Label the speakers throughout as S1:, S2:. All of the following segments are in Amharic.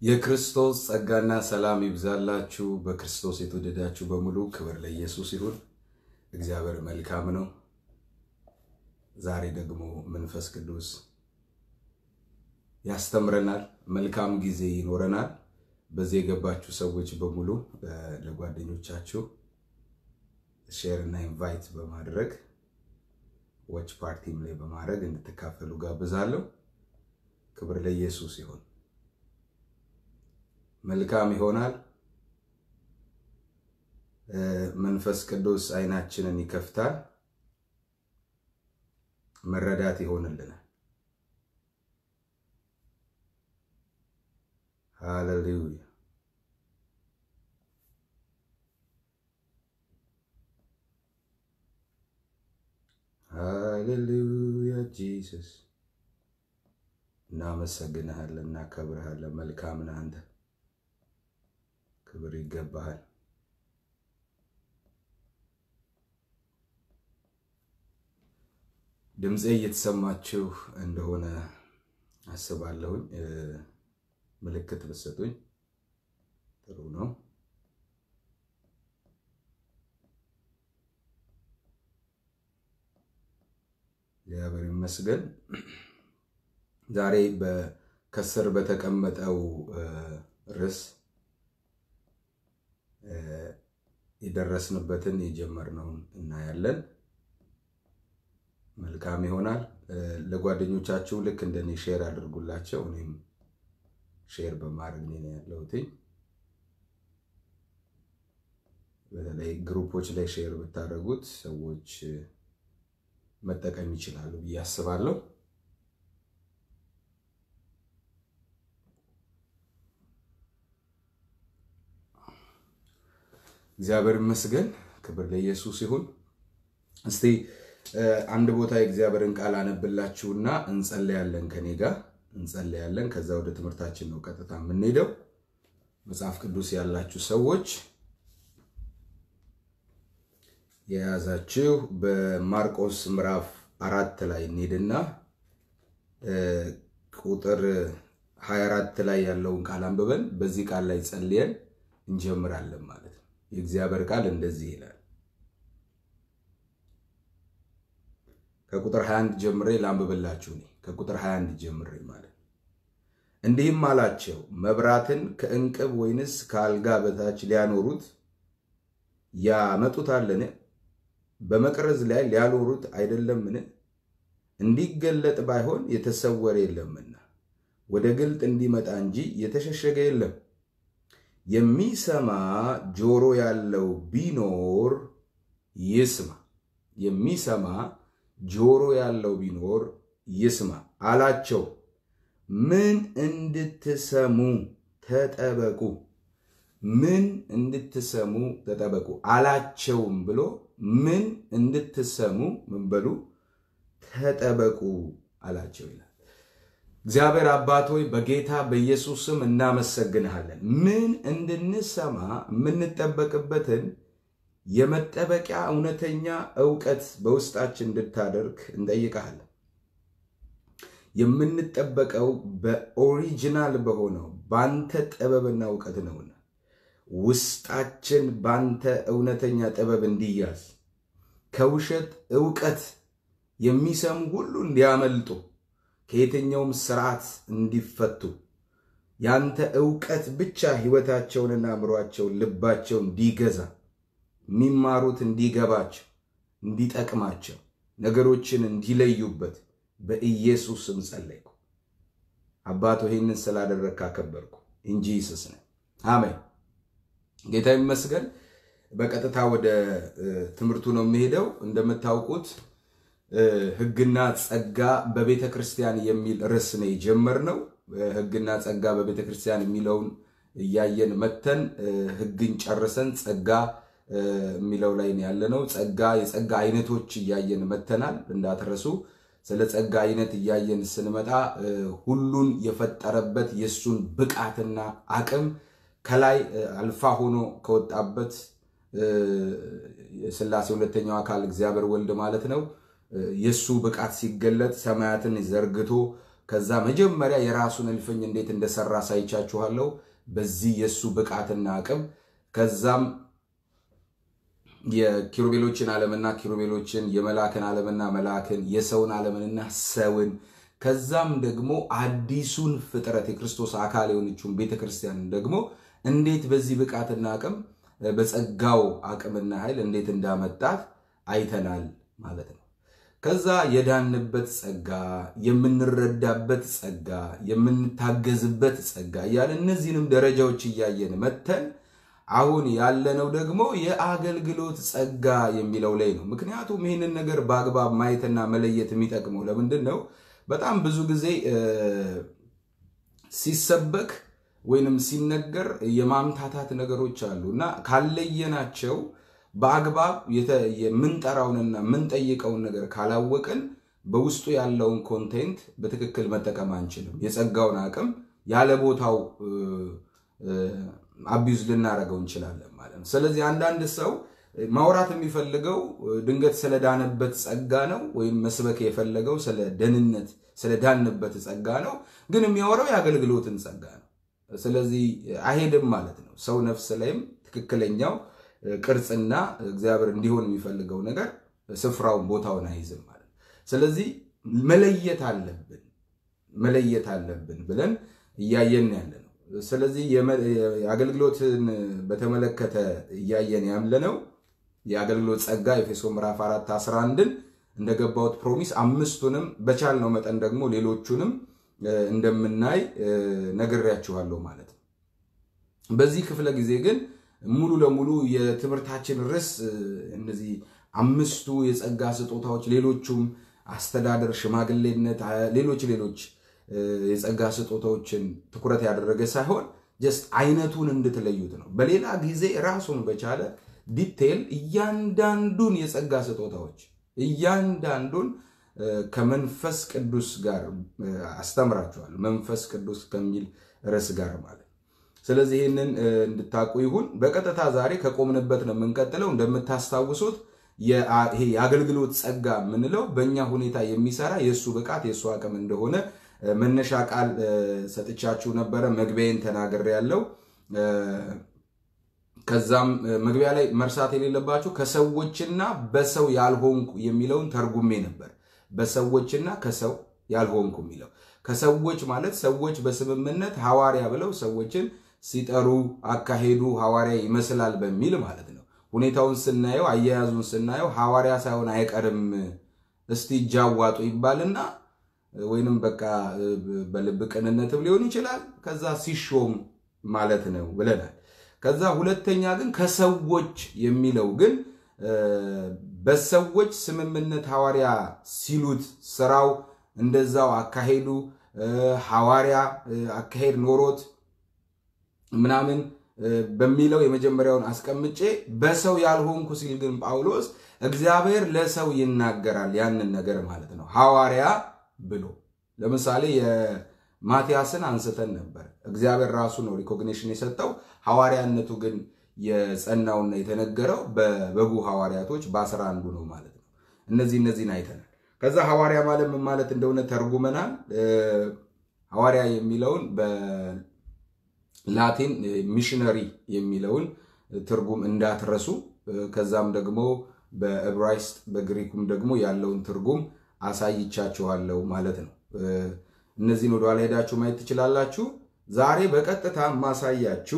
S1: የክርስቶስ ጸጋና ሰላም ይብዛላችሁ። በክርስቶስ የተወደዳችሁ በሙሉ ክብር ለኢየሱስ ይሁን። እግዚአብሔር መልካም ነው። ዛሬ ደግሞ መንፈስ ቅዱስ ያስተምረናል። መልካም ጊዜ ይኖረናል። በዚህ የገባችሁ ሰዎች በሙሉ ለጓደኞቻችሁ ሼር እና ኢንቫይት በማድረግ ዎች ፓርቲም ላይ በማድረግ እንድትካፈሉ ጋብዛለሁ። ክብር ለኢየሱስ ይሁን። መልካም ይሆናል። መንፈስ ቅዱስ አይናችንን ይከፍታል፣ መረዳት ይሆንልናል። ሃሌሉያ። ሃሌሉያ ጂሰስ፣ እናመሰግንሃለን፣ እናከብርሃለን። መልካም ነህ አንተ፣ ክብር ይገባሃል። ድምፄ እየተሰማችሁ እንደሆነ አስባለሁኝ። ምልክት ብትሰጡኝ ጥሩ ነው። እግዚአብሔር ይመስገን። ዛሬ ከስር በተቀመጠው ርዕስ የደረስንበትን የጀመርነውን እናያለን። መልካም ይሆናል። ለጓደኞቻችሁ ልክ እንደኔ ሼር አድርጉላቸው። እኔም ሼር በማድረግ ነው ያለሁት። በተለይ ግሩፖች ላይ ሼር ብታደርጉት ሰዎች መጠቀም ይችላሉ ብዬ አስባለሁ። እግዚአብሔር ይመስገን። ክብር ለኢየሱስ ይሁን። እስቲ አንድ ቦታ የእግዚአብሔርን ቃል አነብላችሁና እንጸለያለን። ከኔ ጋር እንጸለያለን። ከዛ ወደ ትምህርታችን ነው ቀጥታ የምንሄደው። መጽሐፍ ቅዱስ ያላችሁ ሰዎች የያዛችሁ በማርቆስ ምዕራፍ አራት ላይ እንሄድና ቁጥር 24 ላይ ያለውን ቃል አንብበን በዚህ ቃል ላይ ጸልየን እንጀምራለን ማለት ነው። የእግዚአብሔር ቃል እንደዚህ ይላል። ከቁጥር 21 ጀምሬ ላንብብላችሁ። እኔ ከቁጥር 21 ጀምሬ ማለት እንዲህም አላቸው፣ መብራትን ከእንቅብ ወይንስ ከአልጋ በታች ሊያኖሩት ያመጡታልን? በመቅረዝ ላይ ሊያኖሩት አይደለምን? እንዲገለጥ ባይሆን የተሰወረ የለምና ወደ ግልጥ እንዲመጣ እንጂ የተሸሸገ የለም። የሚሰማ ጆሮ ያለው ቢኖር ይስማ። የሚሰማ ጆሮ ያለው ቢኖር ይስማ አላቸው። ምን እንድትሰሙ ተጠበቁ፣ ምን እንድትሰሙ ተጠበቁ አላቸውም ብሎ ምን እንድትሰሙ ምን በሉ ተጠበቁ አላቸው ይላል። እግዚአብሔር አባት ሆይ በጌታ በኢየሱስ ስም እናመሰግንሃለን። ምን እንድንሰማ የምንጠበቅበትን የመጠበቂያ እውነተኛ እውቀት በውስጣችን እንድታደርግ እንጠይቀሃለን። የምንጠበቀው በኦሪጂናል በሆነው በአንተ ጥበብና እውቀት ነውና ውስጣችን በአንተ እውነተኛ ጥበብ እንዲያዝ ከውሸት እውቀት የሚሰሙ ሁሉ እንዲያመልጡ ከየትኛውም ስርዓት እንዲፈቱ ያንተ እውቀት ብቻ ሕይወታቸውንና አእምሯቸውን ልባቸውን እንዲገዛ የሚማሩት እንዲገባቸው እንዲጠቅማቸው ነገሮችን እንዲለዩበት በኢየሱስ ስም ጸለይኩ። አባቶ ይህንን ስላደረግክ አከበርኩ። እንጂ ይስስ ነው። አሜን። ጌታ ይመስገን። በቀጥታ ወደ ትምህርቱ ነው የሚሄደው። እንደምታውቁት ሕግና ጸጋ በቤተ ክርስቲያን የሚል ርዕስ ነው የጀመርነው። ሕግና ጸጋ በቤተ ክርስቲያን የሚለውን እያየን መተን ሕግን ጨርሰን ጸጋ የሚለው ላይ ያለነው ጸጋ የጸጋ አይነቶች እያየን መተናል። እንዳትረሱ። ስለ ጸጋ አይነት እያየን ስንመጣ ሁሉን የፈጠረበት የእሱን ብቃትና አቅም ከላይ አልፋ ሆኖ ከወጣበት የሥላሴ ሁለተኛው አካል እግዚአብሔር ወልድ ማለት ነው። የእሱ ብቃት ሲገለጥ ሰማያትን ዘርግቶ ከዛ መጀመሪያ የራሱን እልፍኝ እንዴት እንደሰራ አሳይቻችኋለሁ። በዚህ የእሱ ብቃትና አቅም ከዛም የኪሩቤሎችን ዓለምና ኪሩቤሎችን የመላክን ዓለምና መላክን የሰውን ዓለምንና ሰውን ከዛም ደግሞ አዲሱን ፍጥረት የክርስቶስ አካል የሆነችውን ቤተ ክርስቲያንን ደግሞ እንዴት በዚህ ብቃትና አቅም በጸጋው አቅምና ኃይል እንዴት እንዳመጣት አይተናል ማለት ነው። ከዛ የዳንበት ጸጋ፣ የምንረዳበት ጸጋ፣ የምንታገዝበት ጸጋ እያለ እነዚህንም ደረጃዎች እያየን መተን አሁን ያለነው ደግሞ የአገልግሎት ጸጋ የሚለው ላይ ነው። ምክንያቱም ይህንን ነገር በአግባብ ማየትና መለየት የሚጠቅመው ለምንድን ነው? በጣም ብዙ ጊዜ ሲሰበክ ወይንም ሲነገር የማምታታት ነገሮች አሉ እና ካለየናቸው በአግባብ የምንጠራውንና የምንጠይቀውን ነገር ካላወቅን በውስጡ ያለውን ኮንቴንት በትክክል መጠቀም አንችልም። የጸጋውን አቅም ያለ ቦታው አቢዩዝ ልናደርገው እንችላለን ማለት ነው። ስለዚህ አንዳንድ ሰው ማውራት የሚፈልገው ድንገት ስለዳነበት ጸጋ ነው፣ ወይም መስበክ የፈለገው ስለ ደህንነት ስለዳንበት ጸጋ ነው። ግን የሚያወራው የአገልግሎትን ጸጋ ነው። ስለዚህ አይሄድም ማለት ነው። ሰው ነፍስ ላይም ትክክለኛው ቅርጽና እግዚአብሔር እንዲሆን የሚፈልገው ነገር ስፍራውን ቦታውን አይይዝም ማለት ነው። ስለዚህ መለየት አለብን መለየት አለብን ብለን እያየን ያለ ነው። ስለዚህ የአገልግሎትን በተመለከተ እያየን ያለነው የአገልግሎት ጸጋ ኤፌሶ ምዕራፍ 4 11ን እንደገባሁት ፕሮሚስ አምስቱንም በቻልነው መጠን ደግሞ ሌሎቹንም እንደምናይ ነግሬያችኋለሁ ማለት ነው። በዚህ ክፍለ ጊዜ ግን ሙሉ ለሙሉ የትምህርታችን ርዕስ እነዚህ አምስቱ የጸጋ ስጦታዎች፣ ሌሎቹም አስተዳደር፣ ሽማግሌነት፣ ሌሎች ሌሎች የጸጋ ስጦታዎችን ትኩረት ያደረገ ሳይሆን ጀስት አይነቱን እንድትለዩት ነው። በሌላ ጊዜ ራሱን በቻለ ዲቴል እያንዳንዱን የጸጋ ስጦታዎች እያንዳንዱን ከመንፈስ ቅዱስ ጋር አስተምራችኋል። መንፈስ ቅዱስ ከሚል ርዕስ ጋር ማለት ስለዚህ ይህንን እንድታውቁ ይሁን። በቀጥታ ዛሬ ከቆምንበት ነው የምንቀጥለው። እንደምታስታውሱት ይሄ የአገልግሎት ጸጋ የምንለው በእኛ ሁኔታ የሚሰራ የእሱ ብቃት የእሱ አቅም እንደሆነ መነሻ ቃል ሰጥቻችሁ ነበረ። መግቢያዬን ተናግሬ ያለው ከዛም መግቢያ ላይ መርሳት የሌለባችሁ ከሰዎችና በሰው ያልሆንኩ የሚለውን ተርጉሜ ነበር። በሰዎችና ከሰው ያልሆንኩ የሚለው ከሰዎች ማለት ሰዎች በስምምነት ሐዋርያ ብለው ሰዎችን ሲጠሩ አካሄዱ ሐዋርያ ይመስላል በሚል ማለት ነው። ሁኔታውን ስናየው አያያዙን ስናየው ሐዋርያ ሳይሆን አይቀርም እስቲ እጃዋጡ ይባልና ወይንም በቃ በልብ ቅንነትም ሊሆን ይችላል። ከዛ ሲሾም ማለት ነው ብለናል። ከዛ ሁለተኛ ግን ከሰዎች የሚለው ግን በሰዎች ስምምነት ሐዋርያ ሲሉት ስራው እንደዛው አካሄዱ ሐዋርያ አካሄድ ኖሮት ምናምን በሚለው የመጀመሪያውን አስቀምጬ በሰው ያልሆንኩ ሲል ግን ጳውሎስ እግዚአብሔር ለሰው ይናገራል ያንን ነገር ማለት ነው ሐዋርያ ብሎ ለምሳሌ የማቲያስን አንስተን ነበር። እግዚአብሔር ራሱ ነው ሪኮግኒሽን የሰጠው። ሐዋርያነቱ ግን የጸናውና የተነገረው በበጉ ሐዋርያቶች በአስራ አንዱ ነው ማለት ነው። እነዚህ እነዚህን አይተናል። ከዛ ሐዋርያ ማለት ምን ማለት እንደሆነ ተርጉመናል። ሐዋርያ የሚለውን በላቲን ሚሽነሪ የሚለውን ትርጉም እንዳትረሱ። ከዛም ደግሞ በዕብራይስጥ በግሪኩም ደግሞ ያለውን ትርጉም አሳይቻችኋለሁ ማለት ነው። እነዚህን ወደኋላ ሄዳችሁ ማየት ትችላላችሁ። ዛሬ በቀጥታ ማሳያችሁ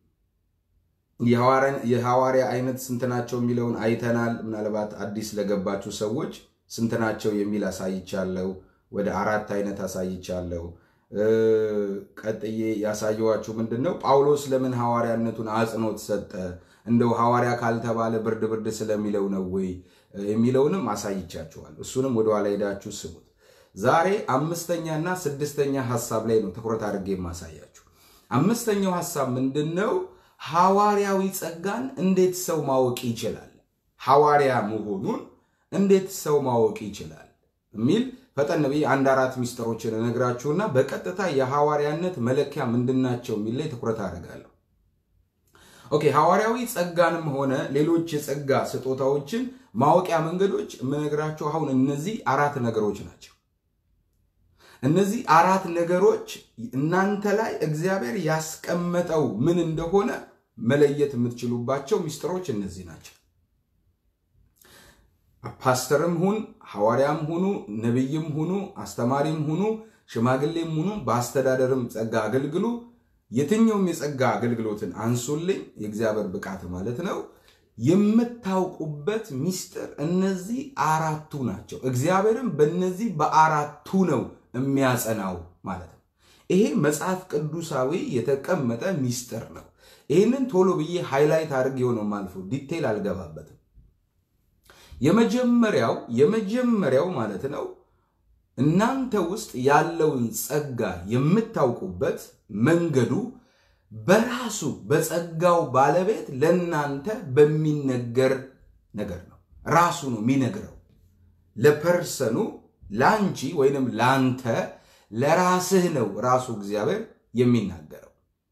S1: የሐዋርያ አይነት ስንት ናቸው የሚለውን አይተናል። ምናልባት አዲስ ለገባችሁ ሰዎች ስንት ናቸው የሚል አሳይቻለሁ። ወደ አራት አይነት አሳይቻለሁ። ቀጥዬ ያሳየኋችሁ ምንድን ነው ጳውሎስ ለምን ሐዋርያነቱን አጽንኦት ሰጠ? እንደው ሐዋርያ ካልተባለ ብርድ ብርድ ስለሚለው ነው ወይ የሚለውንም አሳይቻችኋል። እሱንም ወደኋላ ሄዳችሁ ስሙት። ዛሬ አምስተኛና ስድስተኛ ሐሳብ ላይ ነው ትኩረት አድርጌ የማሳያችሁ። አምስተኛው ሐሳብ ምንድን ነው? ሐዋርያዊ ጸጋን እንዴት ሰው ማወቅ ይችላል? ሐዋርያ መሆኑን እንዴት ሰው ማወቅ ይችላል የሚል ፈጠን ብዬ አንድ አራት ሚስጥሮችን እነግራችሁና በቀጥታ የሐዋርያነት መለኪያ ምንድናቸው የሚል ላይ ትኩረት አደርጋለሁ። ኦኬ ሐዋርያዊ ጸጋንም ሆነ ሌሎች የጸጋ ስጦታዎችን ማወቂያ መንገዶች የምነግራችሁ አሁን እነዚህ አራት ነገሮች ናቸው። እነዚህ አራት ነገሮች እናንተ ላይ እግዚአብሔር ያስቀመጠው ምን እንደሆነ መለየት የምትችሉባቸው ሚስጥሮች እነዚህ ናቸው። ፓስተርም ሁን ሐዋርያም ሁኑ ነቢይም ሁኑ አስተማሪም ሁኑ ሽማግሌም ሁኑ በአስተዳደርም ጸጋ አገልግሉ። የትኛውም የጸጋ አገልግሎትን አንሱልኝ፣ የእግዚአብሔር ብቃት ማለት ነው። የምታውቁበት ሚስጥር እነዚህ አራቱ ናቸው። እግዚአብሔርም በእነዚህ በአራቱ ነው የሚያጸናው ማለት ነው። ይሄ መጽሐፍ ቅዱሳዊ የተቀመጠ ሚስጥር ነው። ይህንን ቶሎ ብዬ ሃይላይት አድርጌው ነው ማልፎ ዲቴይል አልገባበትም። የመጀመሪያው የመጀመሪያው ማለት ነው እናንተ ውስጥ ያለውን ጸጋ የምታውቁበት መንገዱ በራሱ በጸጋው ባለቤት ለእናንተ በሚነገር ነገር ነው። ራሱ ነው የሚነግረው ለፐርሰኑ ለአንቺ ወይንም ለአንተ ለራስህ ነው ራሱ እግዚአብሔር የሚናገረው።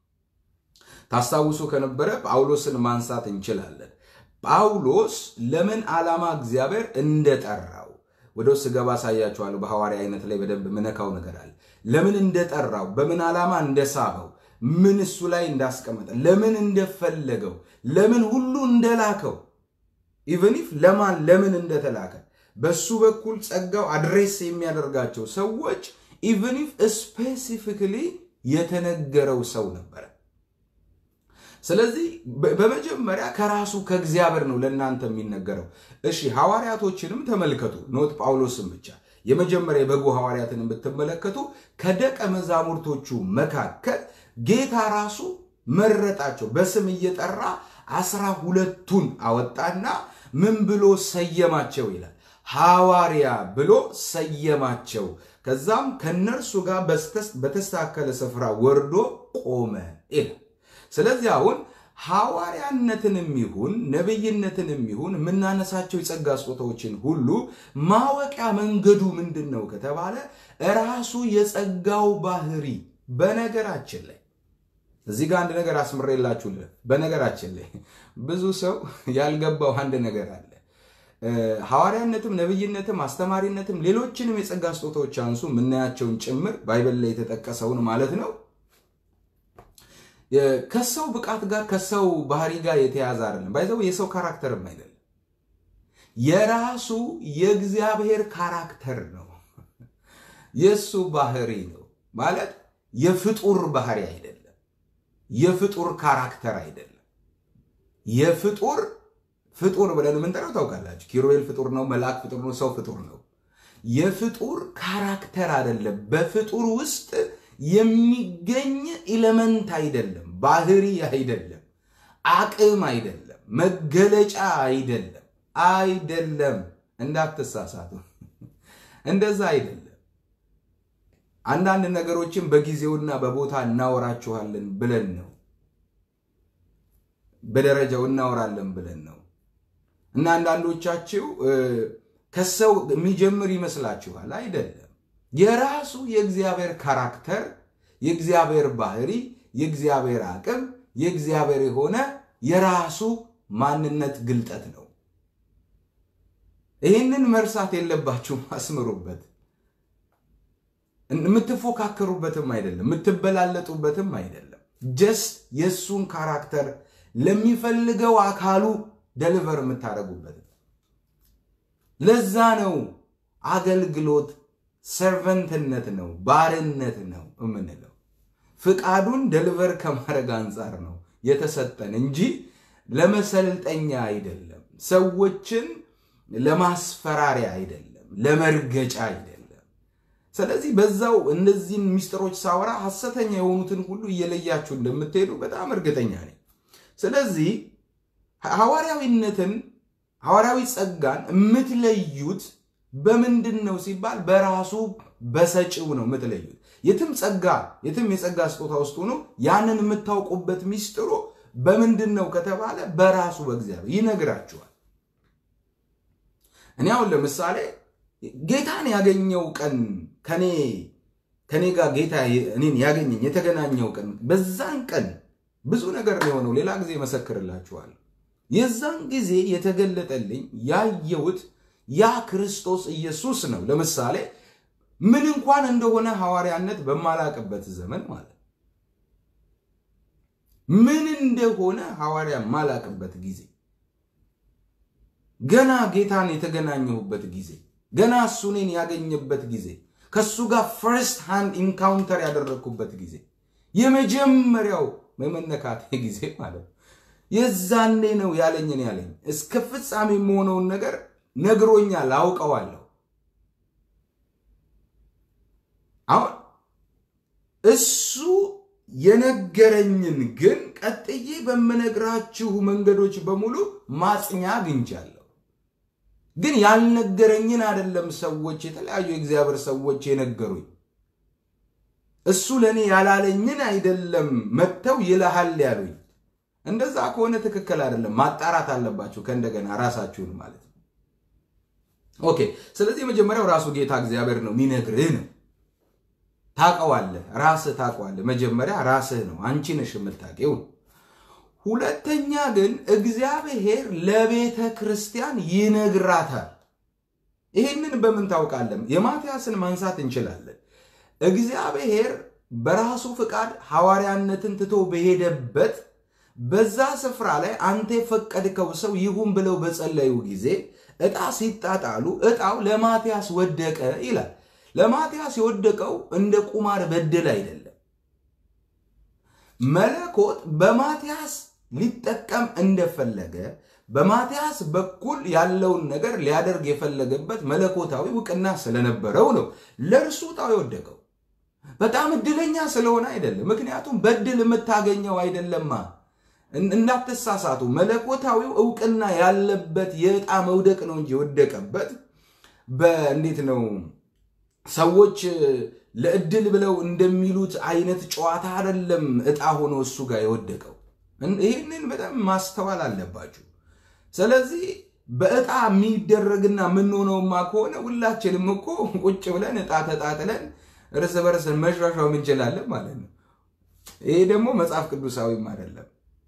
S1: ታስታውሱ ከነበረ ጳውሎስን ማንሳት እንችላለን። ጳውሎስ ለምን ዓላማ እግዚአብሔር እንደጠራው ወደ ውስጥ ገባ አሳያችኋለሁ። በሐዋርያ አይነት ላይ በደንብ ምነካው ነገር አለ። ለምን እንደጠራው፣ በምን ዓላማ እንደሳበው፣ ምን እሱ ላይ እንዳስቀመጠ፣ ለምን እንደፈለገው፣ ለምን ሁሉ እንደላከው ኢቨን ኢፍ ለማን ለምን እንደተላከ በሱ በኩል ጸጋው አድሬስ የሚያደርጋቸው ሰዎች ኢቨን ኢፍ ስፔሲፊክሊ የተነገረው ሰው ነበረ። ስለዚህ በመጀመሪያ ከራሱ ከእግዚአብሔር ነው ለእናንተ የሚነገረው። እሺ ሐዋርያቶችንም ተመልከቱ፣ ኖት ጳውሎስን ብቻ የመጀመሪያ የበጉ ሐዋርያትን ብትመለከቱ ከደቀ መዛሙርቶቹ መካከል ጌታ ራሱ መረጣቸው። በስም እየጠራ አስራ ሁለቱን አወጣና ምን ብሎ ሰየማቸው ይላል። ሐዋርያ ብሎ ሰየማቸው። ከዛም ከነርሱ ጋር በተስተካከለ ስፍራ ወርዶ ቆመ ይላል። ስለዚህ አሁን ሐዋርያነትንም ይሁን ነቢይነትንም ይሁን የምናነሳቸው የጸጋ ስጦታዎችን ሁሉ ማወቂያ መንገዱ ምንድን ነው ከተባለ ራሱ የጸጋው ባህሪ። በነገራችን ላይ እዚህ ጋር አንድ ነገር አስምሬላችሁ። በነገራችን ላይ ብዙ ሰው ያልገባው አንድ ነገር አለ። ሐዋርያነትም ነቢይነትም አስተማሪነትም ሌሎችንም የጸጋ ስጦታዎች አንሱ የምናያቸውን ጭምር ባይበል ላይ የተጠቀሰውን ማለት ነው ከሰው ብቃት ጋር ከሰው ባህሪ ጋር የተያዘ አይደለም። ባይዘው የሰው ካራክተርም አይደለም፣ የራሱ የእግዚአብሔር ካራክተር ነው። የእሱ ባህሪ ነው ማለት የፍጡር ባህሪ አይደለም። የፍጡር ካራክተር አይደለም። የፍጡር ፍጡር ብለን የምንጠራው ታውቃላችሁ። ኪሩቤል ፍጡር ነው፣ መልአክ ፍጡር ነው፣ ሰው ፍጡር ነው። የፍጡር ካራክተር አይደለም። በፍጡር ውስጥ የሚገኝ ኢለመንት አይደለም፣ ባህሪ አይደለም፣ አቅም አይደለም፣ መገለጫ አይደለም፣ አይደለም። እንዳትሳሳቱ፣ እንደዛ አይደለም። አንዳንድ ነገሮችን በጊዜውና በቦታ እናወራችኋለን ብለን ነው፣ በደረጃው እናወራለን ብለን ነው። እና አንዳንዶቻችሁ ከሰው የሚጀምር ይመስላችኋል። አይደለም። የራሱ የእግዚአብሔር ካራክተር፣ የእግዚአብሔር ባህሪ፣ የእግዚአብሔር አቅም፣ የእግዚአብሔር የሆነ የራሱ ማንነት ግልጠት ነው። ይህንን መርሳት የለባችሁም። አስምሩበት። የምትፎካከሩበትም አይደለም፣ የምትበላለጡበትም አይደለም። ጀስት የእሱን ካራክተር ለሚፈልገው አካሉ ደሊቨር የምታደርጉበት ለዛ ነው አገልግሎት ሰርቨንትነት ነው፣ ባርነት ነው የምንለው። ፍቃዱን ደሊቨር ከማድረግ አንጻር ነው የተሰጠን እንጂ ለመሰልጠኛ አይደለም፣ ሰዎችን ለማስፈራሪያ አይደለም፣ ለመርገጫ አይደለም። ስለዚህ በዛው እነዚህን ሚስጥሮች ሳወራ ሐሰተኛ የሆኑትን ሁሉ እየለያችሁ እንደምትሄዱ በጣም እርግጠኛ ነኝ። ስለዚህ ሐዋርያዊነትን ሐዋርያዊ ጸጋን የምትለዩት በምንድን ነው ሲባል በራሱ በሰጪው ነው የምትለዩት። የትም ጸጋ የትም የጸጋ ስጦታ ውስጥ ሆኖ ያንን የምታውቁበት ሚስጥሩ በምንድን ነው ከተባለ በራሱ በእግዚአብሔር ይነግራችኋል። እኔ አሁን ለምሳሌ ጌታን ያገኘው ቀን ከኔ ከኔ ጋር ጌታ እኔን ያገኘኝ የተገናኘው ቀን በዛን ቀን ብዙ ነገር የሆነው ሌላ ጊዜ መሰክርላችኋል። የዛን ጊዜ የተገለጠልኝ ያየሁት ያ ክርስቶስ ኢየሱስ ነው። ለምሳሌ ምን እንኳን እንደሆነ ሐዋርያነት በማላቅበት ዘመን ማለት ምን እንደሆነ ሐዋርያ ማላቅበት ጊዜ ገና ጌታን የተገናኘሁበት ጊዜ ገና እሱ እኔን ያገኘበት ጊዜ ከእሱ ጋር ፈርስት ሃንድ ኢንካውንተር ያደረግኩበት ጊዜ የመጀመሪያው የመነካቴ ጊዜ ማለት ነው። የዛኔ ነው ያለኝን ያለኝ እስከ ፍጻሜ የመሆነውን ነገር ነግሮኛል፣ አውቀዋለሁ። አሁን እሱ የነገረኝን ግን ቀጥዬ በምነግራችሁ መንገዶች በሙሉ ማጽኛ አግኝቻለሁ። ግን ያልነገረኝን አይደለም ሰዎች የተለያዩ የእግዚአብሔር ሰዎች የነገሩኝ። እሱ ለእኔ ያላለኝን አይደለም መጥተው ይልሃል ያሉኝ። እንደዛ ከሆነ ትክክል አይደለም። ማጣራት አለባችሁ ከእንደገና ራሳችሁን ማለት ነው። ኦኬ። ስለዚህ የመጀመሪያው ራሱ ጌታ እግዚአብሔር ነው የሚነግርህ ነው። ታውቀዋለህ፣ ራስህ ታውቀዋለህ። መጀመሪያ ራስህ ነው፣ አንቺ ነሽ የምታውቂው። ሁለተኛ ግን እግዚአብሔር ለቤተ ክርስቲያን ይነግራታል። ይህንን በምን ታውቃለን? የማትያስን ማንሳት እንችላለን። እግዚአብሔር በራሱ ፍቃድ ሐዋርያነትን ትቶ በሄደበት በዛ ስፍራ ላይ አንተ የፈቀድከው ሰው ይሁን ብለው በጸለዩ ጊዜ ዕጣ ሲጣጣሉ ዕጣው ለማትያስ ወደቀ ይላል። ለማትያስ የወደቀው እንደ ቁማር በድል አይደለም። መለኮት በማትያስ ሊጠቀም እንደፈለገ በማትያስ በኩል ያለውን ነገር ሊያደርግ የፈለገበት መለኮታዊ እውቅና ስለነበረው ነው ለእርሱ ዕጣው የወደቀው። በጣም እድለኛ ስለሆነ አይደለም። ምክንያቱም በድል የምታገኘው አይደለማ። እንዳትሳሳቱ። መለኮታዊው እውቅና ያለበት የዕጣ መውደቅ ነው እንጂ የወደቀበት በእንዴት ነው ሰዎች ለእድል ብለው እንደሚሉት አይነት ጨዋታ አይደለም። ዕጣ ሆኖ እሱ ጋር የወደቀው ይህንን በጣም ማስተዋል አለባችሁ። ስለዚህ በዕጣ የሚደረግና የምንሆነውማ ከሆነ ሁላችንም እኮ ቁጭ ብለን ዕጣ ተጣጥለን እርስ በርስ መሿሿም እንችላለን ማለት ነው። ይሄ ደግሞ መጽሐፍ ቅዱሳዊም አይደለም።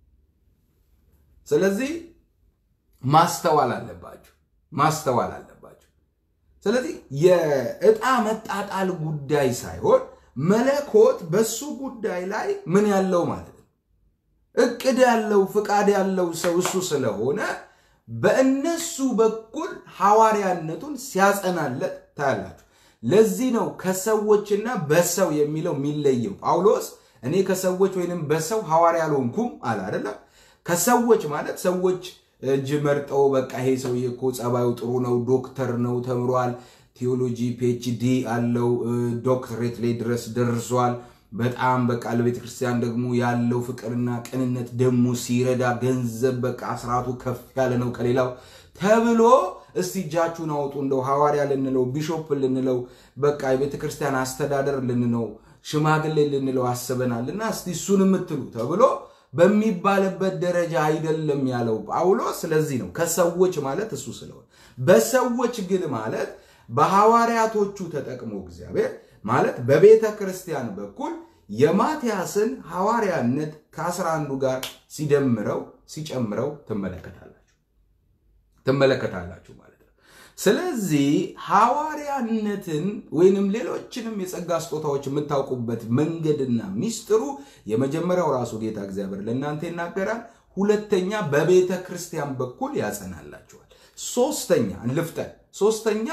S1: ስለዚህ ማስተዋል አለባችሁ፣ ማስተዋል አለባችሁ። ስለዚህ የዕጣ መጣጣል ጉዳይ ሳይሆን መለኮት በሱ ጉዳይ ላይ ምን ያለው ማለት ነው እቅድ ያለው ፍቃድ ያለው ሰው እሱ ስለሆነ በእነሱ በኩል ሐዋርያነቱን ሲያጸናለት ታያላችሁ። ለዚህ ነው ከሰዎችና በሰው የሚለው የሚለየው። ጳውሎስ እኔ ከሰዎች ወይንም በሰው ሐዋርያ አልሆንኩም አለ አይደለም። ከሰዎች ማለት ሰዎች እጅ መርጠው በቃ ይሄ ሰውዬ እኮ ጸባዩ ጥሩ ነው፣ ዶክተር ነው፣ ተምሯል፣ ቴዎሎጂ ፒኤችዲ አለው፣ ዶክትሬት ላይ ድረስ ደርሷል። በጣም በቃ ለቤተ ክርስቲያን ደግሞ ያለው ፍቅርና ቅንነት ደግሞ ሲረዳ ገንዘብ በቃ አስራቱ ከፍ ያለ ነው ከሌላው ተብሎ እስቲ እጃችሁን አውጡ እንደው ሐዋርያ ልንለው ቢሾፕ ልንለው በቃ የቤተ ክርስቲያን አስተዳደር ልንለው ሽማግሌ ልንለው አስበናልና እስቲ እሱን የምትሉ ተብሎ በሚባልበት ደረጃ አይደለም ያለው ጳውሎስ። ስለዚህ ነው ከሰዎች ማለት እሱ ስለሆነ፣ በሰዎች ግን ማለት በሐዋርያቶቹ ተጠቅሞ እግዚአብሔር ማለት በቤተ ክርስቲያን በኩል የማትያስን ሐዋርያነት ከአስራ አንዱ ጋር ሲደምረው ሲጨምረው ትመለከታላችሁ ትመለከታላችሁ ማለት ነው። ስለዚህ ሐዋርያነትን ወይንም ሌሎችንም የጸጋ ስጦታዎች የምታውቁበት መንገድና ሚስጥሩ የመጀመሪያው ራሱ ጌታ እግዚአብሔር ለእናንተ ይናገራል። ሁለተኛ በቤተ ክርስቲያን በኩል ያጸናላችኋል። ሶስተኛ ልፍጠን። ሶስተኛ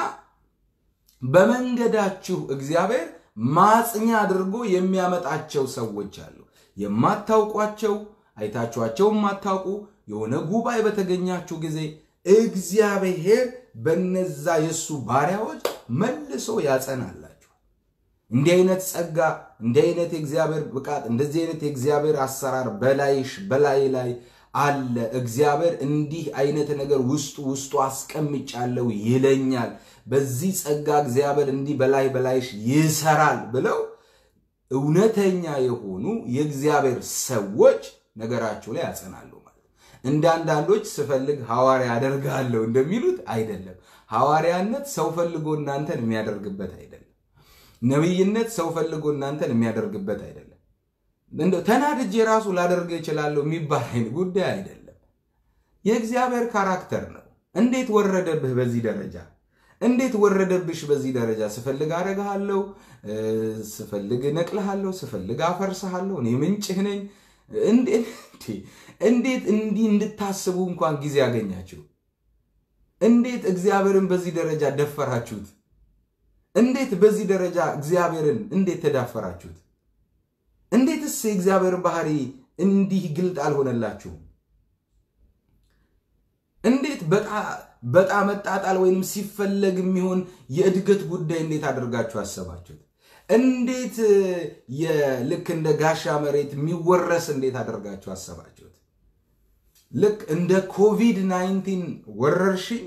S1: በመንገዳችሁ እግዚአብሔር ማጽኛ አድርጎ የሚያመጣቸው ሰዎች አሉ። የማታውቋቸው አይታችኋቸው የማታውቁ የሆነ ጉባኤ በተገኛችሁ ጊዜ እግዚአብሔር በነዛ የእሱ ባሪያዎች መልሶ ያጸናላችኋል። እንዲህ አይነት ጸጋ፣ እንዲህ አይነት የእግዚአብሔር ብቃት፣ እንደዚህ አይነት የእግዚአብሔር አሰራር በላይሽ በላይ ላይ አለ። እግዚአብሔር እንዲህ አይነት ነገር ውስጡ ውስጡ አስቀምጫለሁ ይለኛል። በዚህ ጸጋ እግዚአብሔር እንዲህ በላይ በላይሽ ይሰራል ብለው እውነተኛ የሆኑ የእግዚአብሔር ሰዎች ነገራችሁ ላይ ያጸናሉ ማለት እንደ አንዳንዶች ስፈልግ ሐዋርያ አደርጋለሁ እንደሚሉት አይደለም። ሐዋርያነት ሰው ፈልጎ እናንተን የሚያደርግበት አይደለም። ነቢይነት ሰው ፈልጎ እናንተን የሚያደርግበት አይደለም። እንደው ተናድጄ ራሱ ላደርግ እችላለሁ የሚባል አይነት ጉዳይ አይደለም። የእግዚአብሔር ካራክተር ነው። እንዴት ወረደብህ በዚህ ደረጃ? እንዴት ወረደብሽ በዚህ ደረጃ? ስፈልግ አረግሃለሁ፣ ስፈልግ እነቅልሃለሁ፣ ስፈልግ አፈርስሃለሁ፣ እኔ ምንጭህ ነኝ። እንዴት እንዲህ እንድታስቡ እንኳን ጊዜ ያገኛችሁ? እንዴት እግዚአብሔርን በዚህ ደረጃ ደፈራችሁት? እንዴት በዚህ ደረጃ እግዚአብሔርን እንዴት ተዳፈራችሁት? እንዴትስ የእግዚአብሔርን ባህሪ እንዲህ ግልጥ አልሆነላችሁም? እንዴት በጣ መጣጣል ወይም ሲፈለግ የሚሆን የእድገት ጉዳይ እንዴት አድርጋችሁ አሰባችሁት? እንዴት ልክ እንደ ጋሻ መሬት የሚወረስ እንዴት አድርጋችሁ አሰባችሁት? ልክ እንደ ኮቪድ 19 ወረርሽኝ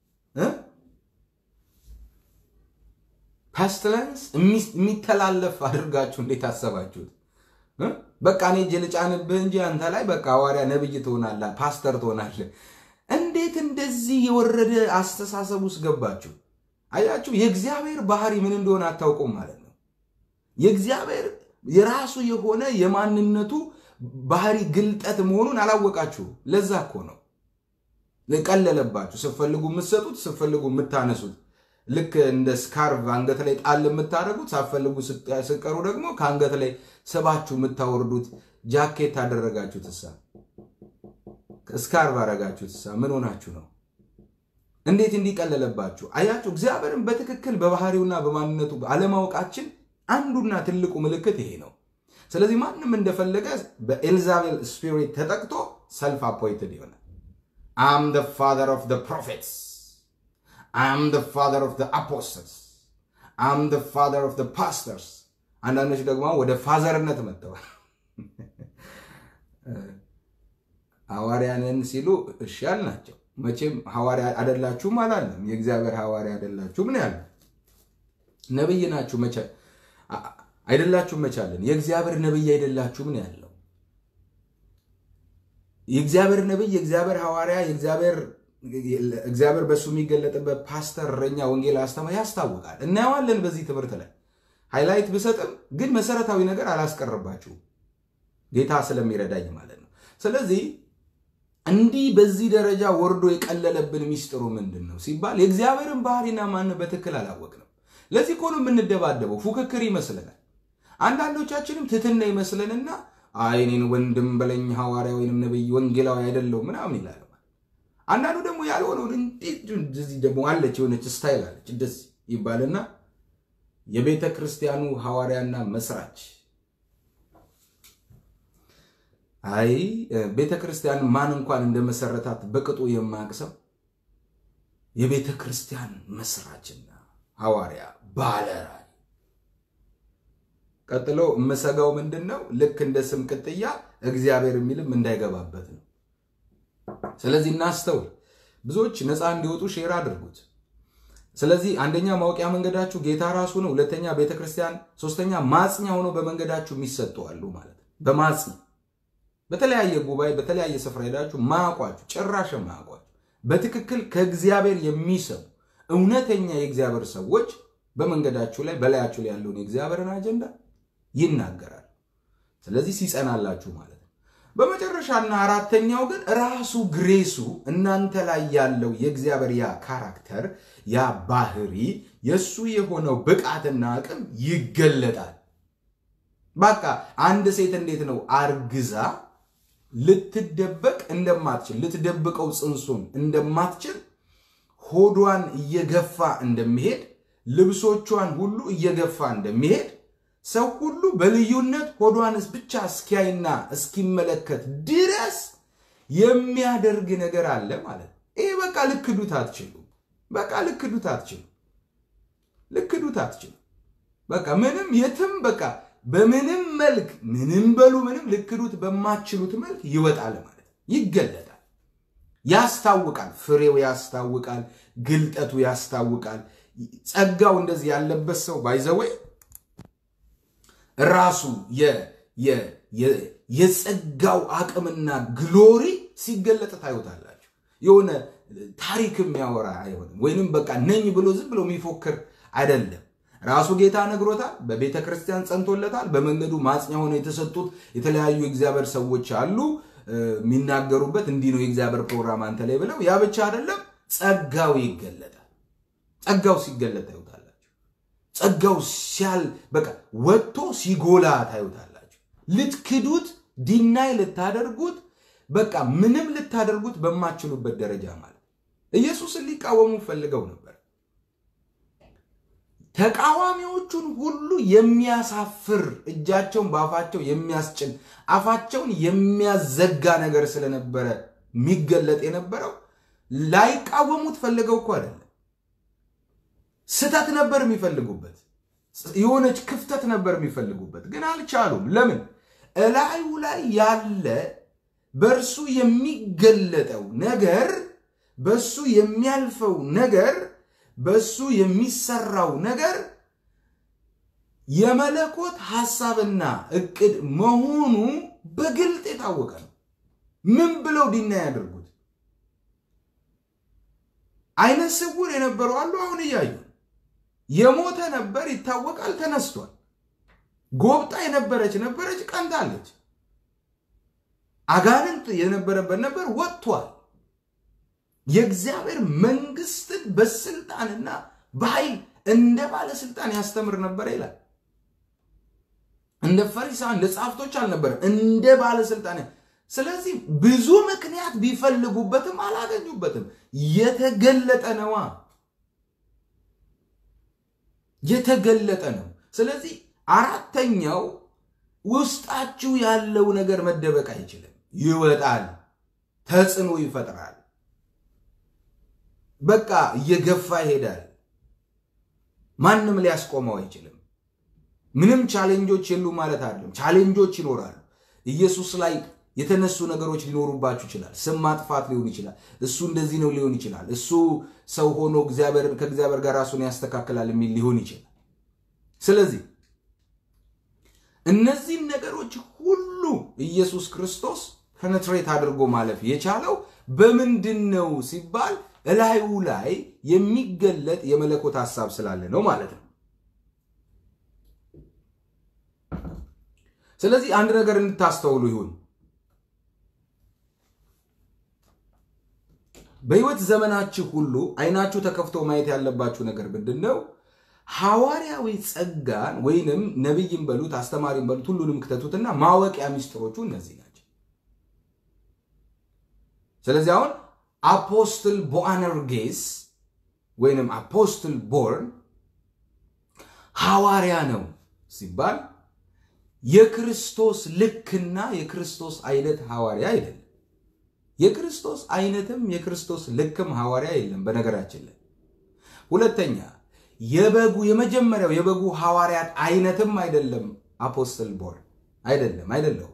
S1: ፓስትለንስ የሚተላለፍ አድርጋችሁ እንዴት አሰባችሁት? በቃ እኔ እጅ ልጫንብህ እንጂ አንተ ላይ በቃ ሐዋርያ ነብይ ትሆናለህ፣ ፓስተር ትሆናለህ። እንዴት እንደዚህ የወረደ አስተሳሰብ ውስጥ ገባችሁ? አያችሁ፣ የእግዚአብሔር ባህሪ ምን እንደሆነ አታውቁም ማለት ነው። የእግዚአብሔር የራሱ የሆነ የማንነቱ ባህሪ ግልጠት መሆኑን አላወቃችሁ። ለዛ እኮ ነው ቀለለባችሁ። ስትፈልጉ የምትሰጡት፣ ስትፈልጉ የምታነሱት ልክ እንደ ስካርቭ አንገት ላይ ጣል የምታደርጉት ሳትፈልጉ ስቀሩ ደግሞ ከአንገት ላይ ስባችሁ የምታወርዱት ጃኬት አደረጋችሁት። እሳ ስካርቭ አደረጋችሁት። እሳ ምን ሆናችሁ ነው? እንዴት እንዲቀለለባችሁ አያችሁ። እግዚአብሔርን በትክክል በባህሪውና በማንነቱ አለማወቃችን አንዱና ትልቁ ምልክት ይሄ ነው። ስለዚህ ማንም እንደፈለገ በኤልዛቤል ስፒሪት ተጠቅቶ ሰልፍ አፖይንትድ ይሆናል። አም ደ ፋዘር ኦፍ ደ ፕሮፌትስ አም ደ ፋዘር ኦፍ ደ አፖስተልስ አም ደ ፋዘር ኦፍ ደ ፓስተርስ። አንዳንዶች ደግሞ ወደ ፋዘርነት መጥተዋል። ሐዋርያንን ሲሉ እሺ አልናቸው። መቼም ሐዋርያ አይደላችሁም አላለም። የእግዚአብሔር ሐዋርያ አይደላችሁም ነው ያለ። ነብይ ናችሁ መቼ አይደላችሁም መቻለን። የእግዚአብሔር ነብይ አይደላችሁም ነው ያለው። የእግዚአብሔር ነብይ፣ የእግዚአብሔር ሐዋርያ፣ የእግዚአብሔር እግዚአብሔር በእሱ የሚገለጥበት ፓስተር፣ እረኛ፣ ወንጌል አስተማሪ ያስታውቃል። እናየዋለን በዚህ ትምህርት ላይ ሃይላይት ብሰጥም ግን መሰረታዊ ነገር አላስቀርባችሁም ጌታ ስለሚረዳኝ ማለት ነው። ስለዚህ እንዲህ በዚህ ደረጃ ወርዶ የቀለለብን ሚስጥሩ ምንድን ነው ሲባል የእግዚአብሔርን ባህሪና ማን በትክክል አላወቅንም። ለዚህ እኮ ነው የምንደባደበው። ፉክክር ይመስለናል። አንዳንዶቻችንም ትትና ይመስለንና አይ እኔን ወንድም በለኝ ሐዋርያ ወይንም ነብይ ወንጌላዊ አይደለሁም ምናምን ይላል። አንዳንዱ ደግሞ ያልሆነውን እንዴት እንደዚህ ደግሞ አለች የሆነች ስታይል አለች እንደዚህ ይባልና የቤተ ክርስቲያኑ ሐዋርያና መስራች አይ ቤተ ክርስቲያን ማን እንኳን እንደመሰረታት በቅጡ የማያውቅ ሰው የቤተ ክርስቲያን መስራችና ሐዋርያ ባለራዕይ። ቀጥሎ የምሰጋው ምንድን ነው? ልክ እንደ ስም ቅጥያ እግዚአብሔር የሚልም እንዳይገባበት ነው። ስለዚህ እናስተውል። ብዙዎች ነፃ እንዲወጡ ሼር አድርጉት። ስለዚህ አንደኛ ማወቂያ መንገዳችሁ ጌታ ራሱ ነው። ሁለተኛ ቤተ ክርስቲያን፣ ሶስተኛ ማጽኛ ሆኖ በመንገዳችሁ የሚሰጡ አሉ ማለት ነው። በማጽኛ በተለያየ ጉባኤ በተለያየ ስፍራ ሄዳችሁ ማያውቋችሁ ጭራሽ ማያውቋችሁ በትክክል ከእግዚአብሔር የሚሰሙ እውነተኛ የእግዚአብሔር ሰዎች በመንገዳችሁ ላይ በላያችሁ ላይ ያለውን የእግዚአብሔርን አጀንዳ ይናገራል። ስለዚህ ሲጸናላችሁ ማለት ነው። በመጨረሻና አራተኛው ግን ራሱ ግሬሱ እናንተ ላይ ያለው የእግዚአብሔር ያ ካራክተር ያ ባህሪ የእሱ የሆነው ብቃትና አቅም ይገለጣል። በቃ አንድ ሴት እንዴት ነው አርግዛ ልትደበቅ እንደማትችል ልትደብቀው ጽንሱን እንደማትችል ሆዷን እየገፋ እንደሚሄድ ልብሶቿን ሁሉ እየገፋ እንደሚሄድ ሰው ሁሉ በልዩነት ሆዷንስ ብቻ እስኪያይና እስኪመለከት ድረስ የሚያደርግ ነገር አለ ማለት ነው። ይሄ በቃ ልክዱት አትችሉ። በቃ ልክዱት አትችሉ። ልክዱት አትችሉ። በቃ ምንም የትም በቃ በምንም መልክ ምንም በሉ ምንም ልክዱት በማትችሉት መልክ ይወጣል ማለት ይገለጣል፣ ያስታውቃል። ፍሬው ያስታውቃል፣ ግልጠቱ ያስታውቃል። ጸጋው እንደዚህ ያለበት ሰው ባይዘወይ ራሱ የጸጋው አቅምና ግሎሪ ሲገለጥ ታዩታላችሁ። የሆነ ታሪክ የሚያወራ አይሆንም፣ ወይንም በቃ ነኝ ብሎ ዝም ብሎ የሚፎክር አይደለም። ራሱ ጌታ ነግሮታል። በቤተ ክርስቲያን ጸንቶለታል። በመንገዱ ማጽኛ ሆነው የተሰጡት የተለያዩ የእግዚአብሔር ሰዎች አሉ የሚናገሩበት እንዲህ ነው የእግዚአብሔር ፕሮግራም አንተ ላይ ብለው። ያ ብቻ አይደለም፣ ጸጋው ይገለጣል። ጸጋው ሲገለጥ ታዩታላችሁ። ጸጋው ሲያል በቃ ወጥቶ ሲጎላ ታዩታላችሁ። ልትክዱት፣ ዲናይ ልታደርጉት፣ በቃ ምንም ልታደርጉት በማችሉበት ደረጃ ማለት ኢየሱስን ሊቃወሙ ፈልገው ነበር። ተቃዋሚዎቹን ሁሉ የሚያሳፍር እጃቸውን በአፋቸው የሚያስጭን አፋቸውን የሚያዘጋ ነገር ስለነበረ የሚገለጥ የነበረው ላይቃወሙት ፈልገው እኮ አይደለም። ስተት ነበር የሚፈልጉበት፣ የሆነች ክፍተት ነበር የሚፈልጉበት፣ ግን አልቻሉም። ለምን? እላዩ ላይ ያለ በእርሱ የሚገለጠው ነገር በእሱ የሚያልፈው ነገር በሱ የሚሰራው ነገር የመለኮት ሐሳብና እቅድ መሆኑ በግልጥ የታወቀ ነው። ምን ብለው ዲና ያደርጉት? አይነ ስውር የነበሩ አሉ፣ አሁን እያዩ የሞተ ነበር ይታወቃል፣ ተነስቷል። ጎብጣ የነበረች ነበረች፣ ቀንታለች። አጋንንት የነበረበት ነበር፣ ወጥቷል። የእግዚአብሔር መንግስትን በስልጣንና በኃይል እንደ ባለስልጣን ያስተምር ነበር ይላል። እንደ ፈሪሳውያን እንደ ጻፍቶች አልነበረም፣ እንደ ባለስልጣን። ስለዚህ ብዙ ምክንያት ቢፈልጉበትም አላገኙበትም። የተገለጠ ነዋ፣ የተገለጠ ነው። ስለዚህ አራተኛው ውስጣችሁ ያለው ነገር መደበቅ አይችልም፣ ይወጣል፣ ተጽዕኖ ይፈጥራል። በቃ እየገፋ ይሄዳል። ማንም ሊያስቆመው አይችልም። ምንም ቻሌንጆች የሉ ማለት አይደለም። ቻሌንጆች ይኖራሉ። ኢየሱስ ላይ የተነሱ ነገሮች ሊኖሩባችሁ ይችላል። ስም ማጥፋት ሊሆን ይችላል። እሱ እንደዚህ ነው ሊሆን ይችላል። እሱ ሰው ሆኖ ከእግዚአብሔር ጋር ራሱን ያስተካክላል የሚል ሊሆን ይችላል። ስለዚህ እነዚህን ነገሮች ሁሉ ኢየሱስ ክርስቶስ ፔኔትሬት አድርጎ ማለፍ የቻለው በምንድን ነው ሲባል እላዩ ላይ የሚገለጥ የመለኮት ሐሳብ ስላለ ነው ማለት ነው። ስለዚህ አንድ ነገር እንድታስተውሉ ይሁን። በሕይወት ዘመናችሁ ሁሉ አይናችሁ ተከፍቶ ማየት ያለባችሁ ነገር ምንድን ነው? ሐዋርያዊ ጸጋን ወይንም ነቢይን በሉት አስተማሪን በሉት ሁሉንም ክተቱትና ማወቂያ ሚስጥሮቹ እነዚህ ናቸው። ስለዚህ አሁን አፖስትል ቦአነርጌስ ወይንም አፖስትል ቦርን ሐዋርያ ነው ሲባል የክርስቶስ ልክና የክርስቶስ አይነት ሐዋርያ አይደለም። የክርስቶስ አይነትም የክርስቶስ ልክም ሐዋርያ የለም። በነገራችን ላይ ሁለተኛ የበጉ የመጀመሪያው የበጉ ሐዋርያት አይነትም አይደለም። አፖስትል ቦር አይደለም፣ አይደለሁም።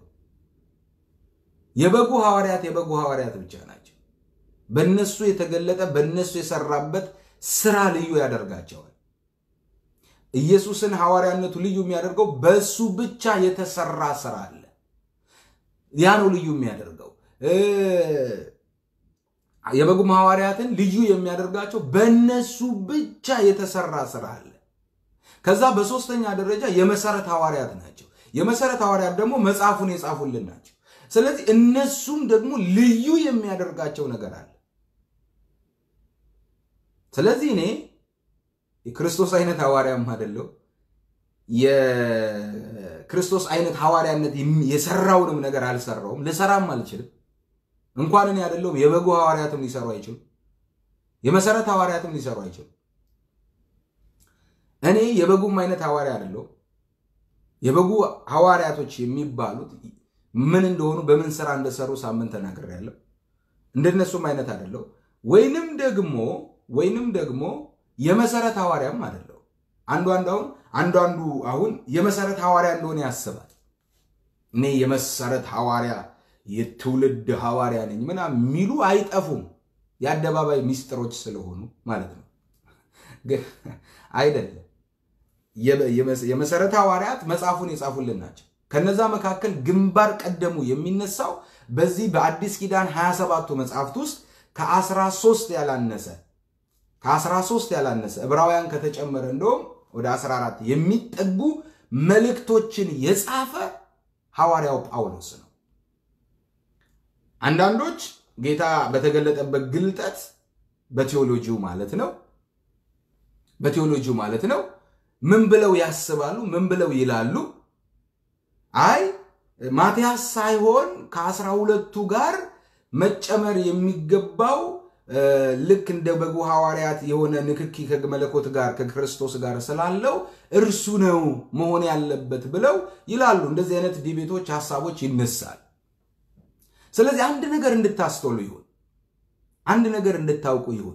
S1: የበጉ ሐዋርያት የበጉ ሐዋርያት ብቻ ናቸው። በነሱ የተገለጠ በነሱ የሰራበት ስራ ልዩ ያደርጋቸዋል። ኢየሱስን ሐዋርያነቱ ልዩ የሚያደርገው በሱ ብቻ የተሰራ ስራ አለ። ያ ነው ልዩ የሚያደርገው። የበጉም ሐዋርያትን ልዩ የሚያደርጋቸው በእነሱ ብቻ የተሰራ ስራ አለ። ከዛ በሶስተኛ ደረጃ የመሰረት ሐዋርያት ናቸው። የመሰረት ሐዋርያት ደግሞ መጽሐፉን የጻፉልን ናቸው። ስለዚህ እነሱም ደግሞ ልዩ የሚያደርጋቸው ነገር አለ። ስለዚህ እኔ የክርስቶስ አይነት ሐዋርያም አይደለሁ። የክርስቶስ አይነት ሐዋርያነት የሰራውንም ነገር አልሰራውም፣ ልሰራም አልችልም። እንኳን እኔ አይደለሁም የበጉ ሐዋርያትም ሊሰሩ አይችሉም። የመሰረት ሐዋርያትም ሊሰሩ አይችሉም። እኔ የበጉም አይነት ሐዋርያ አይደለሁም። የበጉ ሐዋርያቶች የሚባሉት ምን እንደሆኑ በምን ስራ እንደሰሩ ሳምንት ተናግሬያለሁ። እንደነሱም አይነት አይደለሁ። ወይንም ደግሞ ወይንም ደግሞ የመሰረት ሐዋርያም አይደለሁ። አንዱ አንዳውን አንዱ አንዱ አሁን የመሰረት ሐዋርያ እንደሆነ ያስባል። እኔ የመሰረት ሐዋርያ የትውልድ ሐዋርያ ነኝ ምናምን የሚሉ አይጠፉም። የአደባባይ ሚስጥሮች ስለሆኑ ማለት ነው። አይደለም። የመሰረት ሐዋርያት መጽሐፉን የጻፉልን ናቸው። ከነዛ መካከል ግንባር ቀደሙ የሚነሳው በዚህ በአዲስ ኪዳን 27ቱ መጽሐፍት ውስጥ ከ13 ያላነሰ ከ13 ያላነሰ ዕብራውያን ከተጨመረ እንደውም ወደ 14 የሚጠጉ መልእክቶችን የጻፈ ሐዋርያው ጳውሎስ ነው። አንዳንዶች ጌታ በተገለጠበት ግልጠት በቴዎሎጂው ማለት ነው በቴዎሎጂው ማለት ነው። ምን ብለው ያስባሉ? ምን ብለው ይላሉ? አይ ማትያስ ሳይሆን ከአስራ ሁለቱ ጋር መጨመር የሚገባው ልክ እንደ በጉ ሐዋርያት የሆነ ንክኪ ከመለኮት ጋር ከክርስቶስ ጋር ስላለው እርሱ ነው መሆን ያለበት ብለው ይላሉ። እንደዚህ አይነት ዲቤቶች፣ ሀሳቦች ይነሳል። ስለዚህ አንድ ነገር እንድታስተውሉ ይሁን፣ አንድ ነገር እንድታውቁ ይሁን።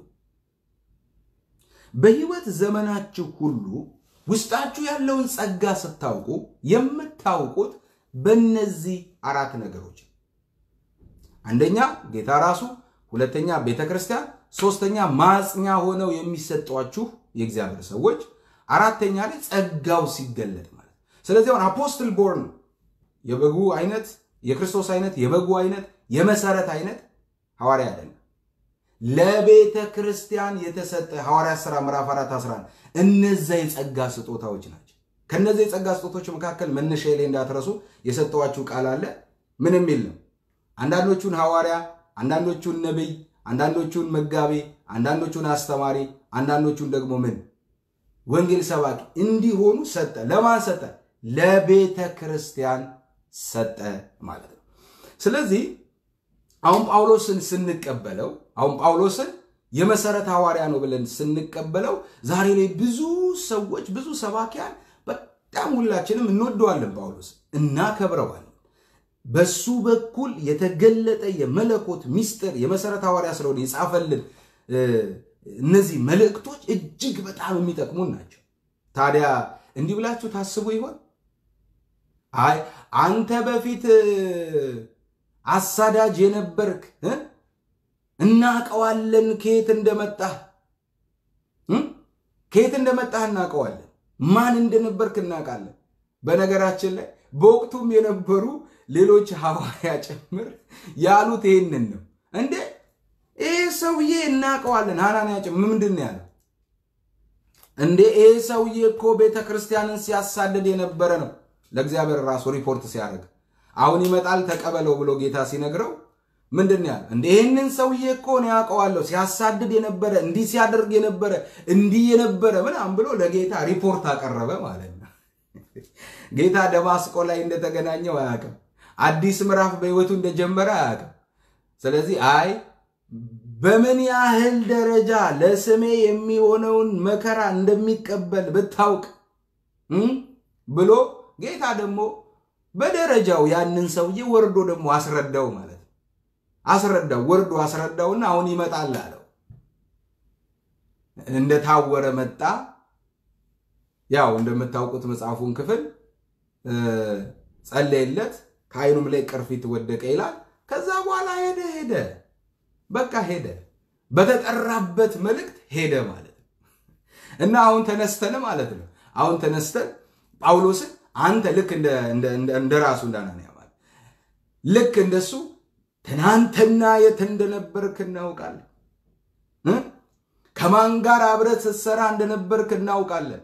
S1: በህይወት ዘመናችሁ ሁሉ ውስጣችሁ ያለውን ጸጋ ስታውቁ የምታውቁት በእነዚህ አራት ነገሮች፣ አንደኛ ጌታ ራሱ ሁለተኛ ቤተ ክርስቲያን፣ ሶስተኛ ማጽኛ ሆነው የሚሰጧችሁ የእግዚአብሔር ሰዎች፣ አራተኛ ላይ ጸጋው ሲገለጥ ማለት። ስለዚህ አሁን አፖስትል ቦርን የበጉ አይነት የክርስቶስ አይነት የበጉ አይነት የመሰረት አይነት ሐዋርያ አይደለም። ለቤተ ክርስቲያን የተሰጠ ሐዋርያ ሥራ ምዕራፍ 4 11 እነዛ የጸጋ ስጦታዎች ናቸው። ከነዚህ የጸጋ ስጦታዎች መካከል መነሻ ላይ እንዳትረሱ የሰጠዋችሁ ቃል አለ። ምን የሚል ነው? አንዳንዶቹን ሐዋርያ አንዳንዶቹን ነቢይ፣ አንዳንዶቹን መጋቢ፣ አንዳንዶቹን አስተማሪ፣ አንዳንዶቹን ደግሞ ምን ወንጌል ሰባኪ እንዲሆኑ ሰጠ። ለማን ሰጠ? ለቤተ ክርስቲያን ሰጠ ማለት ነው። ስለዚህ አሁን ጳውሎስን ስንቀበለው አሁን ጳውሎስን የመሰረት ሐዋርያ ነው ብለን ስንቀበለው ዛሬ ላይ ብዙ ሰዎች ብዙ ሰባኪያን በጣም ሁላችንም እንወደዋለን፣ ጳውሎስ እናከብረዋለን። በሱ በኩል የተገለጠ የመለኮት ሚስጥር የመሰረት ሐዋርያ ስለሆነ የጻፈልን እነዚህ መልእክቶች እጅግ በጣም የሚጠቅሙን ናቸው። ታዲያ እንዲህ ብላችሁ ታስቡ ይሆን? አይ አንተ በፊት አሳዳጅ የነበርክ እናቀዋለን፣ ከየት እንደመጣህ ከየት እንደመጣህ እናቀዋለን፣ ማን እንደነበርክ እናውቃለን። በነገራችን ላይ በወቅቱም የነበሩ ሌሎች ሐዋርያ ጭምር ያሉት ይህንን ነው። እንዴ ይህ ሰውዬ እናቀዋለን። ሐናንያ ጭምር ምንድን ነው ያለው? እንዴ ይህ ሰውዬ እኮ ቤተ ክርስቲያንን ሲያሳድድ የነበረ ነው። ለእግዚአብሔር ራሱ ሪፖርት ሲያደርግ አሁን ይመጣል ተቀበለው ብሎ ጌታ ሲነግረው ምንድን ነው ያለው? እንደ ይህንን ሰውዬ እኮ ነው ያውቀዋለሁ፣ ሲያሳድድ የነበረ እንዲህ ሲያደርግ የነበረ እንዲህ የነበረ ምናምን ብሎ ለጌታ ሪፖርት አቀረበ ማለት ነው። ጌታ ደማስቆ ላይ እንደተገናኘው አያውቅም። አዲስ ምዕራፍ በሕይወቱ እንደጀመረ አያውቅም። ስለዚህ አይ በምን ያህል ደረጃ ለስሜ የሚሆነውን መከራ እንደሚቀበል ብታውቅ ብሎ ጌታ ደግሞ በደረጃው ያንን ሰውዬ ወርዶ ደግሞ አስረዳው ማለት ነው። አስረዳው ወርዶ አስረዳውና አሁን ይመጣል አለው። እንደታወረ መጣ። ያው እንደምታውቁት መጽሐፉን ክፍል ጸለየለት፣ ከዓይኑም ላይ ቅርፊት ወደቀ ይላል። ከዛ በኋላ ሄደ ሄደ በቃ ሄደ። በተጠራበት መልእክት ሄደ ማለት ነው። እና አሁን ተነስተን ማለት ነው አሁን ተነስተን ጳውሎስን አንተ ልክ እንደ ራሱ እንዳናንያ ማለት ልክ እንደሱ ትናንትና የት እንደነበርክ እናውቃለን። ከማን ጋር አብረት ስትሰራ እንደነበርክ እናውቃለን።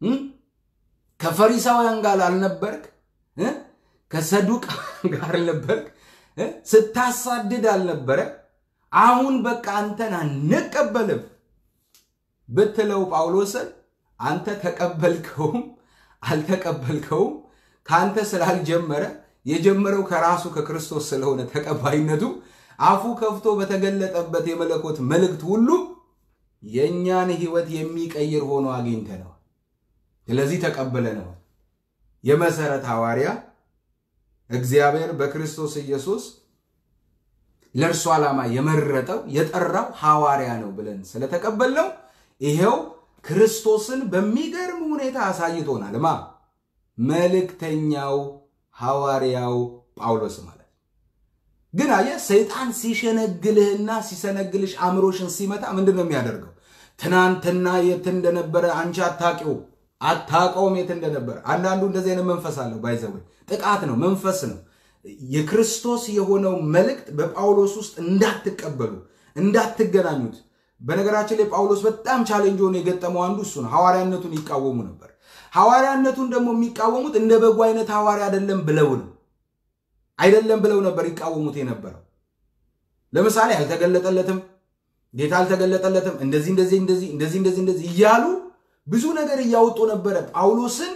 S1: ከፈሪሳውያን ጋር አልነበርክ? ከሰዱቅ ጋር አልነበርክ? ስታሳድድ አልነበረ? አሁን በቃ አንተን አንቀበልም ብትለው ጳውሎስን አንተ ተቀበልከውም አልተቀበልከውም ከአንተ ስላልጀመረ የጀመረው ከራሱ ከክርስቶስ ስለሆነ ተቀባይነቱ አፉ ከፍቶ በተገለጠበት የመለኮት መልእክት ሁሉ የእኛን ሕይወት የሚቀይር ሆኖ አግኝተነዋል። ስለዚህ ተቀበለነዋል። የመሰረት ሐዋርያ እግዚአብሔር በክርስቶስ ኢየሱስ ለእርሱ ዓላማ የመረጠው የጠራው ሐዋርያ ነው ብለን ስለተቀበልነው ይሄው ክርስቶስን በሚገርም ሁኔታ አሳይቶናል። ማ መልእክተኛው ሐዋርያው ጳውሎስ ማለት ግን አየህ፣ ሰይጣን ሲሸነግልህና ሲሰነግልሽ አእምሮሽን ሲመታ ምንድን ነው የሚያደርገው? ትናንትና የት እንደነበረ አንቺ አታውቂው አታውቀውም የት እንደነበረ። አንዳንዱ እንደዚህ አይነት መንፈስ አለው። ባይዘወይ ጥቃት ነው፣ መንፈስ ነው። የክርስቶስ የሆነው መልእክት በጳውሎስ ውስጥ እንዳትቀበሉ እንዳትገናኙት በነገራችን ላይ ጳውሎስ በጣም ቻሌንጅ ሆኖ የገጠመው አንዱ እሱ ነው። ሐዋርያነቱን ይቃወሙ ነበር። ሐዋርያነቱን ደግሞ የሚቃወሙት እንደ በጉ አይነት ሐዋርያ አይደለም ብለው ነው አይደለም ብለው ነበር ይቃወሙት የነበረው። ለምሳሌ አልተገለጠለትም፣ ጌታ አልተገለጠለትም፣ እንደዚህ እንደዚህ እንደዚህ እንደዚህ እንደዚህ እንደዚህ እያሉ ብዙ ነገር እያወጡ ነበረ ጳውሎስን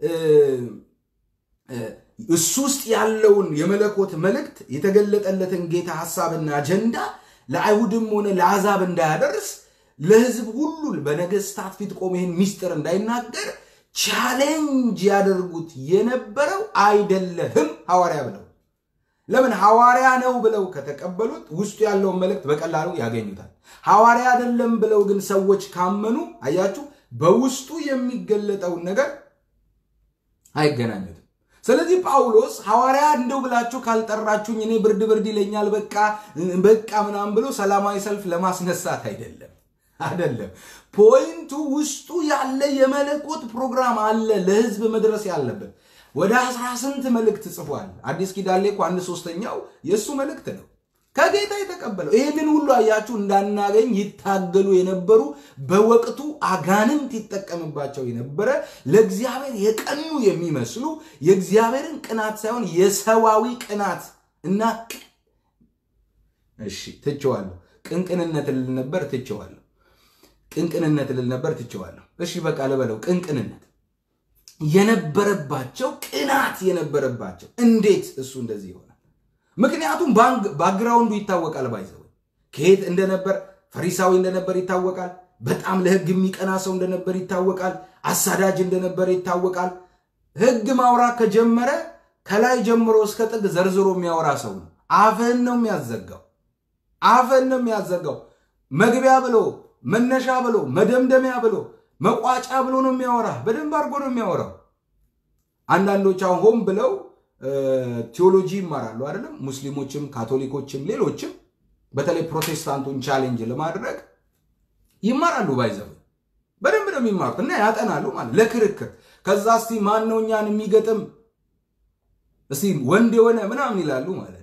S1: እሱ ውስጥ ያለውን የመለኮት መልእክት የተገለጠለትን ጌታ ሐሳብና አጀንዳ ለአይሁድም ሆነ ለአሕዛብ እንዳያደርስ ለሕዝብ ሁሉ በነገስታት ፊት ቆሞ ይህን ሚስጥር እንዳይናገር ቻሌንጅ ያደርጉት የነበረው አይደለህም ሐዋርያ ብለው ለምን ሐዋርያ ነው ብለው ከተቀበሉት ውስጡ ያለውን መልእክት በቀላሉ ያገኙታል። ሐዋርያ አይደለም ብለው ግን ሰዎች ካመኑ አያችሁ፣ በውስጡ የሚገለጠውን ነገር አይገናኙትም። ስለዚህ ጳውሎስ ሐዋርያ እንደው ብላችሁ ካልጠራችሁኝ እኔ ብርድ ብርድ ይለኛል በቃ በቃ ምናምን ብሎ ሰላማዊ ሰልፍ ለማስነሳት አይደለም አይደለም። ፖይንቱ ውስጡ ያለ የመለኮት ፕሮግራም አለ ለህዝብ መድረስ ያለበት። ወደ አስራ ስንት መልእክት ጽፏል። አዲስ ኪዳን ላይ እኮ አንድ ሶስተኛው የእሱ መልእክት ነው ከጌታ የተቀበለው። ይህንን ሁሉ አያችሁ እንዳናገኝ ይታገሉ የነበሩ በወቅቱ አጋንንት ይጠቀምባቸው የነበረ ለእግዚአብሔር የቀኑ የሚመስሉ የእግዚአብሔርን ቅናት ሳይሆን የሰዋዊ ቅናት እና እሺ ትቼዋለሁ። ቅንቅንነት ልል ነበር ትቼዋለሁ። ቅንቅንነት ልል ነበር ትቼዋለሁ። እሺ በቃ ልበለው ቅንቅንነት የነበረባቸው ቅናት የነበረባቸው እንዴት እሱ እንደዚህ ይሆናል? ምክንያቱም ባክግራውንዱ ይታወቃል። ባይዘው ከየት እንደነበር ፈሪሳዊ እንደነበር ይታወቃል። በጣም ለህግ የሚቀና ሰው እንደነበር ይታወቃል። አሳዳጅ እንደነበር ይታወቃል። ህግ ማውራት ከጀመረ ከላይ ጀምሮ እስከ ጥግ ዘርዝሮ የሚያወራ ሰው ነው። አፍህን ነው የሚያዘጋው። አፍህን ነው የሚያዘጋው። መግቢያ ብሎ መነሻ ብሎ መደምደሚያ ብሎ መቋጫ ብሎ ነው የሚያወራ። በደንብ አድርጎ ነው የሚያወራው። አንዳንዶች አሁን ሆን ብለው ቴዎሎጂ ይማራሉ አይደለም። ሙስሊሞችም፣ ካቶሊኮችም፣ ሌሎችም በተለይ ፕሮቴስታንቱን ቻሌንጅ ለማድረግ ይማራሉ። ባይዘው በደንብ ነው የሚማሩት እና ያጠናሉ ማለት ለክርክር። ከዛ እስቲ ማን ነው እኛን የሚገጥም እስቲ ወንድ የሆነ ምናምን ይላሉ ማለት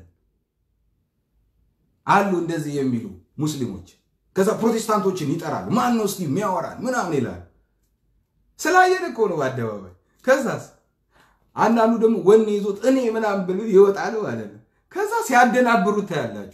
S1: አሉ እንደዚህ የሚሉ ሙስሊሞች። ከዛ ፕሮቴስታንቶችን ይጠራሉ። ማን ነው እስቲ የሚያወራን ምናምን ይላሉ። ስላየን እኮ ነው በአደባባይ። ከዛስ አንዳንዱ ደግሞ ወኔ ይዞት እኔ ምናምን ብሎ ይወጣል ማለት ነው። ከዛ ሲያደናብሩት ታያላችሁ።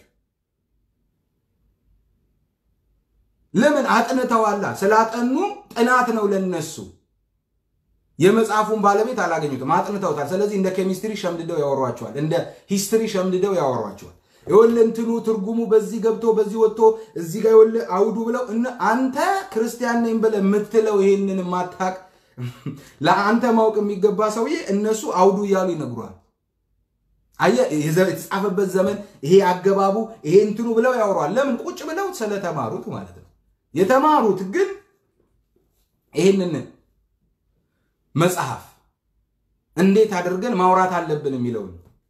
S1: ለምን አጥንተዋላ። ስላጠኑ ጥናት ነው ለነሱ። የመጽሐፉን ባለቤት አላገኙትም፣ አጥንተውታል። ስለዚህ እንደ ኬሚስትሪ ሸምድደው ያወሯቸዋል፣ እንደ ሂስትሪ ሸምድደው ያወሯቸዋል። የወለ እንትኑ ትርጉሙ በዚህ ገብቶ በዚህ ወጥቶ እዚህ ጋር የወለ አውዱ ብለው አንተ ክርስቲያን ነኝ ብለህ የምትለው ይሄንን ማታቅ ለአንተ ማወቅ የሚገባ ሰውዬ እነሱ አውዱ እያሉ ይነግሯል። አየህ የተጻፈበት ዘመን ይሄ አገባቡ ይሄ እንትኑ ብለው ያወሯል። ለምን ቁጭ ብለው ስለተማሩት ማለት ነው። የተማሩት ግን ይህንን መጽሐፍ እንዴት አድርገን ማውራት አለብን የሚለውን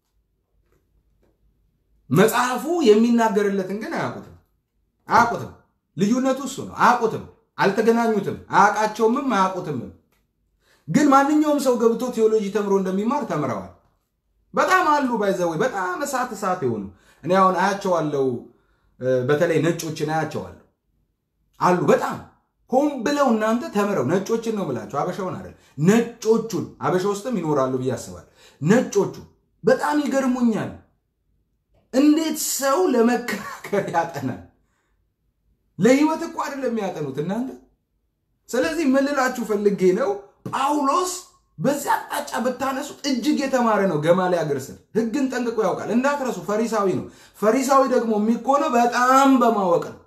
S1: መጽሐፉ የሚናገርለትን ግን አያውቁትም አያውቁትም። ልዩነቱ እሱ ነው። አያውቁትም፣ አልተገናኙትም፣ አያውቃቸውምም፣ አያውቁትምም። ግን ማንኛውም ሰው ገብቶ ቴዎሎጂ ተምሮ እንደሚማር ተምረዋል። በጣም አሉ ባይዘዌ በጣም እሳት እሳት የሆኑ እኔ አሁን አያቸዋለሁ። በተለይ ነጮችን አያቸዋለሁ አሉ በጣም ሆን ብለው እናንተ ተምረው ነጮችን ነው ብላቸው አበሻውን አይደል ነጮቹን አበሻ ውስጥም ይኖራሉ ብዬ አስባለሁ። ነጮቹ በጣም ይገርሙኛል። እንዴት ሰው ለመከራከር ያጠናል? ለህይወት እኮ አይደለም የሚያጠኑት እናንተ። ስለዚህ ምን ልላችሁ ፈልጌ ነው ጳውሎስ በዚህ አቅጣጫ ብታነሱት እጅግ የተማረ ነው። ገማልያል እግር ስር ህግን ጠንቅቆ ያውቃል። እንዳትረሱ፣ ፈሪሳዊ ነው። ፈሪሳዊ ደግሞ የሚኮነው በጣም በማወቅ ነው።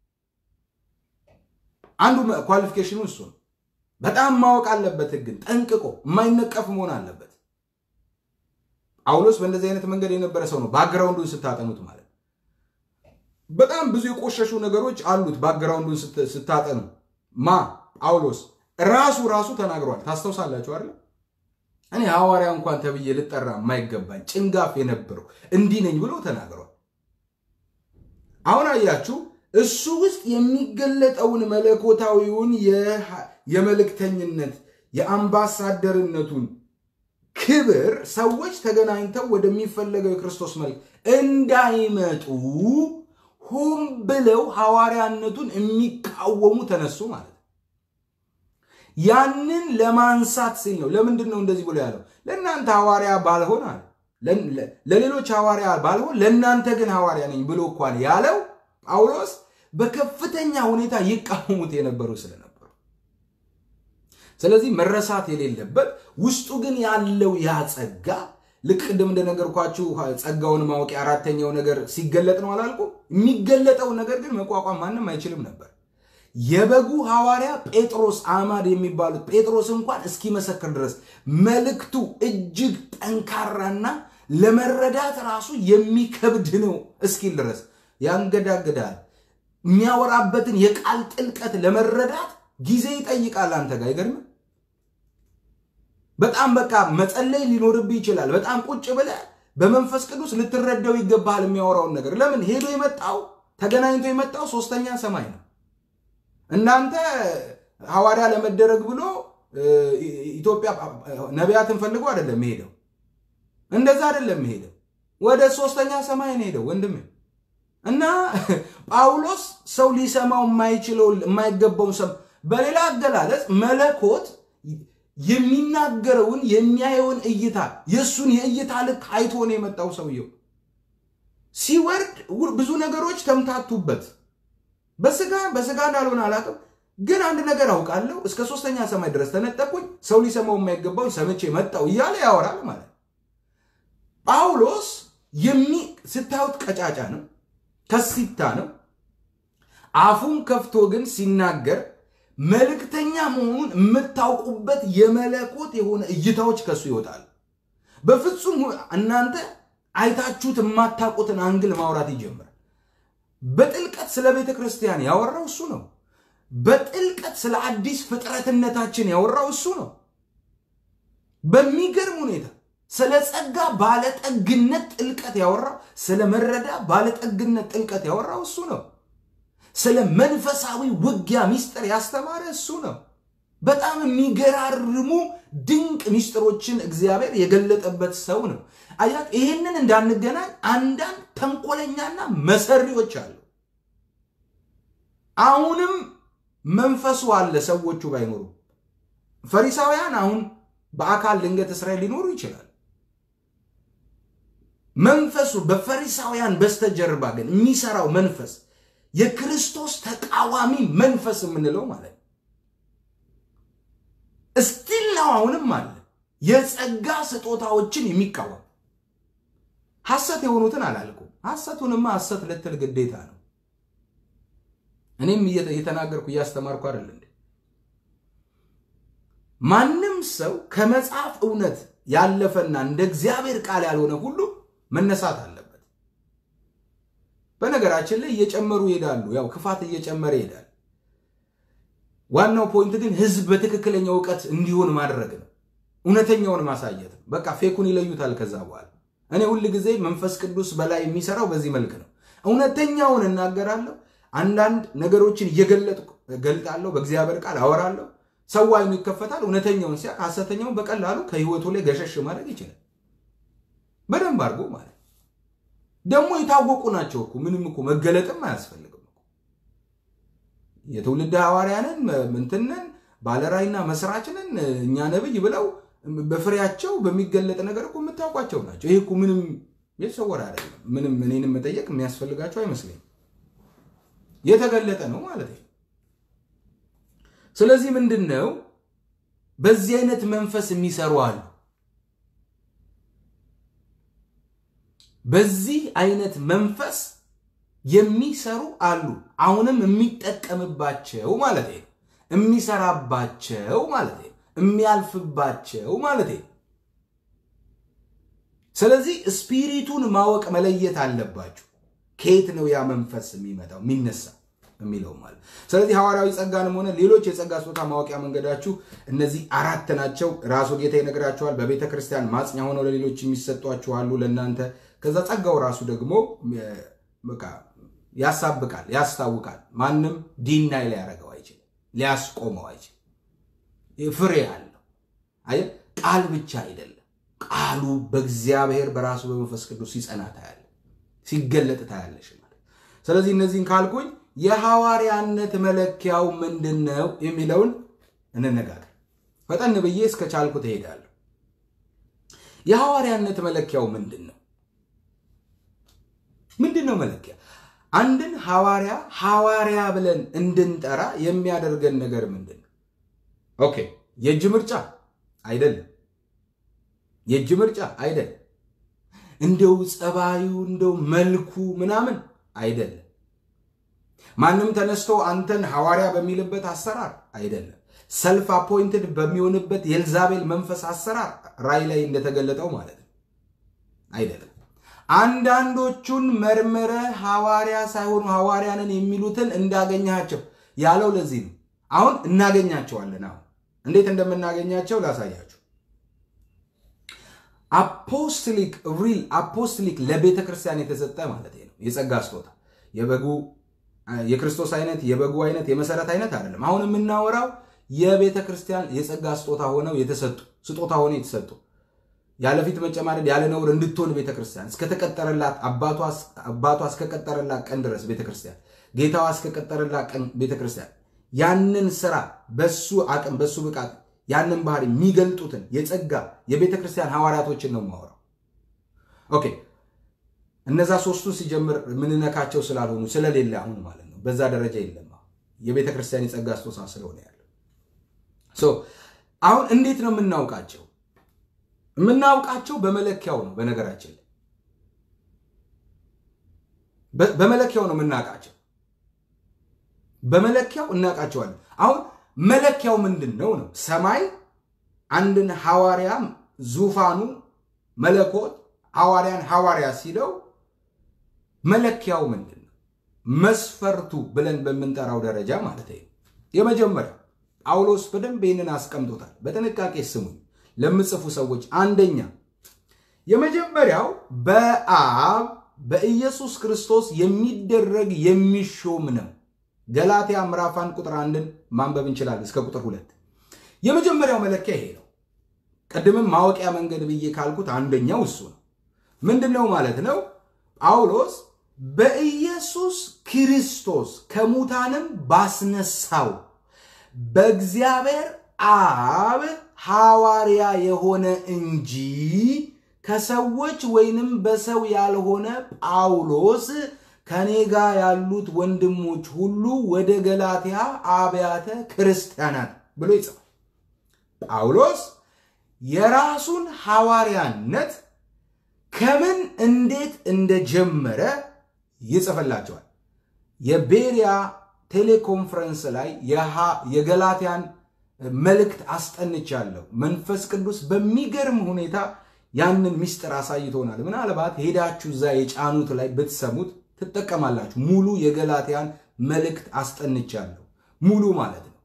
S1: አንዱ ኳሊፊኬሽኑ እሱ ነው። በጣም ማወቅ አለበት። ህግን ጠንቅቆ የማይነቀፍ መሆን አለበት። ጳውሎስ በእንደዚህ አይነት መንገድ የነበረ ሰው ነው። ባክግራውንዱን ስታጠኑት ማለት በጣም ብዙ የቆሸሹ ነገሮች አሉት። ባክግራውንዱን ስታጠኑ ማ ጳውሎስ ራሱ ራሱ ተናግሯል። ታስታውሳላችሁ አይደል? እኔ ሐዋርያ እንኳን ተብዬ ልጠራ የማይገባኝ ጭንጋፍ የነበረው እንዲህ ነኝ ብሎ ተናግሯል። አሁን አያችሁ እሱ ውስጥ የሚገለጠውን መለኮታዊውን የመልእክተኝነት የአምባሳደርነቱን ክብር ሰዎች ተገናኝተው ወደሚፈለገው የክርስቶስ መልክ እንዳይመጡ ሆን ብለው ሐዋርያነቱን የሚቃወሙ ተነሱ ማለት ነው። ያንን ለማንሳት ሲል ነው። ለምንድን ነው እንደዚህ ብሎ ያለው? ለእናንተ ሐዋርያ ባልሆን አለ ለሌሎች ሐዋርያ ባልሆን ለእናንተ ግን ሐዋርያ ነኝ ብሎ እንኳን ያለው ጳውሎስ በከፍተኛ ሁኔታ ይቃወሙት የነበሩ ስለነበሩ ስለዚህ መረሳት የሌለበት ውስጡ ግን ያለው ያ ጸጋ ልክ ቅድም እንደነገርኳችሁ ጸጋውን ማወቅ አራተኛው ነገር ሲገለጥ ነው አላልኩ? የሚገለጠው ነገር ግን መቋቋም ማንም አይችልም ነበር። የበጉ ሐዋርያ ጴጥሮስ አማድ የሚባሉት ጴጥሮስ እንኳን እስኪመሰክር ድረስ መልእክቱ እጅግ ጠንካራና ለመረዳት ራሱ የሚከብድ ነው እስኪል ድረስ ያንገዳግዳል። የሚያወራበትን የቃል ጥልቀት ለመረዳት ጊዜ ይጠይቃል። አንተ ጋር አይገርምም? በጣም በቃ መጸለይ ሊኖርብህ ይችላል። በጣም ቁጭ ብለህ በመንፈስ ቅዱስ ልትረዳው ይገባሃል የሚያወራውን ነገር። ለምን ሄዶ የመጣው ተገናኝቶ የመጣው ሶስተኛ ሰማይ ነው። እናንተ ሐዋርያ ለመደረግ ብሎ ኢትዮጵያ ነቢያትን ፈልጎ አይደለም ሄደው፣ እንደዛ አይደለም ሄደው፣ ወደ ሶስተኛ ሰማይ ነው ሄደው ወንድሜ። እና ጳውሎስ ሰው ሊሰማው የማይችለው የማይገባውን ሰም በሌላ አገላለጽ መለኮት የሚናገረውን የሚያየውን እይታ የእሱን የእይታ ልክ አይቶ ነው የመጣው ሰውየው። ሲወርድ ብዙ ነገሮች ተምታቱበት። በስጋ በስጋ እንዳልሆነ አላውቅም፣ ግን አንድ ነገር አውቃለሁ። እስከ ሶስተኛ ሰማይ ድረስ ተነጠቅኩኝ፣ ሰው ሊሰማው የማይገባውን ሰምቼ መጣው እያለ ያወራል ማለት ነው። ጳውሎስ የሚ ስታዩት ቀጫጫ ነው፣ ከሲታ ነው። አፉን ከፍቶ ግን ሲናገር መልእክተኛ መሆኑን የምታውቁበት የመለኮት የሆነ እይታዎች ከሱ ይወጣል። በፍጹም እናንተ አይታችሁት የማታውቁትን አንግል ማውራት ይጀምራል። በጥልቀት ስለ ቤተ ክርስቲያን ያወራው እሱ ነው። በጥልቀት ስለ አዲስ ፍጥረትነታችን ያወራው እሱ ነው። በሚገርም ሁኔታ ስለ ጸጋ ባለጠግነት ጥልቀት ያወራው፣ ስለ መረዳ ባለጠግነት ጥልቀት ያወራው እሱ ነው። ስለ መንፈሳዊ ውጊያ ሚስጥር ያስተማረ እሱ ነው። በጣም የሚገራርሙ ድንቅ ሚስጥሮችን እግዚአብሔር የገለጠበት ሰው ነው። አያት ይህንን እንዳንገናኝ አንዳንድ ተንኮለኛና መሰሪዎች አሉ። አሁንም መንፈሱ አለ። ሰዎቹ ባይኖሩ ፈሪሳውያን አሁን በአካል ድንገት እስራኤል ሊኖሩ ይችላል። መንፈሱ በፈሪሳውያን በስተጀርባ ግን የሚሰራው መንፈስ የክርስቶስ ተቃዋሚ መንፈስ የምንለው ማለት ነው። እስቲል ነው አሁንም አለ የጸጋ ስጦታዎችን የሚቃወም ሐሰት የሆኑትን አላልኩም። ሐሰቱንማ ሐሰት ልትል ግዴታ ነው። እኔም እየተናገርኩ እያስተማርኩ አይደል እንዴ? ማንም ሰው ከመጽሐፍ እውነት ያለፈና እንደ እግዚአብሔር ቃል ያልሆነ ሁሉ መነሳት አለበት። በነገራችን ላይ እየጨመሩ ይሄዳሉ። ያው ክፋት እየጨመረ ይሄዳል። ዋናው ፖይንት ግን ህዝብ በትክክለኛ እውቀት እንዲሆን ማድረግ ነው። እውነተኛውን ማሳየት ነው። በቃ ፌኩን ይለዩታል ከዛ በኋላ እኔ ሁል ጊዜ መንፈስ ቅዱስ በላይ የሚሰራው በዚህ መልክ ነው። እውነተኛውን እናገራለሁ። አንዳንድ ነገሮችን እየገለጥኩ ገልጣለሁ። በእግዚአብሔር ቃል አወራለሁ። ሰው አይኑ ይከፈታል። እውነተኛውን ሲያ ሐሰተኛውን በቀላሉ ከህይወቱ ላይ ገሸሽ ማድረግ ይችላል። በደንብ አድርጎ ማለት ደግሞ የታወቁ ናቸው እኮ ምንም እኮ መገለጥም አያስፈልግም እኮ የትውልድ ሐዋርያንን ምንትንን ባለራይና መስራችንን እኛ ነብይ ብለው በፍሬያቸው በሚገለጥ ነገር እኮ የምታውቋቸው ናቸው። ይሄ እኮ ምንም የተሰወረ አይደለም። ምንም እኔንም መጠየቅ የሚያስፈልጋቸው አይመስለኝም። የተገለጠ ነው ማለት ነው። ስለዚህ ምንድን ነው በዚህ አይነት መንፈስ የሚሰሩ አሉ። በዚህ አይነት መንፈስ የሚሰሩ አሉ። አሁንም የሚጠቀምባቸው ማለት ነው። የሚሰራባቸው ማለት ነው። የሚያልፍባቸው ማለት ነው። ስለዚህ ስፒሪቱን ማወቅ መለየት አለባችሁ። ከየት ነው ያ መንፈስ የሚመጣው የሚነሳ የሚለው ማለት። ስለዚህ ሐዋርያዊ ጸጋንም ሆነ ሌሎች የጸጋ ስጦታ ማወቂያ መንገዳችሁ እነዚህ አራት ናቸው። ራሱ ጌታ ይነግራችኋል። በቤተ ክርስቲያን ማጽኛ ሆነው ለሌሎች የሚሰጧችሁ አሉ ለእናንተ። ከዛ ጸጋው ራሱ ደግሞ በቃ ያሳብቃል፣ ያስታውቃል። ማንም ዲናይ ሊያደርገው አይችልም፣ ሊያስቆመው አይችልም። ፍሬ አለው። አየ ቃል ብቻ አይደለም። ቃሉ በእግዚአብሔር በራሱ በመንፈስ ቅዱስ ሲጸና ታያለ፣ ሲገለጥ ታያለሽ ማለት። ስለዚህ እነዚህን ካልኩኝ የሐዋርያነት መለኪያው ምንድን ነው የሚለውን እንነጋገር። ፈጠን ብዬ እስከ ቻልኩ ትሄዳለሁ። የሐዋርያነት መለኪያው ምንድን ነው? ምንድን ነው መለኪያ? አንድን ሐዋርያ ሐዋርያ ብለን እንድንጠራ የሚያደርገን ነገር ምንድን ነው? ኦኬ የእጅ ምርጫ አይደለም። የእጅ ምርጫ አይደለም። እንደው ጸባዩ እንደው መልኩ ምናምን አይደለም። ማንም ተነስቶ አንተን ሐዋርያ በሚልበት አሰራር አይደለም። ሰልፍ አፖይንትድ በሚሆንበት የኤልዛቤል መንፈስ አሰራር ራእይ ላይ እንደተገለጠው ማለት ነው አይደለም። አንዳንዶቹን መርምረ ሐዋርያ ሳይሆኑ ሐዋርያንን የሚሉትን እንዳገኛቸው ያለው ለዚህ ነው። አሁን እናገኛቸዋለን። አሁን እንዴት እንደምናገኛቸው ላሳያችሁ። አፖስትሊክ ሪል አፖስትሊክ ለቤተ ክርስቲያን የተሰጠ ማለት ነው የጸጋ ስጦታ የበጉ የክርስቶስ አይነት የበጉ አይነት የመሰረት አይነት አይደለም። አሁን የምናወራው የቤተ ክርስቲያን የጸጋ ስጦታ ሆነው የተሰጡ ስጦታ ሆነው የተሰጡ ያለፊት መጨማደድ ያለ ነውር እንድትሆን ቤተ ክርስቲያን እስከተቀጠረላት አባቷ እስከቀጠረላት ቀን ድረስ ቤተ ክርስቲያን ጌታዋ እስከቀጠረላት ቀን ቤተ ክርስቲያን ያንን ስራ በሱ አቅም በሱ ብቃት ያንን ባህሪ የሚገልጡትን የጸጋ የቤተ ክርስቲያን ሐዋርያቶችን ነው የማወራው። ኦኬ እነዛ ሶስቱን ሲጀምር የምንነካቸው ስላልሆኑ ስለሌለ አሁን ማለት ነው በዛ ደረጃ የለም። የቤተ ክርስቲያን የጸጋ ስጦታ ስለሆነ ያለው አሁን እንዴት ነው የምናውቃቸው? የምናውቃቸው በመለኪያው ነው። በነገራችን ላይ በመለኪያው ነው የምናውቃቸው። በመለኪያው እናውቃቸዋለን። አሁን መለኪያው ምንድን ነው ነው? ሰማይ አንድን ሐዋርያ ዙፋኑ መለኮት ሐዋርያን ሐዋርያ ሲለው መለኪያው ምንድን ነው? መስፈርቱ ብለን በምንጠራው ደረጃ ማለት ነው። የመጀመሪያው ጳውሎስ በደንብ ይህንን አስቀምጦታል። በጥንቃቄ ስሙኝ ለምጽፉ ሰዎች። አንደኛ የመጀመሪያው በአብ በኢየሱስ ክርስቶስ የሚደረግ የሚሾም ነው። ገላትያ ምዕራፍ አንድ ቁጥር አንድን ማንበብ እንችላለን እስከ ቁጥር ሁለት የመጀመሪያው መለኪያ ይሄ ነው። ቅድምም ማወቂያ መንገድ ብዬ ካልኩት አንደኛው እሱ ነው። ምንድን ነው ማለት ነው? ጳውሎስ በኢየሱስ ክርስቶስ ከሙታንም ባስነሳው በእግዚአብሔር አብ ሐዋርያ የሆነ እንጂ ከሰዎች ወይንም በሰው ያልሆነ ጳውሎስ ከኔ ጋር ያሉት ወንድሞች ሁሉ ወደ ገላትያ አብያተ ክርስቲያናት ብሎ ይጽፋል። ጳውሎስ የራሱን ሐዋርያነት ከምን እንዴት እንደጀመረ ይጽፍላቸዋል። የቤሪያ ቴሌኮንፈረንስ ላይ የገላትያን መልእክት አስጠንቻለሁ። መንፈስ ቅዱስ በሚገርም ሁኔታ ያንን ምስጢር አሳይቶናል። ምናልባት ሄዳችሁ እዛ የጫኑት ላይ ብትሰሙት ትጠቀማላችሁ። ሙሉ የገላትያን መልእክት አስጠንቻለሁ። ሙሉ ማለት ነው።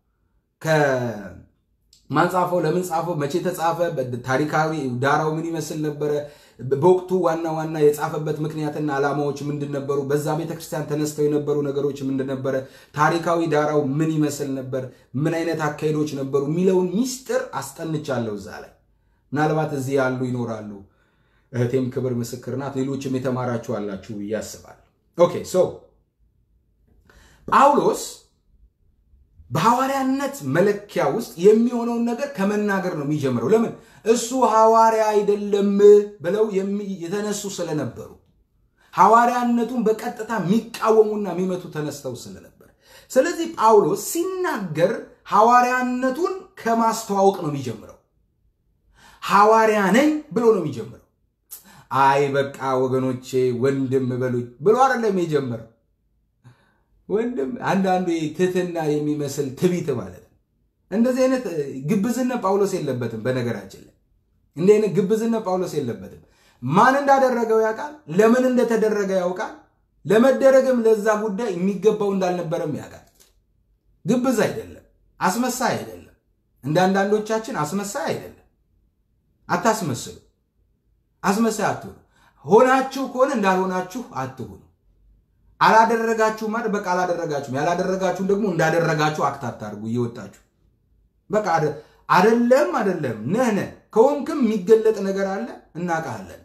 S1: ከማን ጻፈው፣ ለምን ጻፈው፣ መቼ ተጻፈ፣ ታሪካዊ ዳራው ምን ይመስል ነበረ፣ በወቅቱ ዋና ዋና የጻፈበት ምክንያትና ዓላማዎች ምንድን ነበሩ፣ በዛ ቤተክርስቲያን ተነስተው የነበሩ ነገሮች ምንድን ነበረ፣ ታሪካዊ ዳራው ምን ይመስል ነበር፣ ምን አይነት አካሄዶች ነበሩ የሚለውን ሚስጥር አስጠንቻለሁ እዛ ላይ ምናልባት እዚህ ያሉ ይኖራሉ። እህቴም ክብር ምስክር ናት። ሌሎችም የተማራችሁ አላችሁ ብዬ አስባለሁ። ኦኬ ሶ ጳውሎስ በሐዋርያነት መለኪያ ውስጥ የሚሆነውን ነገር ከመናገር ነው የሚጀምረው። ለምን እሱ ሐዋርያ አይደለም ብለው የተነሱ ስለነበሩ ሐዋርያነቱን በቀጥታ የሚቃወሙና የሚመቱ ተነስተው ስለነበር፣ ስለዚህ ጳውሎስ ሲናገር ሐዋርያነቱን ከማስተዋወቅ ነው የሚጀምረው። ሐዋርያ ነኝ ብሎ ነው የሚጀምረው። አይ በቃ ወገኖቼ ወንድም በሉኝ ብሎ አይደለም የጀመረው። ወንድም አንዳንዱ ትህትና የሚመስል ትቢት ማለት ነው። እንደዚህ አይነት ግብዝነት ጳውሎስ የለበትም። በነገራችን ላይ እንዲህ አይነት ግብዝነት ጳውሎስ የለበትም። ማን እንዳደረገው ያውቃል። ለምን እንደተደረገ ያውቃል። ለመደረግም ለዛ ጉዳይ የሚገባው እንዳልነበረም ያውቃል። ግብዝ አይደለም፣ አስመሳይ አይደለም። እንደ አንዳንዶቻችን አስመሳይ አይደለም። አታስመስሉ። አስመሳይ አትሁኑ። ሆናችሁ ከሆነ እንዳልሆናችሁ አትሁኑ። አላደረጋችሁ ማለት በቃ አላደረጋችሁም። ያላደረጋችሁም ደግሞ እንዳደረጋችሁ አክት አታርጉ እየወጣችሁ በቃ አደለም አደለም ነህነ ከሆንክም የሚገለጥ ነገር አለ እናውቃለን።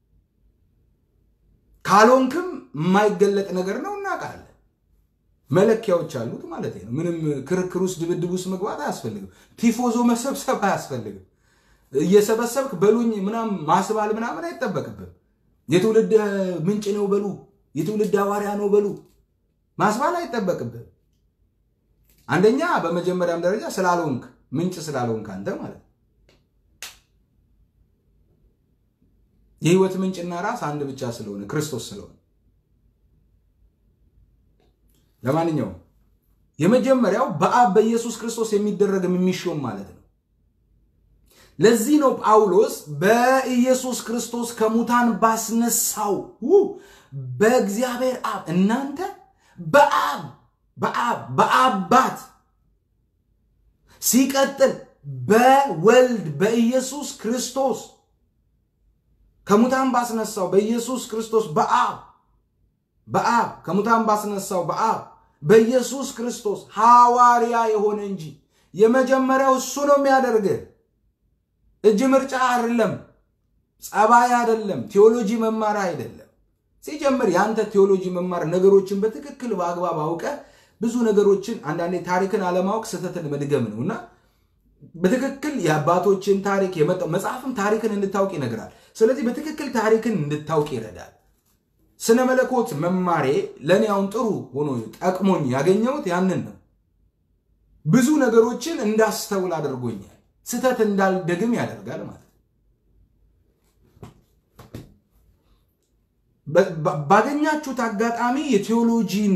S1: ካልሆንክም የማይገለጥ ነገር ነው እናውቃለን። መለኪያዎች አሉት ማለት ነው። ምንም ክርክር ውስጥ ድብድብ ውስጥ መግባት አያስፈልግም። ቲፎዞ መሰብሰብ አያስፈልግም። እየሰበሰብክ በሉኝ ምናምን ማስባል ምናምን አይጠበቅብም። የትውልድ ምንጭ ነው በሉ፣ የትውልድ ሐዋርያ ነው በሉ ማስባል አይጠበቅብም። አንደኛ በመጀመሪያም ደረጃ ስላልሆንክ ምንጭ ስላልሆንክ አንተ ማለት ነው። የህይወት ምንጭና ራስ አንድ ብቻ ስለሆነ ክርስቶስ ስለሆነ ለማንኛውም የመጀመሪያው በአብ በኢየሱስ ክርስቶስ የሚደረግም የሚሾም ማለት ነው። ለዚህ ነው ጳውሎስ በኢየሱስ ክርስቶስ ከሙታን ባስነሳው በእግዚአብሔር አብ እናንተ በአብ በአብ በአባት ሲቀጥል በወልድ በኢየሱስ ክርስቶስ ከሙታን ባስነሳው በኢየሱስ ክርስቶስ በአብ በአብ ከሙታን ባስነሳው በአብ በኢየሱስ ክርስቶስ ሐዋርያ የሆነ እንጂ የመጀመሪያው እሱ ነው የሚያደርግህ። እጅ ምርጫ አይደለም፣ ጸባይ አይደለም፣ ቴዎሎጂ መማር አይደለም። ሲጀምር የአንተ ቴዎሎጂ መማር ነገሮችን በትክክል በአግባብ አውቀ ብዙ ነገሮችን አንዳንዴ ታሪክን አለማወቅ ስህተትን መድገም ነው እና በትክክል የአባቶችን ታሪክ የመጣው መጽሐፍም ታሪክን እንድታውቅ ይነግራል። ስለዚህ በትክክል ታሪክን እንድታውቅ ይረዳል። ስነ መለኮት መማሬ ለእኔ አሁን ጥሩ ሆኖ ጠቅሞኝ ያገኘሁት ያንን ነው። ብዙ ነገሮችን እንዳስተውል አድርጎኛል። ስህተት እንዳልደግም ያደርጋል ማለት ነው። ባገኛችሁት አጋጣሚ የቴዎሎጂን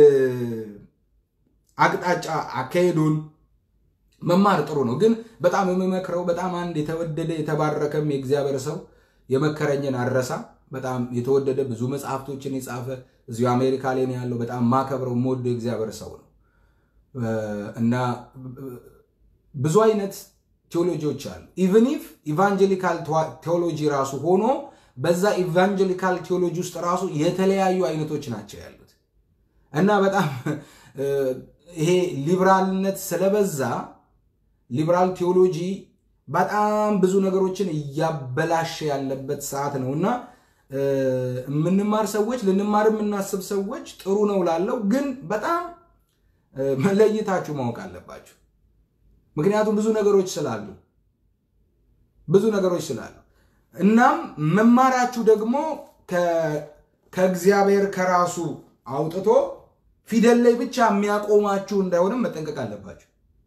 S1: አቅጣጫ አካሄዱን መማር ጥሩ ነው። ግን በጣም የምመክረው በጣም አንድ የተወደደ የተባረከም የእግዚአብሔር ሰው የመከረኝን አረሳ በጣም የተወደደ ብዙ መጽሐፍቶችን የጻፈ እዚሁ አሜሪካ ላይ ነው ያለው። በጣም ማከብረው የምወደው የእግዚአብሔር ሰው ነው እና ብዙ አይነት ቴዎሎጂዎች አሉ። ኢቨን ኢፍ ኢቫንጀሊካል ቴዎሎጂ ራሱ ሆኖ በዛ ኢቫንጀሊካል ቴዎሎጂ ውስጥ ራሱ የተለያዩ አይነቶች ናቸው ያሉት እና በጣም ይሄ ሊብራልነት ስለበዛ ሊብራል ቴዎሎጂ በጣም ብዙ ነገሮችን እያበላሸ ያለበት ሰዓት ነው እና የምንማር ሰዎች ልንማር የምናስብ ሰዎች ጥሩ ነው ላለው፣ ግን በጣም መለይታችሁ ማወቅ አለባችሁ። ምክንያቱም ብዙ ነገሮች ስላሉ ብዙ ነገሮች ስላሉ እናም መማራችሁ ደግሞ ከእግዚአብሔር ከራሱ አውጥቶ ፊደል ላይ ብቻ የሚያቆማችሁ እንዳይሆንም መጠንቀቅ አለባችሁ።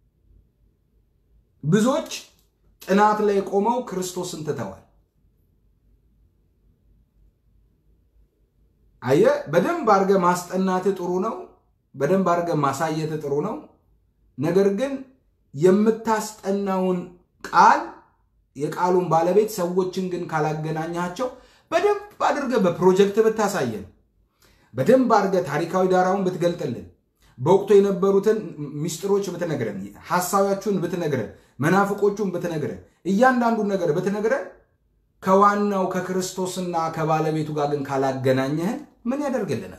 S1: ብዙዎች ጥናት ላይ ቆመው ክርስቶስን ትተዋል። አየ በደንብ አድርገ ማስጠናት ጥሩ ነው። በደንብ አድርገ ማሳየት ጥሩ ነው። ነገር ግን የምታስጠናውን ቃል የቃሉን ባለቤት ሰዎችን ግን ካላገናኛቸው በደንብ አድርገ በፕሮጀክት ብታሳየን፣ በደንብ አድርገ ታሪካዊ ዳራውን ብትገልጥልን፣ በወቅቱ የነበሩትን ሚስጥሮች ብትነግረን፣ ሐሳባችሁን ብትነግረን፣ መናፍቆቹን ብትነግረን፣ እያንዳንዱን ነገር ብትነግረን ከዋናው ከክርስቶስና ከባለቤቱ ጋር ግን ካላገናኘህን ምን ያደርግልናል?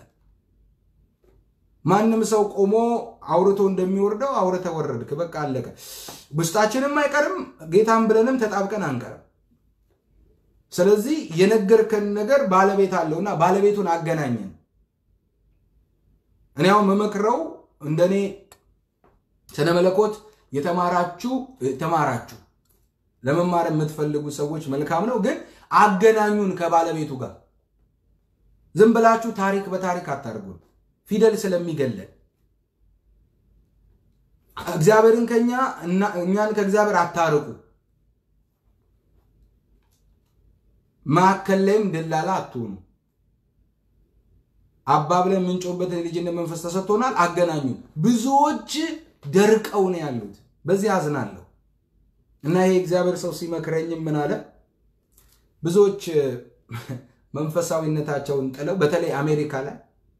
S1: ማንም ሰው ቆሞ አውርቶ እንደሚወርደው አውርተ ወረድክ፣ በቃ አለቀ። ውስጣችንም አይቀርም ጌታን ብለንም ተጣብቀን አንቀርም። ስለዚህ የነገርከን ነገር ባለቤት አለውና ባለቤቱን አገናኘን። እኔ አሁን መመክረው እንደኔ ስነ መለኮት የተማራችሁ ተማራችሁ ለመማር የምትፈልጉ ሰዎች መልካም ነው፣ ግን አገናኙን ከባለቤቱ ጋር። ዝም ብላችሁ ታሪክ በታሪክ አታርጉን። ፊደል ስለሚገለን እግዚአብሔርን ከኛ እኛን ከእግዚአብሔር አታርቁ። መካከል ላይም ደላላ አትሆኑ። አባ ብለን የምንጮህበት የልጅነት መንፈስ ተሰጥቶናል። አገናኙ። ብዙዎች ደርቀው ነው ያሉት። በዚህ አዝናለሁ እና ይሄ እግዚአብሔር ሰው ሲመክረኝም ምን አለ ብዙዎች መንፈሳዊነታቸውን ጥለው በተለይ አሜሪካ ላይ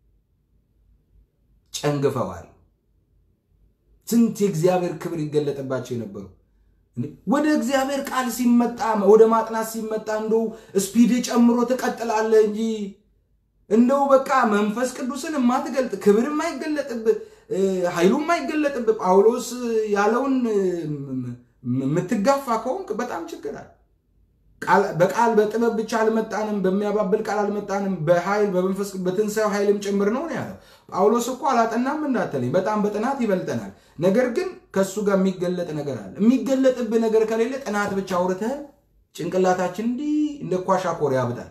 S1: ጨንግፈዋል። ስንት የእግዚአብሔር ክብር ይገለጥባቸው የነበሩ ወደ እግዚአብሔር ቃል ሲመጣ ወደ ማጥናት ሲመጣ እንደው ስፒድ ጨምሮ ትቀጥላለህ እንጂ እንደው በቃ መንፈስ ቅዱስን የማትገልጥ ክብር የማይገለጥብህ ኃይሉ የማይገለጥብህ ጳውሎስ ያለውን የምትጋፋ ከሆንክ በጣም ችግር አለ። በቃል በጥበብ ብቻ አልመጣንም፣ በሚያባብል ቃል አልመጣንም፣ በኃይል በመንፈስ በትንሣኤው ኃይልም ጭምር ነው ያለው። ጳውሎስ እኮ አላጠናም እንዳትለኝ፣ በጣም በጥናት ይበልጠናል። ነገር ግን ከእሱ ጋር የሚገለጥ ነገር አለ። የሚገለጥብህ ነገር ከሌለ ጥናት ብቻ አውርተህ ጭንቅላታችን እንዲህ እንደ ኳሻኮር ያብጣል።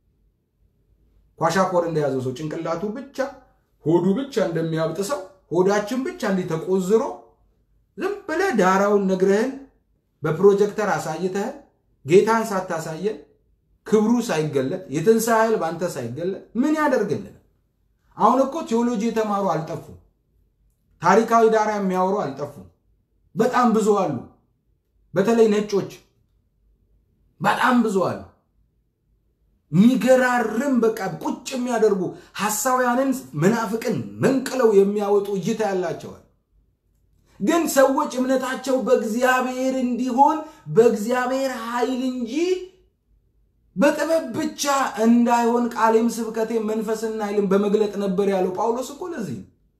S1: ኳሻኮር እንደያዘው ሰው ጭንቅላቱ ብቻ ሆዱ ብቻ እንደሚያብጥ ሰው ሆዳችን ብቻ እንዲህ ተቆዝሮ ዝም ብለ ብለህ ዳራውን ነግረህን በፕሮጀክተር አሳይተህን ጌታን ሳታሳየን ክብሩ ሳይገለጥ የትንሣኤ ኃይል በአንተ ሳይገለጥ ምን ያደርግልን? አሁን እኮ ቴዎሎጂ የተማሩ አልጠፉም። ታሪካዊ ዳራ የሚያወሩ አልጠፉም። በጣም ብዙ አሉ። በተለይ ነጮች በጣም ብዙ አሉ። የሚገራርም በቃ ቁጭ የሚያደርጉ ሐሳውያንን መናፍቅን መንቅለው የሚያወጡ እይታ ያላቸዋል። ግን ሰዎች እምነታቸው በእግዚአብሔር እንዲሆን በእግዚአብሔር ኃይል እንጂ በጥበብ ብቻ እንዳይሆን ቃሌም ስብከቴም መንፈስና ኃይልን በመግለጥ ነበር ያለው ጳውሎስ እኮ ለዚህ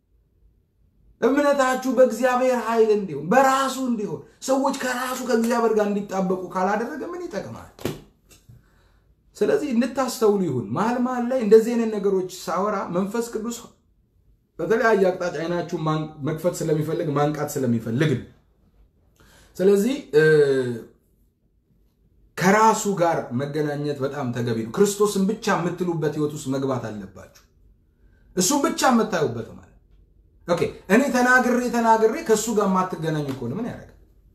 S1: እምነታችሁ በእግዚአብሔር ኃይል እንዲሆን በራሱ እንዲሆን ሰዎች ከራሱ ከእግዚአብሔር ጋር እንዲጣበቁ ካላደረገ ምን ይጠቅማል? ስለዚህ እንድታስተውሉ ይሁን። መሀል መሀል ላይ እንደዚህ አይነት ነገሮች ሳወራ መንፈስ ቅዱስ በተለያየ አቅጣጫ አይናችሁ መክፈት ስለሚፈልግ ማንቃት ስለሚፈልግ ነው። ስለዚህ ከራሱ ጋር መገናኘት በጣም ተገቢ ነው። ክርስቶስን ብቻ የምትሉበት ህይወት ውስጥ መግባት አለባችሁ። እሱን ብቻ የምታዩበት ማለት ኦኬ። እኔ ተናግሬ ተናግሬ ከእሱ ጋር የማትገናኙ ከሆነ ምን ያደርጋል?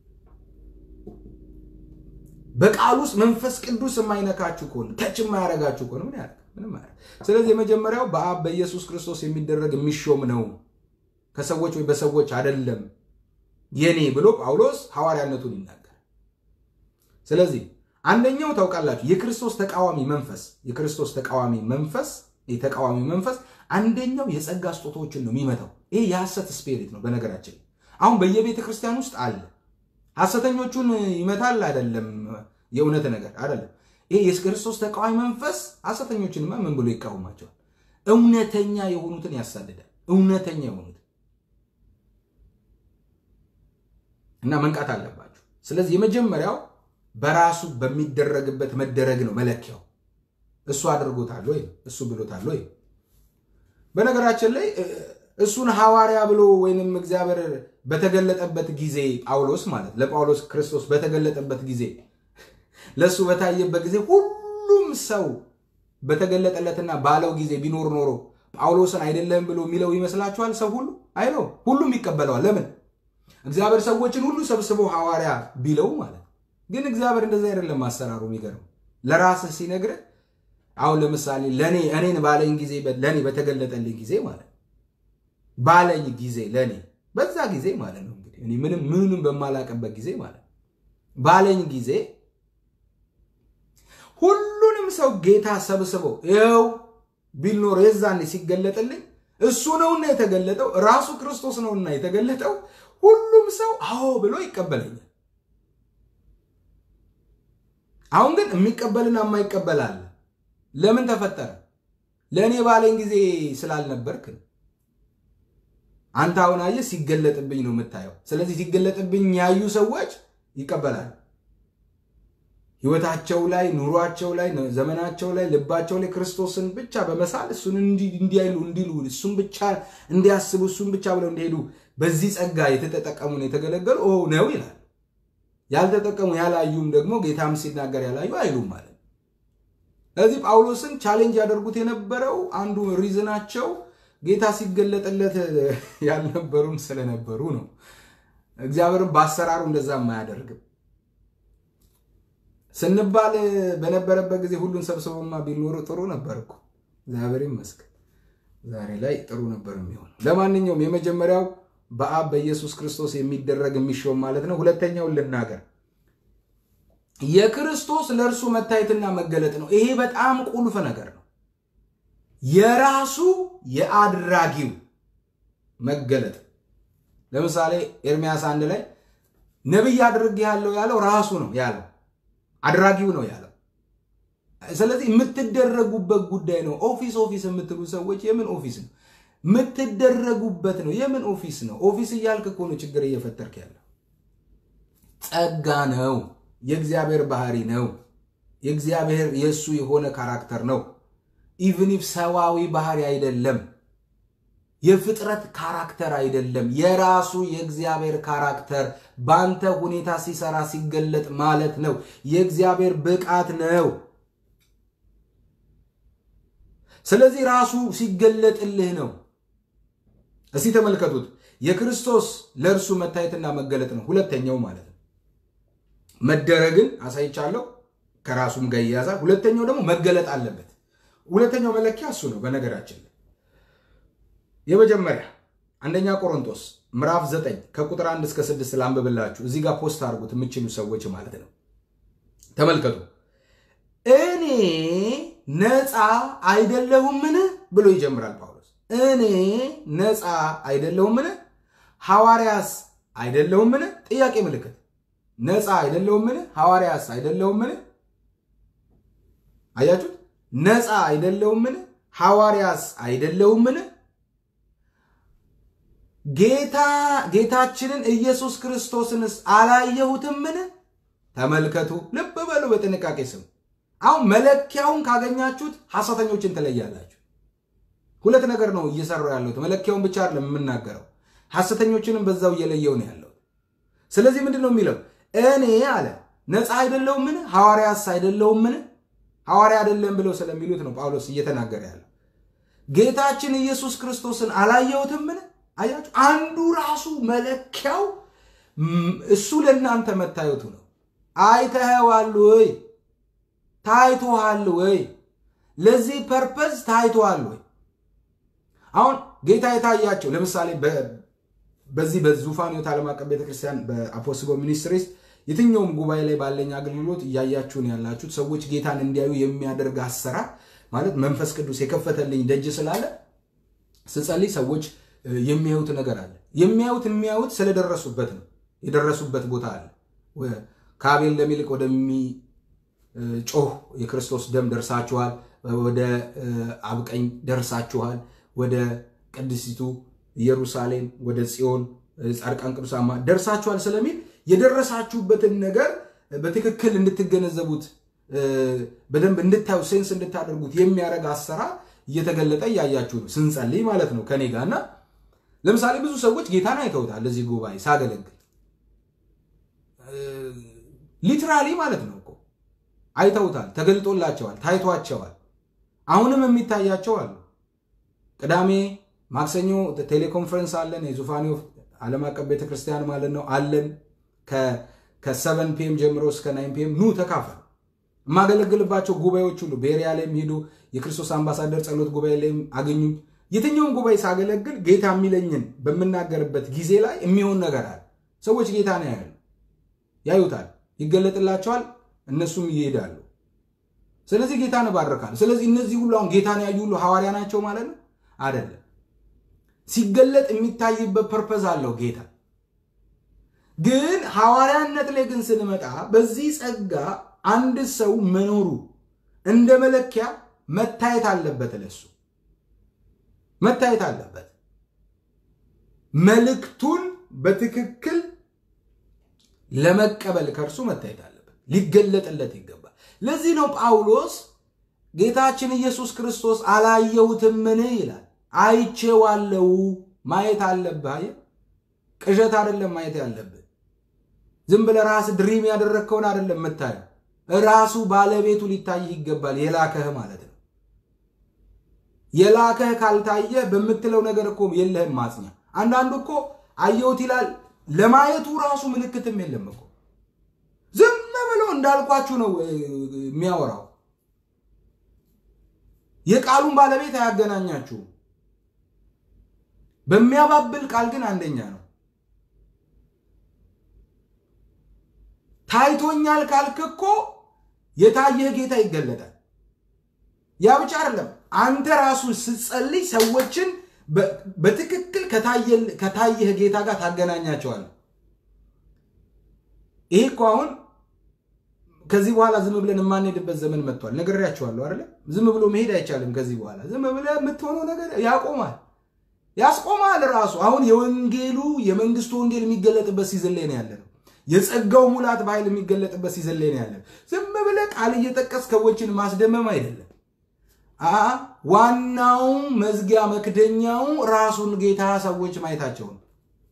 S1: በቃል ውስጥ መንፈስ ቅዱስ የማይነካችሁ ከሆነ ተች የማያደርጋችሁ ከሆነ ምን ያደርጋል? ምንም ያደርጋል። ስለዚህ የመጀመሪያው በአብ በኢየሱስ ክርስቶስ የሚደረግ የሚሾም ነው፣ ከሰዎች ወይ በሰዎች አይደለም የኔ ብሎ ጳውሎስ ሐዋርያነቱን ይናገር። ስለዚህ አንደኛው ታውቃላችሁ የክርስቶስ ተቃዋሚ መንፈስ የክርስቶስ ተቃዋሚ መንፈስ የተቃዋሚ መንፈስ አንደኛው የጸጋ ስጦታዎችን ነው የሚመታው። ይሄ የሐሰት ስፒሪት ነው። በነገራችን አሁን በየቤተ ክርስቲያን ውስጥ አለ። ሐሰተኞቹን ይመታል አይደለም፣ የእውነት ነገር አይደለም። ይሄ የክርስቶስ ተቃዋሚ መንፈስ ሐሰተኞችንማ ምን ብሎ ይቃወማቸዋል? እውነተኛ የሆኑትን ያሳድዳል። እውነተኛ የሆኑትን እና መንቃት አለባችሁ። ስለዚህ የመጀመሪያው በራሱ በሚደረግበት መደረግ ነው መለኪያው። እሱ አድርጎታል ወይ እሱ ብሎታል ወይ? በነገራችን ላይ እሱን ሐዋርያ ብሎ ወይንም እግዚአብሔር በተገለጠበት ጊዜ ጳውሎስ ማለት ለጳውሎስ ክርስቶስ በተገለጠበት ጊዜ ለእሱ በታየበት ጊዜ ሁሉም ሰው በተገለጠለትና ባለው ጊዜ ቢኖር ኖሮ ጳውሎስን አይደለም ብሎ የሚለው ይመስላችኋል? ሰው ሁሉ አይለው፣ ሁሉም ይቀበለዋል። ለምን? እግዚአብሔር ሰዎችን ሁሉ ሰብስበው ሐዋርያ ቢለው ማለት ግን እግዚአብሔር እንደዚህ አይደለም አሰራሩ። የሚገርም ለራስህ ሲነግርህ አሁን ለምሳሌ ለእኔ እኔን ባለኝ ጊዜ ለእኔ በተገለጠልኝ ጊዜ ማለት ባለኝ ጊዜ ለእኔ በዛ ጊዜ ማለት ነው እንግዲህ እኔ ምንም ምንም በማላቅበት ጊዜ ማለት ባለኝ ጊዜ ሁሉንም ሰው ጌታ ሰብስበው ይኸው ቢል ኖሮ የዛኔ ሲገለጥልኝ እሱ ነውና የተገለጠው ራሱ ክርስቶስ ነውና የተገለጠው ሁሉም ሰው አዎ ብሎ ይቀበለኛል። አሁን ግን የሚቀበልና የማይቀበል አለ። ለምን ተፈጠረ? ለእኔ ባለኝ ጊዜ ስላልነበርክ። አንተ አሁን አየህ፣ ሲገለጥብኝ ነው የምታየው። ስለዚህ ሲገለጥብኝ ያዩ ሰዎች ይቀበላሉ። ህይወታቸው ላይ፣ ኑሯቸው ላይ፣ ዘመናቸው ላይ፣ ልባቸው ላይ ክርስቶስን ብቻ በመሳል እሱን እንዲያይሉ እንዲሉ እሱን ብቻ እንዲያስቡ እሱን ብቻ ብለው እንዲሄዱ በዚህ ጸጋ የተጠቀሙን የተገለገሉ ነው ይላል። ያልተጠቀሙ ያላዩም ደግሞ ጌታም ሲናገር ያላዩ አይሉም ማለት ነው። ስለዚህ ጳውሎስን ቻሌንጅ ያደርጉት የነበረው አንዱ ሪዝናቸው ጌታ ሲገለጥለት ያልነበሩም ስለነበሩ ነው። እግዚአብሔርም በአሰራሩ እንደዛ አያደርግም። ስንባል በነበረበት ጊዜ ሁሉን ሰብስቦማ ቢኖሩ ጥሩ ነበር እኮ። እግዚአብሔር ይመስገን ዛሬ ላይ ጥሩ ነበር የሚሆነው። ለማንኛውም የመጀመሪያው በአብ በኢየሱስ ክርስቶስ የሚደረግ የሚሾም ማለት ነው። ሁለተኛውን ልናገር፣ የክርስቶስ ለእርሱ መታየትና መገለጥ ነው። ይሄ በጣም ቁልፍ ነገር ነው። የራሱ የአድራጊው መገለጥ። ለምሳሌ ኤርሚያስ አንድ ላይ ነቢይ አድርጌሃለሁ ያለው ራሱ ነው ያለው፣ አድራጊው ነው ያለው። ስለዚህ የምትደረጉበት ጉዳይ ነው። ኦፊስ ኦፊስ የምትሉ ሰዎች የምን ኦፊስ ነው የምትደረጉበት ነው። የምን ኦፊስ ነው? ኦፊስ እያልክ እኮ ነው ችግር እየፈጠርክ ያለው። ጸጋ ነው። የእግዚአብሔር ባህሪ ነው። የእግዚአብሔር የእሱ የሆነ ካራክተር ነው። ኢቭን ኢፍ ሰዋዊ ባህሪ አይደለም። የፍጥረት ካራክተር አይደለም። የራሱ የእግዚአብሔር ካራክተር በአንተ ሁኔታ ሲሰራ ሲገለጥ ማለት ነው። የእግዚአብሔር ብቃት ነው። ስለዚህ ራሱ ሲገለጥልህ ነው። እስቲ ተመልከቱት። የክርስቶስ ለእርሱ መታየትና መገለጥ ነው። ሁለተኛው ማለት ነው። መደረግን አሳይቻለሁ፣ ከራሱም ጋር ይያዛል። ሁለተኛው ደግሞ መገለጥ አለበት። ሁለተኛው መለኪያ እሱ ነው። በነገራችን ላይ የመጀመሪያ አንደኛ ቆሮንቶስ ምዕራፍ 9 ከቁጥር 1 እስከ 6 ላንብብላችሁ። እዚህ ጋር ፖስት አድርጉት የምችሉ ሰዎች ማለት ነው። ተመልከቱ። እኔ ነፃ አይደለሁምን ብሎ ይጀምራል ጳውሎስ። እኔ ነፃ አይደለሁምን? ሐዋርያስ አይደለሁምን? ጥያቄ ምልክት። ነፃ አይደለሁምን? ሐዋርያስ አይደለሁምን? አያችሁት? ነፃ አይደለሁምን? ሐዋርያስ አይደለሁምን? ጌታ ጌታችንን ኢየሱስ ክርስቶስንስ አላየሁትምን? ተመልከቱ። ልብ በሉ፣ በጥንቃቄ ስሙ። አሁን መለኪያውን ካገኛችሁት ሐሰተኞችን ትለያላችሁ። ሁለት ነገር ነው እየሰራው ያለሁት። መለኪያውን ብቻ አይደለም የምናገረው፣ ሐሰተኞችንም በዛው እየለየው ነው ያለሁት። ስለዚህ ምንድን ነው የሚለው? እኔ አለ ነፃ አይደለሁምን? ሐዋርያስ አይደለሁምን? ሐዋርያ አይደለም ብለው ስለሚሉት ነው ጳውሎስ እየተናገረ ያለው። ጌታችን ኢየሱስ ክርስቶስን አላየሁትምን? አያችሁ፣ አንዱ ራሱ መለኪያው እሱ ለእናንተ መታየቱ ነው። አይተኸዋል ወይ? ታይቶሃል ወይ? ለዚህ ፐርፐዝ ታይቶሃል ወይ? አሁን ጌታ የታያቸው ለምሳሌ በዚህ በዙፋን ሕይወት ዓለም አቀፍ ቤተክርስቲያን በአፖስቦ ሚኒስትሪስ የትኛውም ጉባኤ ላይ ባለኝ አገልግሎት እያያችሁን ያላችሁት ሰዎች ጌታን እንዲያዩ የሚያደርግ አሰራር ማለት መንፈስ ቅዱስ የከፈተልኝ ደጅ ስላለ ስጸልይ ሰዎች የሚያዩት ነገር አለ። የሚያዩት የሚያዩት ስለደረሱበት ነው። የደረሱበት ቦታ አለ። ከአቤል ለሚልቅ ወደሚጮህ የክርስቶስ ደም ደርሳችኋል። ወደ አብቀኝ ደርሳችኋል። ወደ ቅድስቲቱ ኢየሩሳሌም፣ ወደ ጽዮን ጻድቃን ቅዱሳማ ደርሳችኋል ስለሚል የደረሳችሁበትን ነገር በትክክል እንድትገነዘቡት በደንብ እንድታዩ ሴንስ እንድታደርጉት የሚያደርግ አሰራር እየተገለጠ እያያችሁ ነው። ስንጸልይ ማለት ነው ከኔ ጋር እና ለምሳሌ ብዙ ሰዎች ጌታን አይተውታል። እዚህ ጉባኤ ሳገለግል ሊትራሊ ማለት ነው እኮ አይተውታል፣ ተገልጦላቸዋል፣ ታይቷቸዋል። አሁንም የሚታያቸው አሉ። ቅዳሜ፣ ማክሰኞ ቴሌኮንፈረንስ አለን። የዙፋኔ ዓለም አቀፍ ቤተክርስቲያን ማለት ነው አለን። ከሰቨን ፒኤም ጀምሮ እስከ ናይን ፒኤም ኑ ተካፈሉ። የማገለግልባቸው ጉባኤዎች ሁሉ ቤሪያ ላይም ሂዱ። የክርስቶስ አምባሳደር ጸሎት ጉባኤ ላይም አገኙ። የትኛውን ጉባኤ ሳገለግል ጌታ የሚለኝን በምናገርበት ጊዜ ላይ የሚሆን ነገር አለ። ሰዎች ጌታ ነው ያሉ ያዩታል፣ ይገለጥላቸዋል፣ እነሱም ይሄዳሉ። ስለዚህ ጌታን እባርካለሁ። ስለዚህ እነዚህ ሁሉ አሁን ጌታን ያዩ ሁሉ ሐዋርያ ናቸው ማለት ነው አይደለም። ሲገለጥ የሚታይበት ፐርፐዝ አለው ጌታ። ግን ሐዋርያነት ላይ ግን ስንመጣ በዚህ ጸጋ አንድ ሰው መኖሩ እንደ መለኪያ መታየት አለበት። ለሱ መታየት አለበት። መልእክቱን በትክክል ለመቀበል ከእርሱ መታየት አለበት፣ ሊገለጥለት ይገባል። ለዚህ ነው ጳውሎስ ጌታችን ኢየሱስ ክርስቶስ አላየሁትምን ይላል። አይቼዋለሁ። ማየት አለብህ። አየህ፣ ቅዠት አይደለም ማየት ያለብህ። ዝም ብለህ ራስህ ድሪም ያደረግከውን አይደለም የምታየው። ራሱ ባለቤቱ ሊታይህ ይገባል። የላከህ ማለት ነው። የላከህ ካልታየ በምትለው ነገር እኮ የለህም ማጽኛ። አንዳንዱ እኮ አየሁት ይላል፣ ለማየቱ ራሱ ምልክትም የለም እኮ ዝም ብሎ እንዳልኳችሁ ነው የሚያወራው። የቃሉን ባለቤት አያገናኛችሁም። በሚያባብል ቃል ግን አንደኛ ነው። ታይቶኛል ካልክ እኮ የታየህ ጌታ ይገለጣል። ያ ብቻ አይደለም። አንተ ራሱ ስትጸልይ ሰዎችን በትክክል ከታየህ ጌታ ጋር ታገናኛቸዋለህ። ይሄ እኮ አሁን ከዚህ በኋላ ዝም ብለን የማንሄድበት ዘመን መጥቷል። ነግሬያቸዋለሁ አይደለ? ዝም ብሎ መሄድ አይቻልም። ከዚህ በኋላ ዝም ብለህ የምትሆነው ነገር ያቆማል፣ ያስቆማል ራሱ። አሁን የወንጌሉ የመንግስቱ ወንጌል የሚገለጥበት ሲዝን ላይ ነው ያለ ነው። የጸጋው ሙላት በኃይል የሚገለጥበት ሲዝን ላይ ነው ያለ። ዝም ብለህ ቃል እየጠቀስ ሰዎችን ማስደመም አይደለም። ዋናው መዝጊያ መክደኛው ራሱን ጌታ ሰዎች ማየታቸው ነው።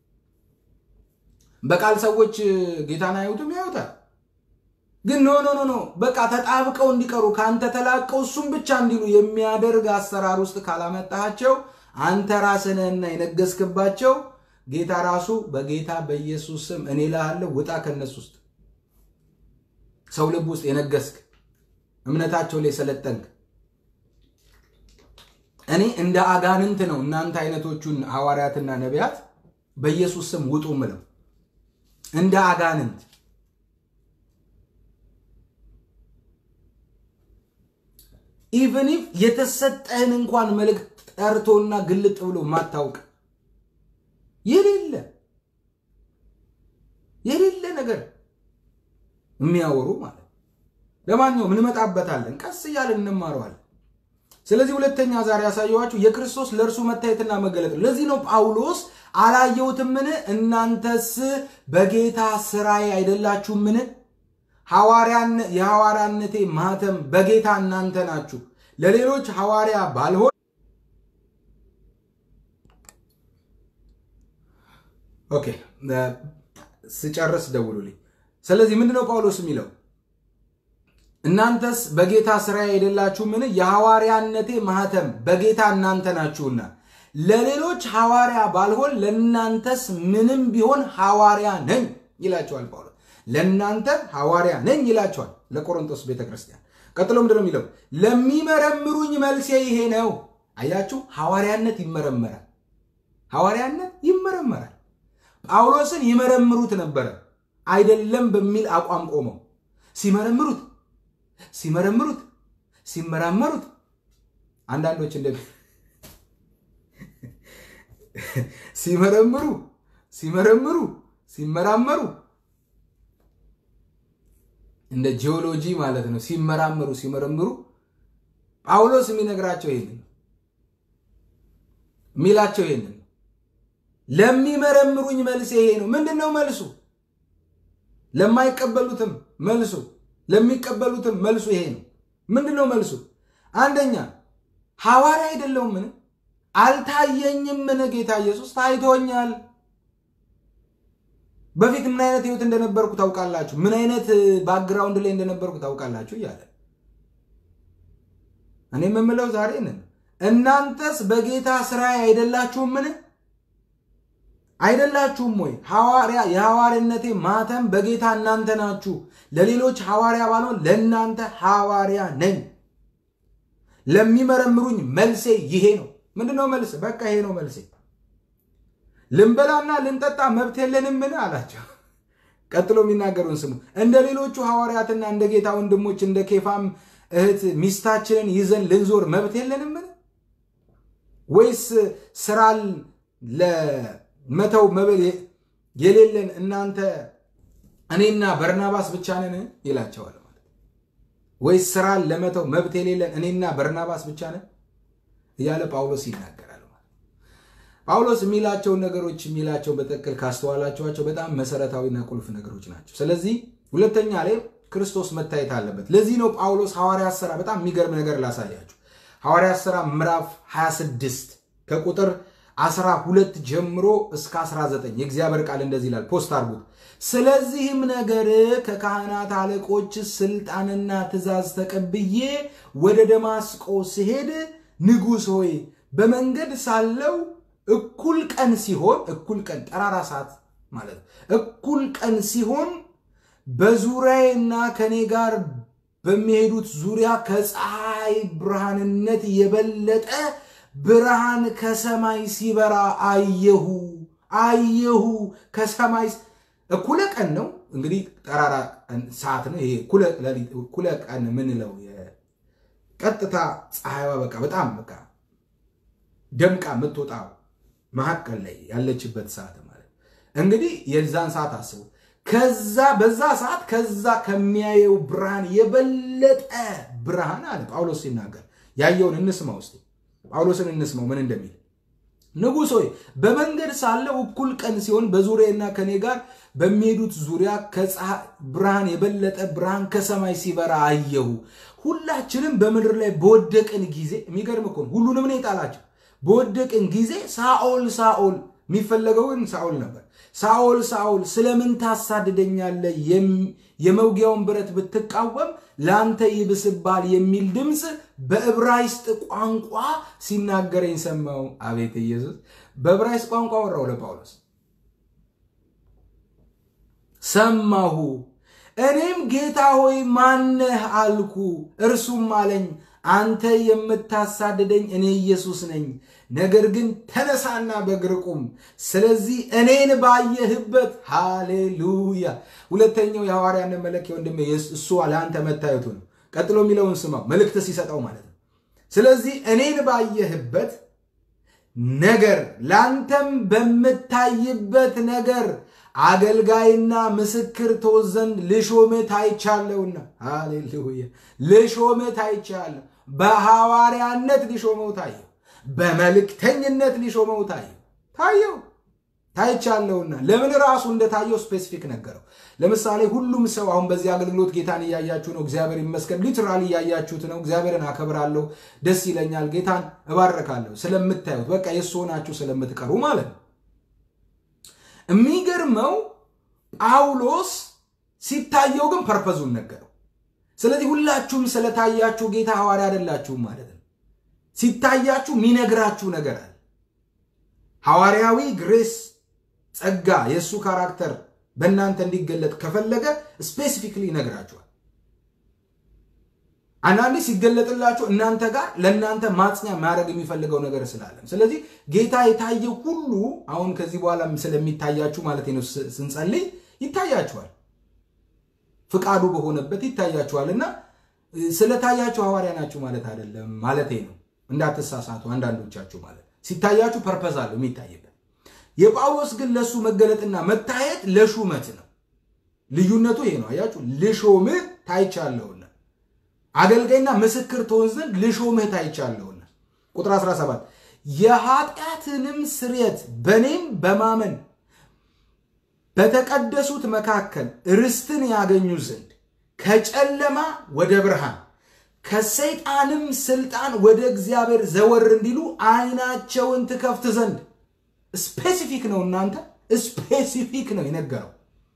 S1: በቃል ሰዎች ጌታን አያዩትም፣ ያዩታል ግን ኖ ኖ ኖ በቃ ተጣብቀው እንዲቀሩ ከአንተ ተላቀው እሱም ብቻ እንዲሉ የሚያደርግ አሰራር ውስጥ ካላመጣቸው አንተ ራስህንና የነገስክባቸው ጌታ ራሱ በጌታ በኢየሱስ ስም እኔ እልሃለሁ ውጣ ከነሱ ውስጥ ሰው ልብ ውስጥ የነገስክ እምነታቸው ላይ ሰለጠንክ እኔ እንደ አጋንንት ነው እናንተ አይነቶቹን ሐዋርያትና ነቢያት በኢየሱስ ስም ውጡ ምለው እንደ አጋንንት ኢቨን ኢፍ የተሰጠህን እንኳን መልእክት ጠርቶና ግልጥ ብሎ ማታውቅ የሌለ የሌለ ነገር የሚያወሩ ማለት ለማንኛውም እንመጣበታለን፣ ቀስ እያለን እንማረዋለን። ስለዚህ ሁለተኛ ዛሬ ያሳየኋችሁ የክርስቶስ ለእርሱ መታየትና መገለጥ። ለዚህ ነው ጳውሎስ አላየሁትምን? እናንተስ በጌታ ስራዬ አይደላችሁምን? የሐዋርያነቴ ማህተም በጌታ እናንተ ናችሁ። ለሌሎች ሐዋርያ ባልሆን ኦኬ፣ ስጨርስ ደውሉልኝ። ስለዚህ ምንድነው ጳውሎስ የሚለው? እናንተስ በጌታ ስራዬ አይደላችሁምን? የሐዋርያነቴ ማህተም በጌታ እናንተ ናችሁና ለሌሎች ሐዋርያ ባልሆን ለእናንተስ ምንም ቢሆን ሐዋርያ ነኝ ይላቸዋል ጳውሎስ። ለእናንተ ሐዋርያ ነኝ ይላቸዋል ለቆሮንቶስ ቤተክርስቲያን። ቀጥሎ ምንድነው የሚለው? ለሚመረምሩኝ መልሴ ይሄ ነው። አያችሁ፣ ሐዋርያነት ይመረመራል። ሐዋርያነት ይመረመራል። ጳውሎስን ይመረምሩት ነበረ አይደለም በሚል አቋም ቆመው ሲመረምሩት ሲመረምሩት ሲመራመሩት አንዳንዶች እንደ ሲመረምሩ ሲመረምሩ ሲመራመሩ እንደ ጂኦሎጂ ማለት ነው። ሲመራመሩ ሲመረምሩ ጳውሎስ የሚነግራቸው ይሄንን ነው የሚላቸው ይሄንን ነው። ለሚመረምሩኝ መልስ ይሄ ነው። ምንድን ነው መልሱ? ለማይቀበሉትም መልሱ ለሚቀበሉትም መልሱ ይሄ ነው። ምንድን ነው መልሱ? አንደኛ ሐዋርያ አይደለሁም ምን አልታየኝም ምን ጌታ ኢየሱስ ታይቶኛል። በፊት ምን አይነት ህይወት እንደነበርኩ ታውቃላችሁ፣ ምን አይነት ባክግራውንድ ላይ እንደነበርኩ ታውቃላችሁ እያለ እኔ የምምለው ዛሬ ነን። እናንተስ በጌታ ስራ አይደላችሁም ምን አይደላችሁም ወይ? ሐዋርያ የሐዋርያነቴ ማተም በጌታ እናንተ ናችሁ። ለሌሎች ሐዋርያ ባልሆን ለእናንተ ሐዋርያ ነኝ። ለሚመረምሩኝ መልሴ ይሄ ነው። ምንድነው መልስ? በቃ ይሄ ነው መልሴ። ልንበላና ልንጠጣ መብት የለንምን አላቸው። ቀጥሎ የሚናገሩን ስሙ። እንደ ሌሎቹ ሐዋርያትና እንደ ጌታ ወንድሞች እንደ ኬፋም እህት ሚስታችንን ይዘን ልንዞር መብት የለንምን? ወይስ ስራን ለመተው መብል የሌለን እናንተ እኔና በርናባስ ብቻ ነን ይላቸዋል። ማለት ወይስ ስራን ለመተው መብት የሌለን እኔና በርናባስ ብቻ ነን እያለ ጳውሎስ ይናገራል። ጳውሎስ የሚላቸውን ነገሮች የሚላቸውን በትክክል ካስተዋላችኋቸው በጣም መሰረታዊና ቁልፍ ነገሮች ናቸው። ስለዚህ ሁለተኛ ላይ ክርስቶስ መታየት አለበት። ለዚህ ነው ጳውሎስ ሐዋርያት ሥራ በጣም የሚገርም ነገር ላሳያችሁ። ሐዋርያት ሥራ ምዕራፍ 26 ከቁጥር 12 ጀምሮ እስከ 19 የእግዚአብሔር ቃል እንደዚህ ይላል። ፖስት አድርጉት። ስለዚህም ነገር ከካህናት አለቆች ስልጣንና ትእዛዝ ተቀብዬ ወደ ደማስቆ ስሄድ ንጉሥ ሆይ በመንገድ ሳለው እኩል ቀን ሲሆን እኩል ቀን ጠራራ ሰዓት ማለት እኩል ቀን ሲሆን በዙሪያዬና ከኔ ጋር በሚሄዱት ዙሪያ ከፀሐይ ብርሃንነት የበለጠ ብርሃን ከሰማይ ሲበራ አየሁ አየሁ። ከሰማይ እኩለ ቀን ነው እንግዲህ ጠራራ ሰዓት ነው ይሄ። እኩለ ቀን ምንለው ቀጥታ ፀሐይዋ በቃ በጣም በቃ ደምቃ የምትወጣው መካከል ላይ ያለችበት ሰዓት ማለት እንግዲህ የዛን ሰዓት አስቡ። ከዛ በዛ ሰዓት ከዛ ከሚያየው ብርሃን የበለጠ ብርሃን አለ ጳውሎስ ሲናገር። ያየውን እንስማ ውስጥ ጳውሎስን እንስማው ምን እንደሚል። ንጉሥ ሆይ በመንገድ ሳለው እኩል ቀን ሲሆን በዙሪያና ከኔ ጋር በሚሄዱት ዙሪያ ከፀሐይ ብርሃን የበለጠ ብርሃን ከሰማይ ሲበራ አየሁ። ሁላችንም በምድር ላይ በወደቅን ጊዜ የሚገርም እኮ ነው። ሁሉንም ነው የጣላቸው። በወደቅን ጊዜ ሳኦል ሳኦል የሚፈለገው ግን ሳኦል ነበር። ሳኦል ሳኦል ስለምን ታሳድደኛለህ? የመውጊያውን ብረት ብትቃወም ለአንተ ይብስባል የሚል ድምፅ በዕብራይስጥ ቋንቋ ሲናገረኝ ሰማው። አቤት ኢየሱስ! በዕብራይስጥ ቋንቋ ወራው ለጳውሎስ ሰማሁ። እኔም ጌታ ሆይ ማነህ አልኩ። እርሱም አለኝ አንተ የምታሳድደኝ እኔ ኢየሱስ ነኝ። ነገር ግን ተነሳና በእግር ቁም። ስለዚህ እኔን ባየህበት ሃሌሉያ። ሁለተኛው የሐዋርያነት መለኪያ ወንድሜ እሱ ለአንተ መታየቱ ነው። ቀጥሎ የሚለውን ስማው፣ መልእክት ሲሰጠው ማለት ነው። ስለዚህ እኔን ባየህበት ነገር ለአንተም በምታይበት ነገር አገልጋይና ምስክር ትሆን ዘንድ ልሾምህ ታይቻለሁና፣ ሃሌሉያ ልሾምህ ታይቻለሁ። በሐዋርያነት ሊሾመው ታየው፣ በመልእክተኝነት ሊሾመው ታየው ታየው ታይቻለሁና። ለምን ራሱ እንደታየው ስፔሲፊክ ነገረው። ለምሳሌ ሁሉም ሰው አሁን በዚህ አገልግሎት ጌታን እያያችሁ ነው፣ እግዚአብሔር ይመስገን። ሊትራሊ እያያችሁት ነው። እግዚአብሔርን አከብራለሁ፣ ደስ ይለኛል፣ ጌታን እባረካለሁ ስለምታዩት፣ በቃ የእሱ ሆናችሁ ስለምትቀሩ ማለት ነው። የሚገርመው ጳውሎስ ሲታየው ግን ፐርፐዙን ነገረው። ስለዚህ ሁላችሁም ስለታያችሁ ጌታ ሐዋርያ አይደላችሁም ማለት ነው። ሲታያችሁ የሚነግራችሁ ነገር አለ። ሐዋርያዊ ግሬስ ጸጋ፣ የእሱ ካራክተር በእናንተ እንዲገለጥ ከፈለገ ስፔሲፊክሊ ይነግራችኋል። አንዳንዴ ሲገለጥላችሁ እናንተ ጋር ለእናንተ ማጽኛ ማድረግ የሚፈልገው ነገር ስላለን፣ ስለዚህ ጌታ የታየው ሁሉ አሁን ከዚህ በኋላ ስለሚታያችሁ ማለት ነው ስንጸልይ ይታያችኋል፣ ፍቃዱ በሆነበት ይታያችኋል። እና ስለታያችሁ ሐዋርያ ናችሁ ማለት አይደለም ማለቴ ነው። እንዳትሳሳቱ አንዳንዶቻችሁ ማለት ሲታያችሁ ፐርፐዝ አለው የሚታይበት። የጳውሎስ ግን ለእሱ መገለጥና መታየት ለሹመት ነው። ልዩነቱ ይሄ ነው። አያችሁ፣ ልሾምህ ታይቻለሁና አገልጋይና ምስክር ትሆን ዘንድ ልሾምህ ታይቻለሁና። ቁጥር 17 የኃጢአትንም ስርየት በእኔም በማመን በተቀደሱት መካከል ርስትን ያገኙ ዘንድ ከጨለማ ወደ ብርሃን ከሰይጣንም ስልጣን ወደ እግዚአብሔር ዘወር እንዲሉ ዓይናቸውን ትከፍት ዘንድ ስፔሲፊክ ነው። እናንተ ስፔሲፊክ ነው የነገረው።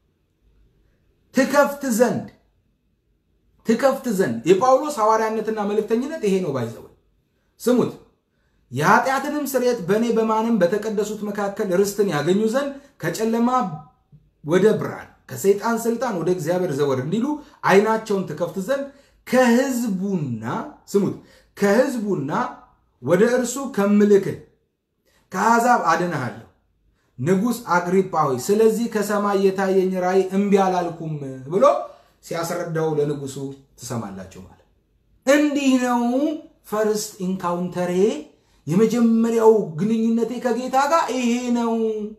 S1: ትከፍት ዘንድ ትከፍት ዘንድ የጳውሎስ ሐዋርያነትና መልእክተኝነት ይሄ ነው። ባይዘው ስሙት። የኃጢአትንም ስርየት በእኔ በማንም በተቀደሱት መካከል ርስትን ያገኙ ዘንድ ከጨለማ ወደ ብርሃን ከሰይጣን ስልጣን ወደ እግዚአብሔር ዘወር እንዲሉ ዓይናቸውን ትከፍት ዘንድ ከሕዝቡና ስሙት ከሕዝቡና ወደ እርሱ ከምልክህ ከአሕዛብ አድንሃለሁ። ንጉሥ አግሪጳ ሆይ ስለዚህ ከሰማይ የታየኝ ራእይ እምቢ አላልኩም ብሎ ሲያስረዳው ለንጉሱ ትሰማላችሁ። ማለት እንዲህ ነው። ፈርስት ኢንካውንተሬ የመጀመሪያው ግንኙነቴ ከጌታ ጋር ይሄ ነው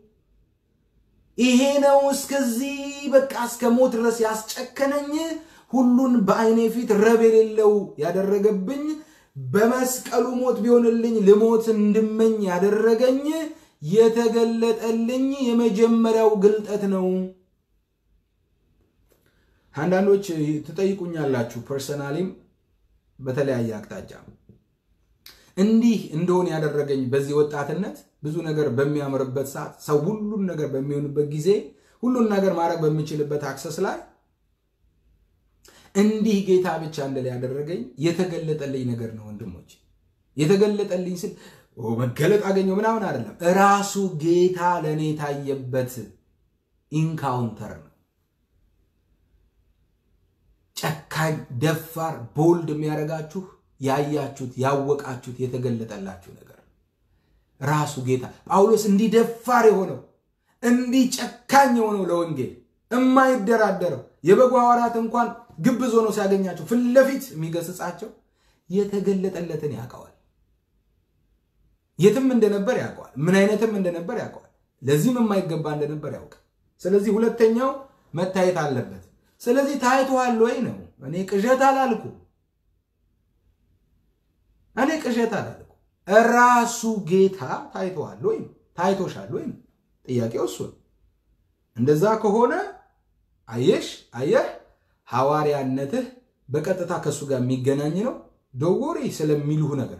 S1: ይሄ ነው። እስከዚህ በቃ እስከ ሞት ድረስ ያስጨከነኝ ሁሉን በዓይኔ ፊት ረብ የሌለው ያደረገብኝ በመስቀሉ ሞት ቢሆንልኝ ልሞት እንድመኝ ያደረገኝ የተገለጠልኝ የመጀመሪያው ግልጠት ነው። አንዳንዶች ትጠይቁኛላችሁ፣ ፐርሰናሊም በተለያየ አቅጣጫ እንዲህ እንደሆን ያደረገኝ በዚህ ወጣትነት ብዙ ነገር በሚያምርበት ሰዓት ሰው ሁሉን ነገር በሚሆንበት ጊዜ ሁሉን ነገር ማድረግ በሚችልበት አክሰስ ላይ እንዲህ ጌታ ብቻ እንደላይ ያደረገኝ የተገለጠልኝ ነገር ነው። ወንድሞች የተገለጠልኝ ስል መገለጥ አገኘው ምናምን አይደለም። እራሱ ጌታ ለእኔ የታየበት ኢንካውንተር ነው። ጨካኝ፣ ደፋር፣ ቦልድ የሚያደርጋችሁ ያያችሁት፣ ያወቃችሁት፣ የተገለጠላችሁ ነገር ራሱ ጌታ ጳውሎስ እንዲህ ደፋር የሆነው እንዲህ ጨካኝ የሆነው ለወንጌል የማይደራደረው የበጉ ሐዋርያት እንኳን ግብዝ ሆኖ ሲያገኛቸው ፊት ለፊት የሚገስጻቸው የተገለጠለትን ያውቀዋል። የትም እንደነበር ያውቀዋል። ምን አይነትም እንደነበር ያውቀዋል። ለዚህም የማይገባ እንደነበር ያውቃል። ስለዚህ ሁለተኛው መታየት አለበት። ስለዚህ ታይቶሃል ወይ ነው። እኔ ቅዠት አላልኩ እኔ ቅዠት አላልኩ። ራሱ ጌታ ታይቶሃል ወይ ታይቶሻል ወይ ነው ጥያቄው። እሱ እንደዛ ከሆነ አየሽ አየህ ሐዋርያነትህ በቀጥታ ከእሱ ጋር የሚገናኝ ነው። ደወሪ ስለሚሉህ ነገር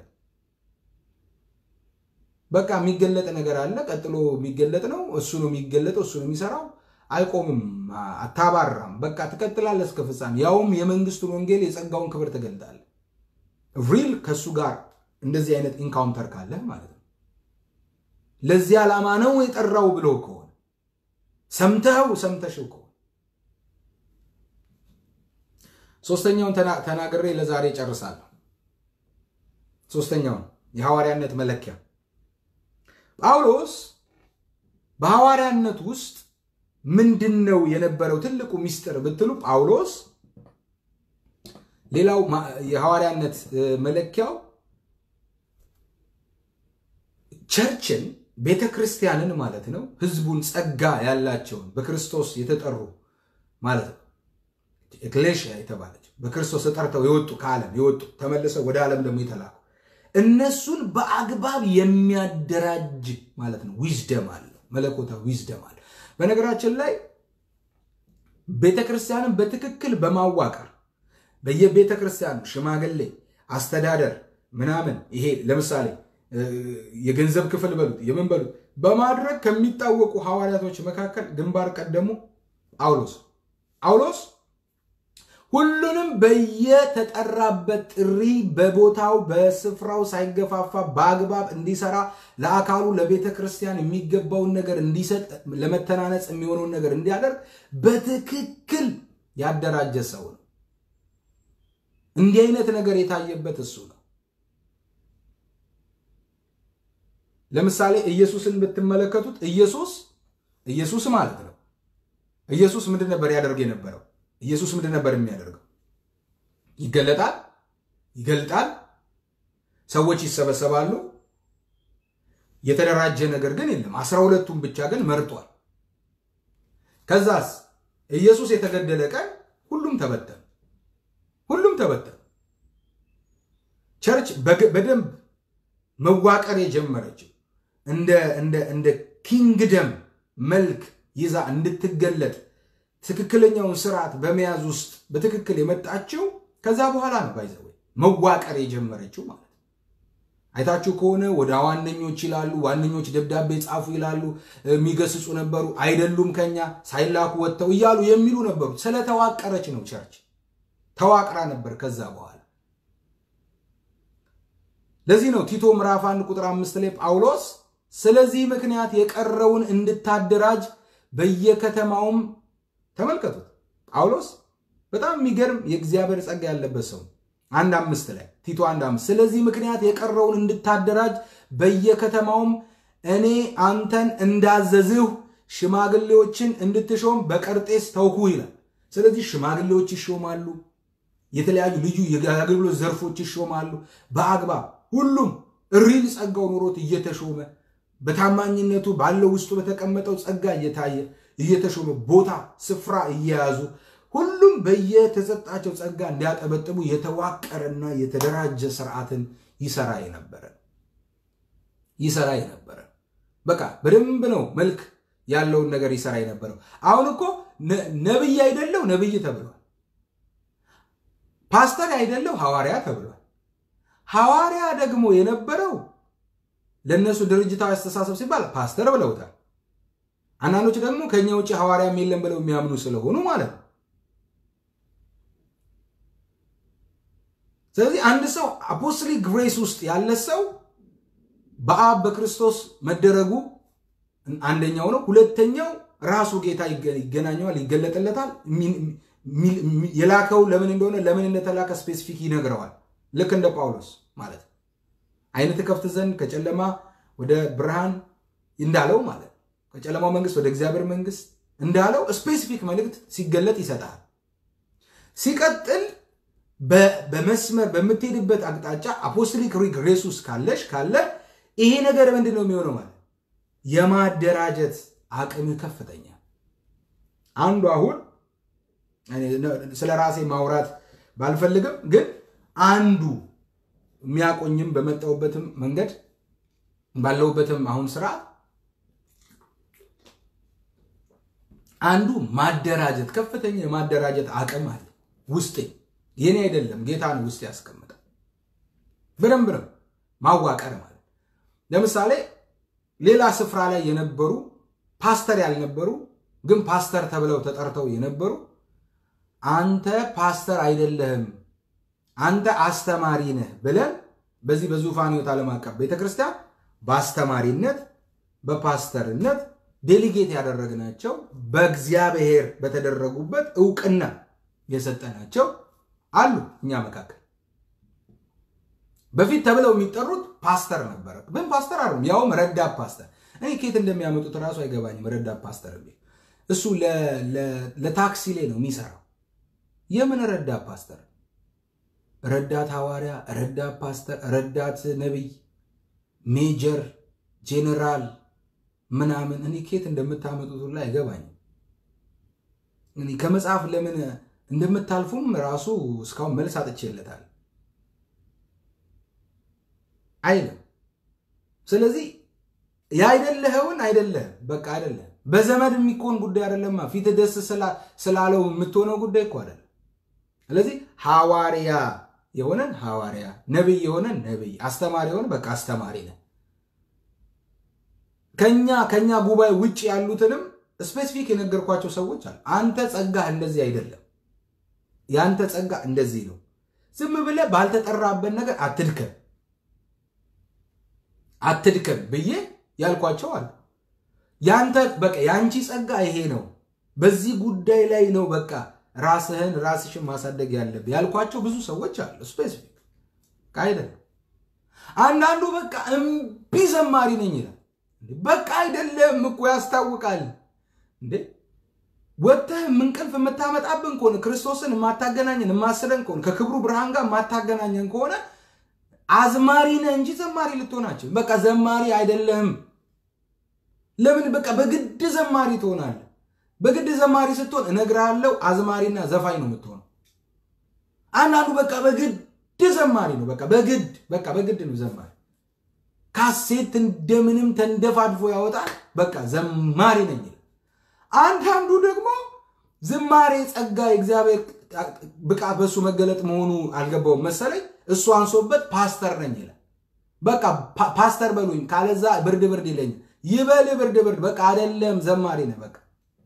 S1: በቃ የሚገለጥ ነገር አለ። ቀጥሎ የሚገለጥ ነው። እሱ ነው የሚገለጠው፣ እሱ ነው የሚሰራው። አይቆምም፣ አታባራም። በቃ ትቀጥላለህ እስከ ፍጻሜ። ያውም የመንግስቱን ወንጌል የጸጋውን ክብር ትገልጣለህ። ሪል ከእሱ ጋር እንደዚህ አይነት ኢንካውንተር ካለህ ማለት ነው። ለዚህ ዓላማ ነው የጠራው ብሎ ከሆነ ሰምተኸው ሰምተሽው ከሆነ ሶስተኛውን ተናግሬ ለዛሬ ጨርሳለሁ። ሶስተኛውን የሐዋርያነት መለኪያ ጳውሎስ በሐዋርያነት ውስጥ ምንድን ነው የነበረው ትልቁ ሚስጥር ብትሉ ጳውሎስ ሌላው የሐዋርያነት መለኪያው ቸርችን ቤተ ክርስቲያንን ማለት ነው ህዝቡን ጸጋ ያላቸውን በክርስቶስ የተጠሩ ማለት ነው ኤክሌሽያ የተባለች በክርስቶስ ተጠርተው የወጡ ከዓለም የወጡ ተመልሰው ወደ ዓለም ደግሞ የተላኩ እነሱን በአግባብ የሚያደራጅ ማለት ነው ዊዝደም አለው መለኮታዊ ዊዝደም አለ በነገራችን ላይ ቤተ ክርስቲያንን በትክክል በማዋቀር በየቤተ ክርስቲያኑ ሽማግሌ አስተዳደር ምናምን ይሄ ለምሳሌ የገንዘብ ክፍል በሉት የምን በሉት በማድረግ ከሚታወቁ ሐዋርያቶች መካከል ግንባር ቀደሙ ጳውሎስ ጳውሎስ ሁሉንም በየተጠራበት ጥሪ በቦታው በስፍራው ሳይገፋፋ በአግባብ እንዲሰራ ለአካሉ ለቤተ ክርስቲያን የሚገባውን ነገር እንዲሰጥ ለመተናነጽ የሚሆነውን ነገር እንዲያደርግ በትክክል ያደራጀ ሰው ነው። እንዲህ አይነት ነገር የታየበት እሱ ነው። ለምሳሌ ኢየሱስን ብትመለከቱት ኢየሱስ ኢየሱስ ማለት ነው። ኢየሱስ ምንድን ነበር ያደርግ የነበረው? ኢየሱስ ምንድን ነበር የሚያደርገው? ይገለጣል፣ ይገልጣል፣ ሰዎች ይሰበሰባሉ። የተደራጀ ነገር ግን የለም። አስራ ሁለቱም ብቻ ግን መርጧል። ከዛስ ኢየሱስ የተገደለ ቀን ሁሉም ተበተኑ፣ ሁሉም ተበተኑ። ቸርች በደንብ መዋቀር የጀመረችው እንደ እንደ እንደ ኪንግደም መልክ ይዛ እንድትገለጥ ትክክለኛውን ስርዓት በመያዝ ውስጥ በትክክል የመጣችው ከዛ በኋላ ነው። ባይዘ መዋቀር የጀመረችው ማለት ነው። አይታችሁ ከሆነ ወደ ዋነኞች ይላሉ፣ ዋነኞች ደብዳቤ ጻፉ ይላሉ፣ የሚገስጹ ነበሩ፣ አይደሉም ከኛ ሳይላኩ ወጥተው እያሉ የሚሉ ነበሩ። ስለተዋቀረች ነው ቸርች ተዋቅራ ነበር ከዛ በኋላ ለዚህ ነው ቲቶ ምዕራፍ 1 ቁጥር 5 ላይ ጳውሎስ ስለዚህ ምክንያት የቀረውን እንድታደራጅ በየከተማውም ተመልከቱት። ጳውሎስ በጣም የሚገርም የእግዚአብሔር ጸጋ ያለበት ሰው አንድ አምስት ላይ ቲቶ አንድ አምስት ስለዚህ ምክንያት የቀረውን እንድታደራጅ በየከተማውም እኔ አንተን እንዳዘዝሁ ሽማግሌዎችን እንድትሾም በቀርጤስ ተውኩ ይላል። ስለዚህ ሽማግሌዎች ይሾማሉ። የተለያዩ ልዩ የአገልግሎት ዘርፎች ይሾማሉ በአግባብ ሁሉም ሪል ጸጋው ኖሮት እየተሾመ በታማኝነቱ ባለው ውስጡ በተቀመጠው ጸጋ እየታየ እየተሾመ ቦታ ስፍራ እየያዙ ሁሉም በየተሰጣቸው ጸጋ እንዲያጠበጥሙ የተዋቀረና የተደራጀ ስርዓትን ይሰራ የነበረ ይሰራ የነበረ በቃ በደንብ ነው መልክ ያለውን ነገር ይሰራ የነበረው። አሁን እኮ ነብይ አይደለው ነብይ ተብሏል። ፓስተር አይደለው ሐዋርያ ተብሏል። ሐዋርያ ደግሞ የነበረው ለእነሱ ድርጅታዊ አስተሳሰብ ሲባል ፓስተር ብለውታል። አንዳንዶች ደግሞ ከኛ ውጭ ሐዋርያም የለም ብለው የሚያምኑ ስለሆኑ ማለት ነው። ስለዚህ አንድ ሰው አፖስቶሊክ ግሬስ ውስጥ ያለ ሰው በአብ በክርስቶስ መደረጉ አንደኛው ነው። ሁለተኛው ራሱ ጌታ ይገናኘዋል፣ ይገለጥለታል። የላከው ለምን እንደሆነ ለምን እንደተላከ ስፔሲፊክ ይነግረዋል። ልክ እንደ ጳውሎስ ማለት ነው። ዓይን ትከፍት ዘንድ ከጨለማ ወደ ብርሃን እንዳለው ማለት ነው። ከጨለማው መንግስት ወደ እግዚአብሔር መንግስት እንዳለው ስፔሲፊክ መልእክት ሲገለጥ ይሰጣል። ሲቀጥል በመስመር በምትሄድበት አቅጣጫ አፖስቶሊክ ግሬስ ውስጥ ካለሽ ካለ ይሄ ነገር ምንድን ነው የሚሆነው ማለት የማደራጀት አቅም ከፍተኛ አንዱ አሁን ስለ ራሴ ማውራት ባልፈልግም ግን አንዱ የሚያቆኝም በመጣሁበትም መንገድ ባለሁበትም አሁን ስርዓት አንዱ ማደራጀት ከፍተኛ የማደራጀት አቅም አለ ውስጤ። የኔ አይደለም ጌታ ነው ውስጥ ያስቀምጠው። በደንብ ነው ማዋቀር ማለት። ለምሳሌ ሌላ ስፍራ ላይ የነበሩ ፓስተር ያልነበሩ ግን ፓስተር ተብለው ተጠርተው የነበሩ አንተ ፓስተር አይደለህም አንተ አስተማሪ ነህ ብለን በዚህ በዙፋን ሕይወት ዓለም አቀፍ ቤተክርስቲያን በአስተማሪነት በፓስተርነት ዴሊጌት ያደረግናቸው በእግዚአብሔር በተደረጉበት እውቅና የሰጠናቸው አሉ እኛ መካከል በፊት ተብለው የሚጠሩት ፓስተር ነበረ። ግን ፓስተር አይደሉም፣ ያውም ረዳት ፓስተር። እኔ ከየት እንደሚያመጡት እራሱ አይገባኝም። ረዳት ፓስተር የሚል እሱ ለታክሲ ላይ ነው የሚሰራው። የምን ረዳት ፓስተር? ረዳት ሐዋርያ፣ ረዳት ፓስተር፣ ረዳት ነቢይ፣ ሜጀር፣ ጄኔራል ምናምን እኔ ከየት እንደምታመጡት ሁላ አይገባኝም። እኔ ከመጽሐፍ ለምን እንደምታልፉም ራሱ እስካሁን መልስ አጥቼለታል አይልም። ስለዚህ የአይደለኸውን አይደለህም፣ በቃ አይደለም። በዘመድ የሚኮን ጉዳይ አይደለማ። ፊት ደስ ስላለው የምትሆነው ጉዳይ እኮ አይደለም። ስለዚህ ሐዋርያ የሆነን ሐዋርያ፣ ነቢይ የሆነን ነቢይ፣ አስተማሪ የሆነ በቃ አስተማሪ ነን። ከኛ ከኛ ጉባኤ ውጭ ያሉትንም ስፔሲፊክ የነገርኳቸው ሰዎች አሉ። አንተ ጸጋህ እንደዚህ አይደለም፣ የአንተ ጸጋ እንደዚህ ነው። ዝም ብለህ ባልተጠራበት ነገር አትድከም አትድከም ብዬ ያልኳቸው አሉ። ያንተ በቃ የአንቺ ጸጋ ይሄ ነው፣ በዚህ ጉዳይ ላይ ነው በቃ ራስህን ራስሽን ማሳደግ ያለብህ ያልኳቸው ብዙ ሰዎች አሉ። ስፔሲፊክ አይደለም። አንዳንዱ በቃ እምቢ ዘማሪ ነኝ ይላል። በቃ አይደለም እኮ ያስታውቃል። እንዴ ወጥተህ እንቅልፍ የምታመጣብን ከሆነ ክርስቶስን የማታገናኘን የማስለን ከሆነ ከክብሩ ብርሃን ጋር የማታገናኘን ከሆነ አዝማሪ ነህ እንጂ ዘማሪ ልትሆናቸው በቃ ዘማሪ አይደለህም። ለምን በቃ በግድ ዘማሪ ትሆናለህ? በግድ ዘማሪ ስትሆን እነግርሃለሁ አዝማሪና ዘፋኝ ነው የምትሆነው። አንዳንዱ በቃ በግድ ዘማሪ ነው። በቃ በግድ በቃ በግድ ነው ዘማሪ። ካሴት እንደምንም ተንደፋድፎ ያወጣል። በቃ ዘማሪ ነኝ ይላል። አንዳንዱ ደግሞ ዝማሬ ጸጋ የእግዚአብሔር ብቃት በእሱ መገለጥ መሆኑ አልገባውም መሰለኝ እሱ አንሶበት ፓስተር ነኝ ይላል። በቃ ፓስተር በሉኝ ካለዛ ብርድ ብርድ ይለኛል። ይበል ብርድ ብርድ በቃ አይደለም ዘማሪ ነህ። በቃ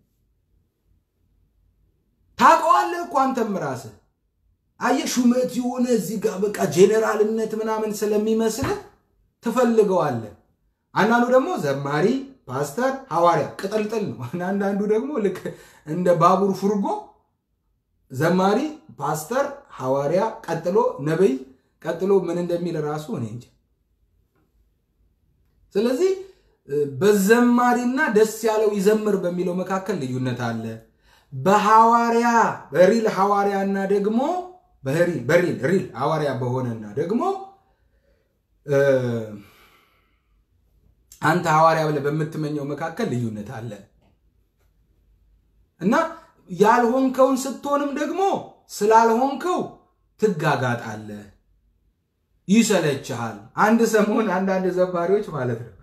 S1: ታውቀዋለህ እኮ አንተም ራስህ አየህ፣ ሹመት የሆነ እዚህ ጋር በቃ ጄኔራልነት ምናምን ስለሚመስልህ ትፈልገዋለህ። አንዳንዱ ደግሞ ዘማሪ፣ ፓስተር፣ ሐዋርያ ቅጥልጥል ነው። አንዳንዱ ደግሞ ልክ እንደ ባቡር ፉርጎ ዘማሪ፣ ፓስተር፣ ሐዋርያ፣ ቀጥሎ ነቢይ፣ ቀጥሎ ምን እንደሚል ራሱ እኔ እንጃ። ስለዚህ በዘማሪና ደስ ያለው ይዘምር በሚለው መካከል ልዩነት አለ። በሐዋርያ በሪል ሐዋርያና ደግሞ በሪል በሪል ሪል ሐዋርያ በሆነና ደግሞ አንተ ሐዋርያ ብለህ በምትመኘው መካከል ልዩነት አለ እና ያልሆንከውን ስትሆንም ደግሞ ስላልሆንከው ትጋጋጣለህ፣ ይሰለችሃል። አንድ ሰሞን አንዳንድ ዘማሪዎች ማለት ነው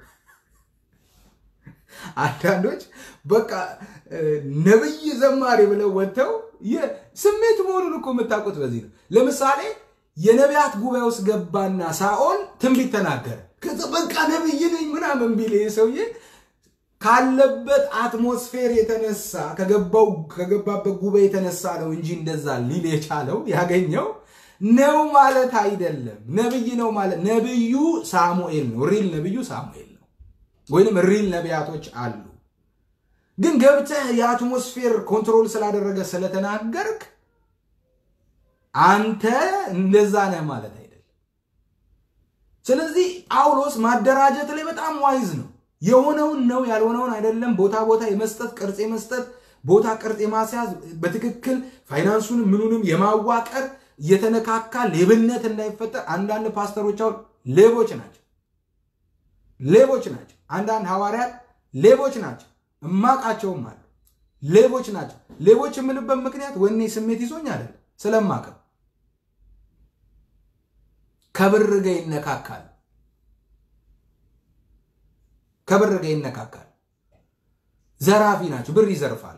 S1: አንዳንዶች በቃ ነብይ ዘማሪ ብለው ወጥተው ስሜት መሆኑን እኮ የምታውቁት በዚህ ነው። ለምሳሌ የነቢያት ጉባኤ ውስጥ ገባና ሳኦል ትንቢት ተናገረ። ከዛ በቃ ነብይ ነኝ ምናምን ቢል ሰውዬ ካለበት አትሞስፌር የተነሳ ከገባው ከገባበት ጉባኤ የተነሳ ነው እንጂ እንደዛ ሊል የቻለው ያገኘው ነው ማለት አይደለም። ነብይ ነው ማለት ነብዩ ሳሙኤል ነው። ሪል ነብዩ ሳሙኤል ነው። ወይንም ሪል ነቢያቶች አሉ። ግን ገብተህ የአትሞስፌር ኮንትሮል ስላደረገ ስለተናገርክ አንተ እንደዛ ነህ ማለት አይደለም። ስለዚህ ጳውሎስ ማደራጀት ላይ በጣም ዋይዝ ነው። የሆነውን ነው ያልሆነውን አይደለም። ቦታ ቦታ የመስጠት ቅርጽ የመስጠት ቦታ ቅርጽ የማስያዝ በትክክል ፋይናንሱንም ምኑንም የማዋቀር እየተነካካ ሌብነት እንዳይፈጠር አንዳንድ ፓስተሮች አሁን ሌቦች ናቸው፣ ሌቦች ናቸው። አንዳንድ ሐዋርያት ሌቦች ናቸው፣ እማቃቸውም አሉ። ሌቦች ናቸው። ሌቦች የምልበት ምክንያት ወኔ ስሜት ይዞኝ አይደለም፣ ስለማቀው ከብር ጋር ይነካካል ከብር ጋር ይነካካል። ዘራፊ ናቸው፣ ብር ይዘርፋሉ።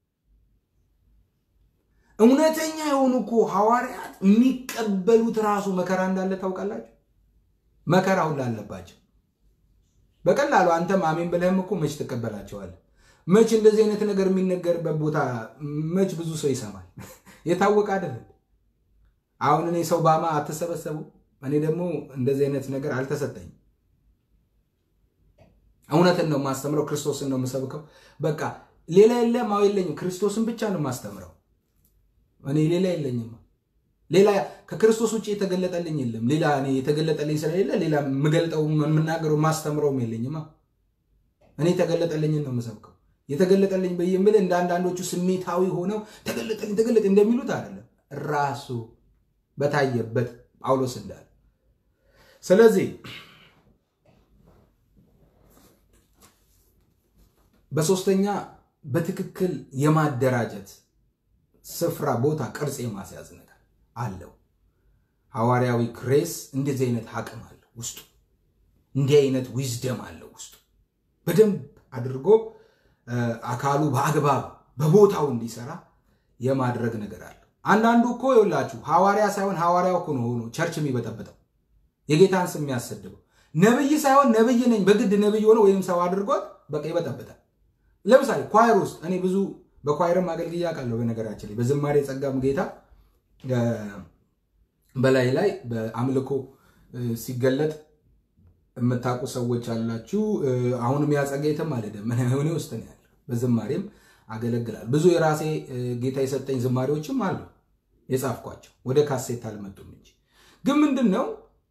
S1: እውነተኛ የሆኑ እኮ ሐዋርያት የሚቀበሉት ራሱ መከራ እንዳለ ታውቃላችሁ። መከራ ሁላ አለባቸው። በቀላሉ አንተም አሜን ብለህም እኮ መች ትቀበላቸዋለህ? መች እንደዚህ አይነት ነገር የሚነገርበት ቦታ መች ብዙ ሰው ይሰማል? የታወቀ አይደለም። አሁን እኔ ሰው ባማ አትሰበሰቡ። እኔ ደግሞ እንደዚህ አይነት ነገር አልተሰጠኝም። እውነትን ነው የማስተምረው። ክርስቶስን ነው የምሰብከው። በቃ ሌላ የለም። አዎ የለኝም። ክርስቶስን ብቻ ነው የማስተምረው። እኔ ሌላ የለኝም። ሌላ ከክርስቶስ ውጭ የተገለጠልኝ የለም። ሌላ እኔ የተገለጠልኝ ስለሌለ ሌላ የምገልጠው የምናገረው ማስተምረውም የለኝማ። እኔ የተገለጠልኝን ነው የምሰብከው። የተገለጠልኝ በየምል እንደ አንዳንዶቹ ስሜታዊ ሆነው ተገለጠልኝ ተገለጠ እንደሚሉት አይደለም። ራሱ በታየበት ጳውሎስ እንዳለ ስለዚህ በሶስተኛ በትክክል የማደራጀት ስፍራ፣ ቦታ፣ ቅርጽ የማስያዝ ነገር አለው። ሐዋርያዊ ግሬስ እንደዚህ አይነት አቅም አለው ውስጡ። እንዲህ አይነት ዊዝደም አለው ውስጡ። በደንብ አድርጎ አካሉ በአግባብ በቦታው እንዲሰራ የማድረግ ነገር አለው። አንዳንዱ እኮ ይኸውላችሁ ሐዋርያ ሳይሆን ሐዋርያው እኮ ነው ሆኖ ቸርች የሚበጠብጠው የጌታን ስም የሚያሰድበው ነብይ ሳይሆን ነብይ ነኝ በግድ ነብይ ሆነ ወይም ሰው አድርጎት በቃ ይበጠብጣል። ለምሳሌ ኳየር ውስጥ እኔ ብዙ በኳየርም አገልግዬ አውቃለሁ። በነገራችን ላይ በዝማሬ ጸጋም ጌታ በላይ ላይ በአምልኮ ሲገለጥ የምታውቁ ሰዎች አላችሁ። አሁንም ያጸጋ የትም አልሄደም፣ እኔ ውስጥ ነው ያለው። በዝማሬም አገለግላል። ብዙ የራሴ ጌታ የሰጠኝ ዝማሬዎችም አሉ የጻፍኳቸው፣ ወደ ካሴት አልመጡም እንጂ ግን ምንድን ነው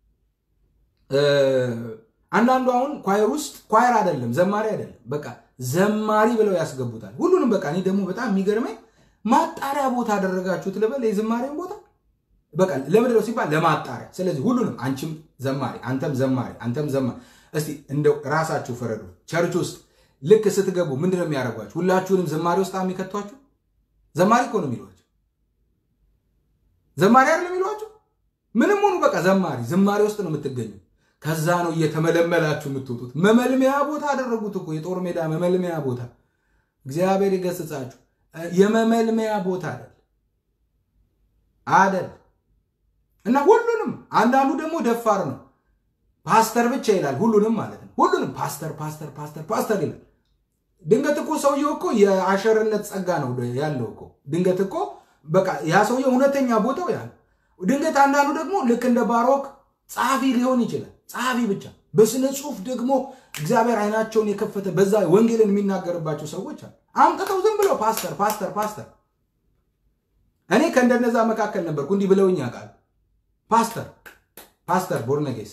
S1: አንዳንዱ አሁን ኳየር ውስጥ ኳየር አይደለም ዘማሪ አይደለም፣ በቃ ዘማሪ ብለው ያስገቡታል ሁሉንም። በቃ እኔ ደግሞ በጣም የሚገርመኝ ማጣሪያ ቦታ አደረጋችሁት ልበል የዝማሬን ቦታ በቃ ለምንድን ነው ሲባል ለማጣሪያ። ስለዚህ ሁሉንም አንቺም ዘማሪ፣ አንተም ዘማሪ፣ አንተም ዘማሪ። እስቲ እንደው ራሳችሁ ፈረዱ። ቸርች ውስጥ ልክ ስትገቡ ምንድን ነው የሚያደርጓችሁ? ሁላችሁንም ዘማሪ ውስጥ የሚከቷችሁ? ዘማሪ እኮ ነው የሚሏችሁ። ዘማሪ አይደለም የሚሏችሁ። ምንም ሆኑ በቃ ዘማሪ፣ ዝማሬ ውስጥ ነው የምትገኙ። ከዛ ነው እየተመለመላችሁ የምትወጡት። መመልመያ ቦታ አደረጉት እኮ የጦር ሜዳ መመልመያ ቦታ። እግዚአብሔር ይገስጻችሁ። የመመልመያ ቦታ አይደል አደል እና ሁሉንም አንዳንዱ ደግሞ ደፋር ነው። ፓስተር ብቻ ይላል ሁሉንም ማለት ነው። ሁሉንም ፓስተር ፓስተር ፓስተር ፓስተር ይላል። ድንገት እኮ ሰውየው እኮ የአሸርነት ጸጋ ነው ያለው እኮ ድንገት እኮ በቃ ያ ሰውየው እውነተኛ ቦታው ያ ድንገት አንዳንዱ ደግሞ ልክ እንደ ባሮክ ጸሐፊ ሊሆን ይችላል። ጸሐፊ ብቻ በስነ ጽሁፍ ደግሞ እግዚአብሔር አይናቸውን የከፈተ በዛ ወንጌልን የሚናገርባቸው ሰዎች አሉ። አምጥተው ዝም ብለው ፓስተር ፓስተር ፓስተር። እኔ ከእንደነዛ መካከል ነበርኩ። እንዲህ ብለውኝ ያውቃል። ፓስተር ፓስተር ቦርነጌስ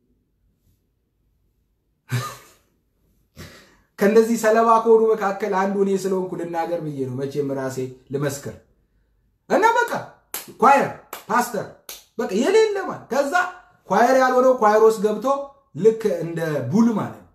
S1: ከእንደዚህ ሰለባ ከሆኑ መካከል አንዱ እኔ ስለሆንኩ ልናገር ብዬ ነው። መቼም ራሴ ልመስክር እና በቃ ኳየር ፓስተር በቃ የሌለ ማለት ከዛ ኳየር ያልሆነው ኳየር ውስጥ ገብቶ ልክ እንደ ቡል ማለት ነው።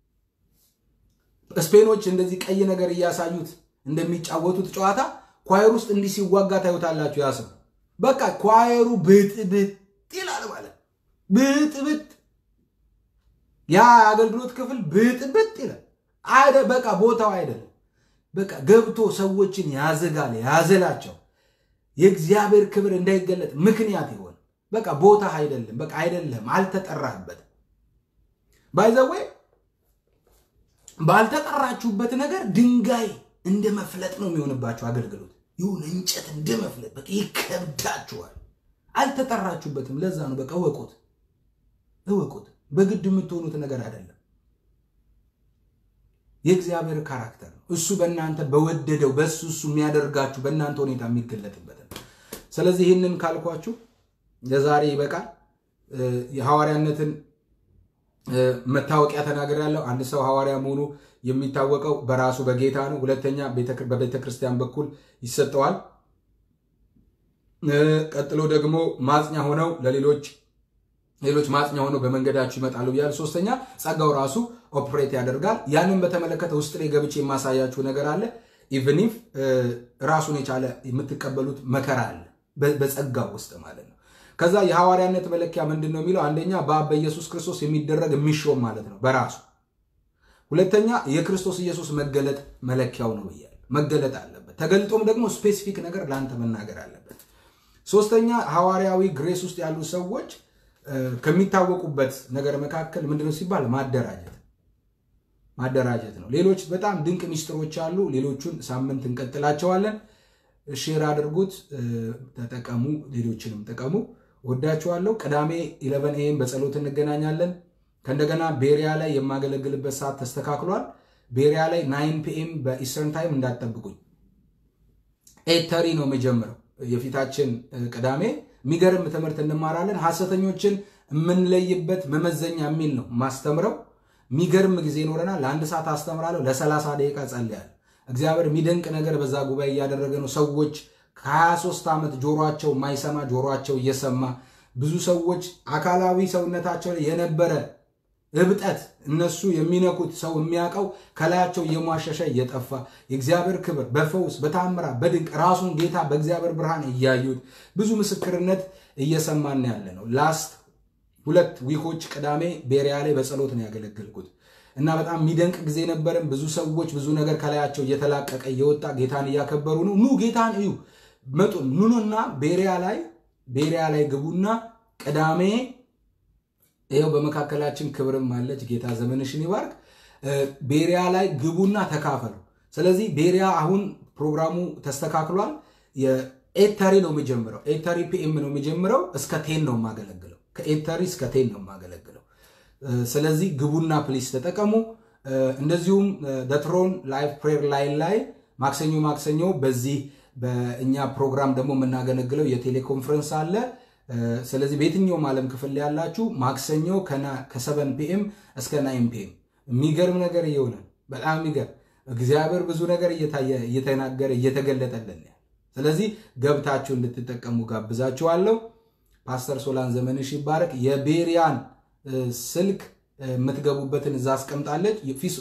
S1: ስፔኖች እንደዚህ ቀይ ነገር እያሳዩት እንደሚጫወቱት ጨዋታ ኳየር ውስጥ እንዲህ ሲዋጋ ታዩታላችሁ። ያ ሰው በቃ ኳየሩ ብጥብጥ ይላል ማለት ብጥብጥ፣ ያ አገልግሎት ክፍል ብጥብጥ ይላል። አይደ በቃ ቦታው አይደለም። በቃ ገብቶ ሰዎችን ያዘጋል፣ ያዘላቸው የእግዚአብሔር ክብር እንዳይገለጥ ምክንያት ይሆን በቃ ቦታ አይደለም። በቃ አይደለም፣ አልተጠራህበትም። ባይዘዌ ባልተጠራችሁበት ነገር ድንጋይ እንደ መፍለጥ ነው የሚሆንባችሁ አገልግሎት። ይሁን እንጨት እንደ መፍለጥ በቃ ይከብዳችኋል። አልተጠራችሁበትም። ለዛ ነው በቃ እወቁት፣ እወቁት። በግድ የምትሆኑት ነገር አይደለም። የእግዚአብሔር ካራክተር ነው እሱ በእናንተ በወደደው በእሱ እሱ የሚያደርጋችሁ በእናንተ ሁኔታ የሚገለጥበት ነው። ስለዚህ ይህንን ካልኳችሁ ለዛሬ ይበቃል። የሐዋርያነትን መታወቂያ ተናግሬያለሁ። አንድ ሰው ሐዋርያ መሆኑ የሚታወቀው በራሱ በጌታ ነው። ሁለተኛ በቤተ ክርስቲያን በኩል ይሰጠዋል። ቀጥሎ ደግሞ ማጽኛ ሆነው ለሌሎች ሌሎች ማጽኛ ሆነው በመንገዳችሁ ይመጣሉ ብያለሁ። ሶስተኛ ጸጋው ራሱ ኦፕሬት ያደርጋል። ያንን በተመለከተ ውስጥ ላይ ገብቼ የማሳያችሁ ነገር አለ። ኢቭኒፍ ራሱን የቻለ የምትቀበሉት መከራ አለ በጸጋው ውስጥ ማለት ነው። ከዛ የሐዋርያነት መለኪያ ምንድን ነው የሚለው አንደኛ በአብ በኢየሱስ ክርስቶስ የሚደረግ የሚሾም ማለት ነው በራሱ ሁለተኛ የክርስቶስ ኢየሱስ መገለጥ መለኪያው ነው ብያለሁ። መገለጥ አለበት። ተገልጦም ደግሞ ስፔሲፊክ ነገር ለአንተ መናገር አለበት። ሶስተኛ ሐዋርያዊ ግሬስ ውስጥ ያሉ ሰዎች ከሚታወቁበት ነገር መካከል ምንድነው ሲባል ማደራጀት ማደራጀት ነው። ሌሎች በጣም ድንቅ ሚስጥሮች አሉ። ሌሎቹን ሳምንት እንቀጥላቸዋለን። ሼር አድርጉት፣ ተጠቀሙ፣ ሌሎችንም ጥቀሙ። ወዳችኋለሁ። ቅዳሜ ኢለቨን ኤም በጸሎት እንገናኛለን። ከእንደገና ቤሪያ ላይ የማገለግልበት ሰዓት ተስተካክሏል። ቤሪያ ላይ ናይን ፒኤም በኢስተርን ታይም እንዳትጠብቁኝ። ኤት ተሪ ነው የምጀምረው የፊታችን ቅዳሜ የሚገርም ትምህርት እንማራለን። ሐሰተኞችን የምንለይበት መመዘኛ የሚል ነው ማስተምረው። የሚገርም ጊዜ ይኖረናል። ለአንድ ሰዓት አስተምራለሁ፣ ለሰላሳ ደቂቃ ጸልያለሁ። እግዚአብሔር የሚደንቅ ነገር በዛ ጉባኤ እያደረገ ነው። ሰዎች ከ23 ዓመት ጆሯቸው የማይሰማ ጆሯቸው እየሰማ ብዙ ሰዎች አካላዊ ሰውነታቸው ላይ የነበረ እብጠት እነሱ የሚነኩት ሰው የሚያውቀው ከላያቸው እየሟሸሸ እየጠፋ የእግዚአብሔር ክብር በፈውስ በታምራ በድንቅ ራሱን ጌታ በእግዚአብሔር ብርሃን እያዩት ብዙ ምስክርነት እየሰማን ያለ ነው። ላስት ሁለት ዊኮች ቅዳሜ ቤሪያ ላይ በጸሎት ነው ያገለገልኩት እና በጣም የሚደንቅ ጊዜ ነበርን። ብዙ ሰዎች ብዙ ነገር ከላያቸው እየተላቀቀ እየወጣ ጌታን እያከበሩ ነው። ኑ ጌታን እዩ መጡ ኑኑና ቤሪያ ላይ ቤሪያ ላይ ግቡና ቅዳሜ ይኸው በመካከላችን ክብርም አለች። ጌታ ዘመንሽን ይባርክ። ቤሪያ ላይ ግቡና ተካፈሉ። ስለዚህ ቤሪያ አሁን ፕሮግራሙ ተስተካክሏል። የኤተሪ ነው የሚጀምረው። ኤተሪ ፒኤም ነው የሚጀምረው። እስከ ቴን ነው የማገለግለው። ከኤተሪ እስከ ቴን ነው የማገለግለው። ስለዚህ ግቡና ፕሊስ ተጠቀሙ። እንደዚሁም ደትሮን ላይቭ ፕሬር ላይን ላይ ማክሰኞ ማክሰኞ በዚህ በእኛ ፕሮግራም ደግሞ የምናገለግለው የቴሌኮንፈረንስ አለ። ስለዚህ በየትኛውም ዓለም ክፍል ላይ ያላችሁ ማክሰኞ ከሰቨን ፒኤም እስከ ናይን ፒኤም የሚገርም ነገር እየሆነ በጣም የሚገርም እግዚአብሔር ብዙ ነገር እየተናገረ እየተገለጠልን ስለዚህ ገብታችሁ እንድትጠቀሙ ጋብዛችኋለሁ። ፓስተር ሶላን ዘመንሽ ይባረክ። የቤሪያን ስልክ የምትገቡበትን እዛ አስቀምጣለች።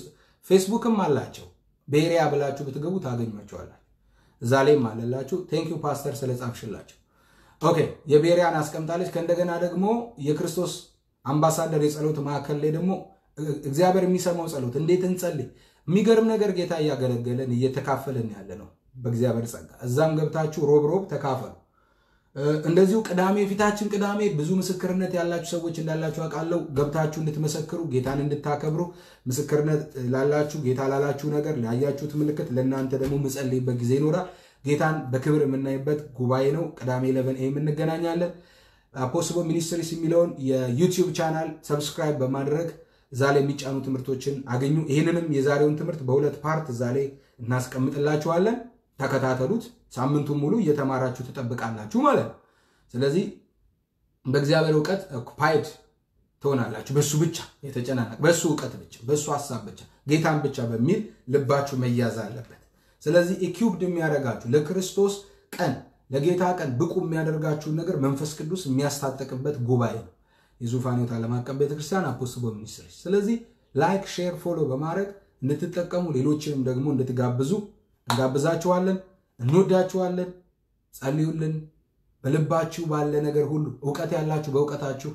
S1: ፌስቡክም አላቸው። ቤሪያ ብላችሁ ብትገቡ ታገኟቸዋላችሁ። እዛ ላይም አለላችሁ። ቴንኪዩ ፓስተር ስለጻፍሽላቸው። ኦኬ የቤሪያን አስቀምጣለች። ከእንደገና ደግሞ የክርስቶስ አምባሳደር የጸሎት ማዕከል ላይ ደግሞ እግዚአብሔር የሚሰማው ጸሎት እንዴት እንጸልይ፣ የሚገርም ነገር ጌታ እያገለገለን እየተካፈለን ያለ ነው በእግዚአብሔር ጸጋ። እዛም ገብታችሁ ሮብ ሮብ ተካፈሉ። እንደዚሁ ቅዳሜ ፊታችን ቅዳሜ ብዙ ምስክርነት ያላችሁ ሰዎች እንዳላችሁ አውቃለሁ። ገብታችሁ እንድትመሰክሩ ጌታን እንድታከብሩ ምስክርነት ላላችሁ ጌታ ላላችሁ ነገር ላያችሁት ምልክት ለእናንተ ደግሞ ምጸልይበት ጊዜ ይኖራል። ጌታን በክብር የምናይበት ጉባኤ ነው። ቅዳሜ ለቨን ኤም እንገናኛለን። አፖስቦ ሚኒስትሪስ የሚለውን የዩቲዩብ ቻናል ሰብስክራይብ በማድረግ እዛ ላይ የሚጫኑ ትምህርቶችን አገኙ። ይህንንም የዛሬውን ትምህርት በሁለት ፓርት እዛ ላይ እናስቀምጥላችኋለን። ተከታተሉት። ሳምንቱን ሙሉ እየተማራችሁ ትጠብቃላችሁ ማለት ነው። ስለዚህ በእግዚአብሔር እውቀት ኦኩፓይድ ትሆናላችሁ። በሱ ብቻ የተጨናነቅ በሱ እውቀት ብቻ በሱ ሀሳብ ብቻ ጌታን ብቻ በሚል ልባችሁ መያዝ አለበት። ስለዚህ ኢኪውብድ የሚያደርጋችሁ ለክርስቶስ ቀን ለጌታ ቀን ብቁ የሚያደርጋችሁን ነገር መንፈስ ቅዱስ የሚያስታጠቅበት ጉባኤ ነው የዙፋን ሕይወት ዓለም አቀፍ ቤተክርስቲያን አፖስቦ ሚኒስትሪ። ስለዚህ ላይክ፣ ሼር፣ ፎሎ በማድረግ እንድትጠቀሙ ሌሎችንም ደግሞ እንድትጋብዙ እንጋብዛችኋለን። እንወዳችኋለን። ጸልዩልን። በልባችሁ ባለ ነገር ሁሉ እውቀት ያላችሁ በእውቀታችሁ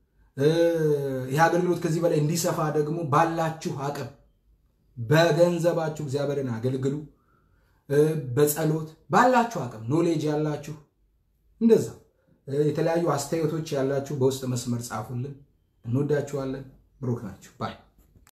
S1: ይህ አገልግሎት ከዚህ በላይ እንዲሰፋ ደግሞ ባላችሁ አቅም በገንዘባችሁ እግዚአብሔርን አገልግሉ። በጸሎት ባላችሁ አቅም ኖሌጅ ያላችሁ እንደዛ የተለያዩ አስተያየቶች ያላችሁ በውስጥ መስመር ጻፉልን። እንወዳችኋለን። ብሩክ ናችሁ ባይ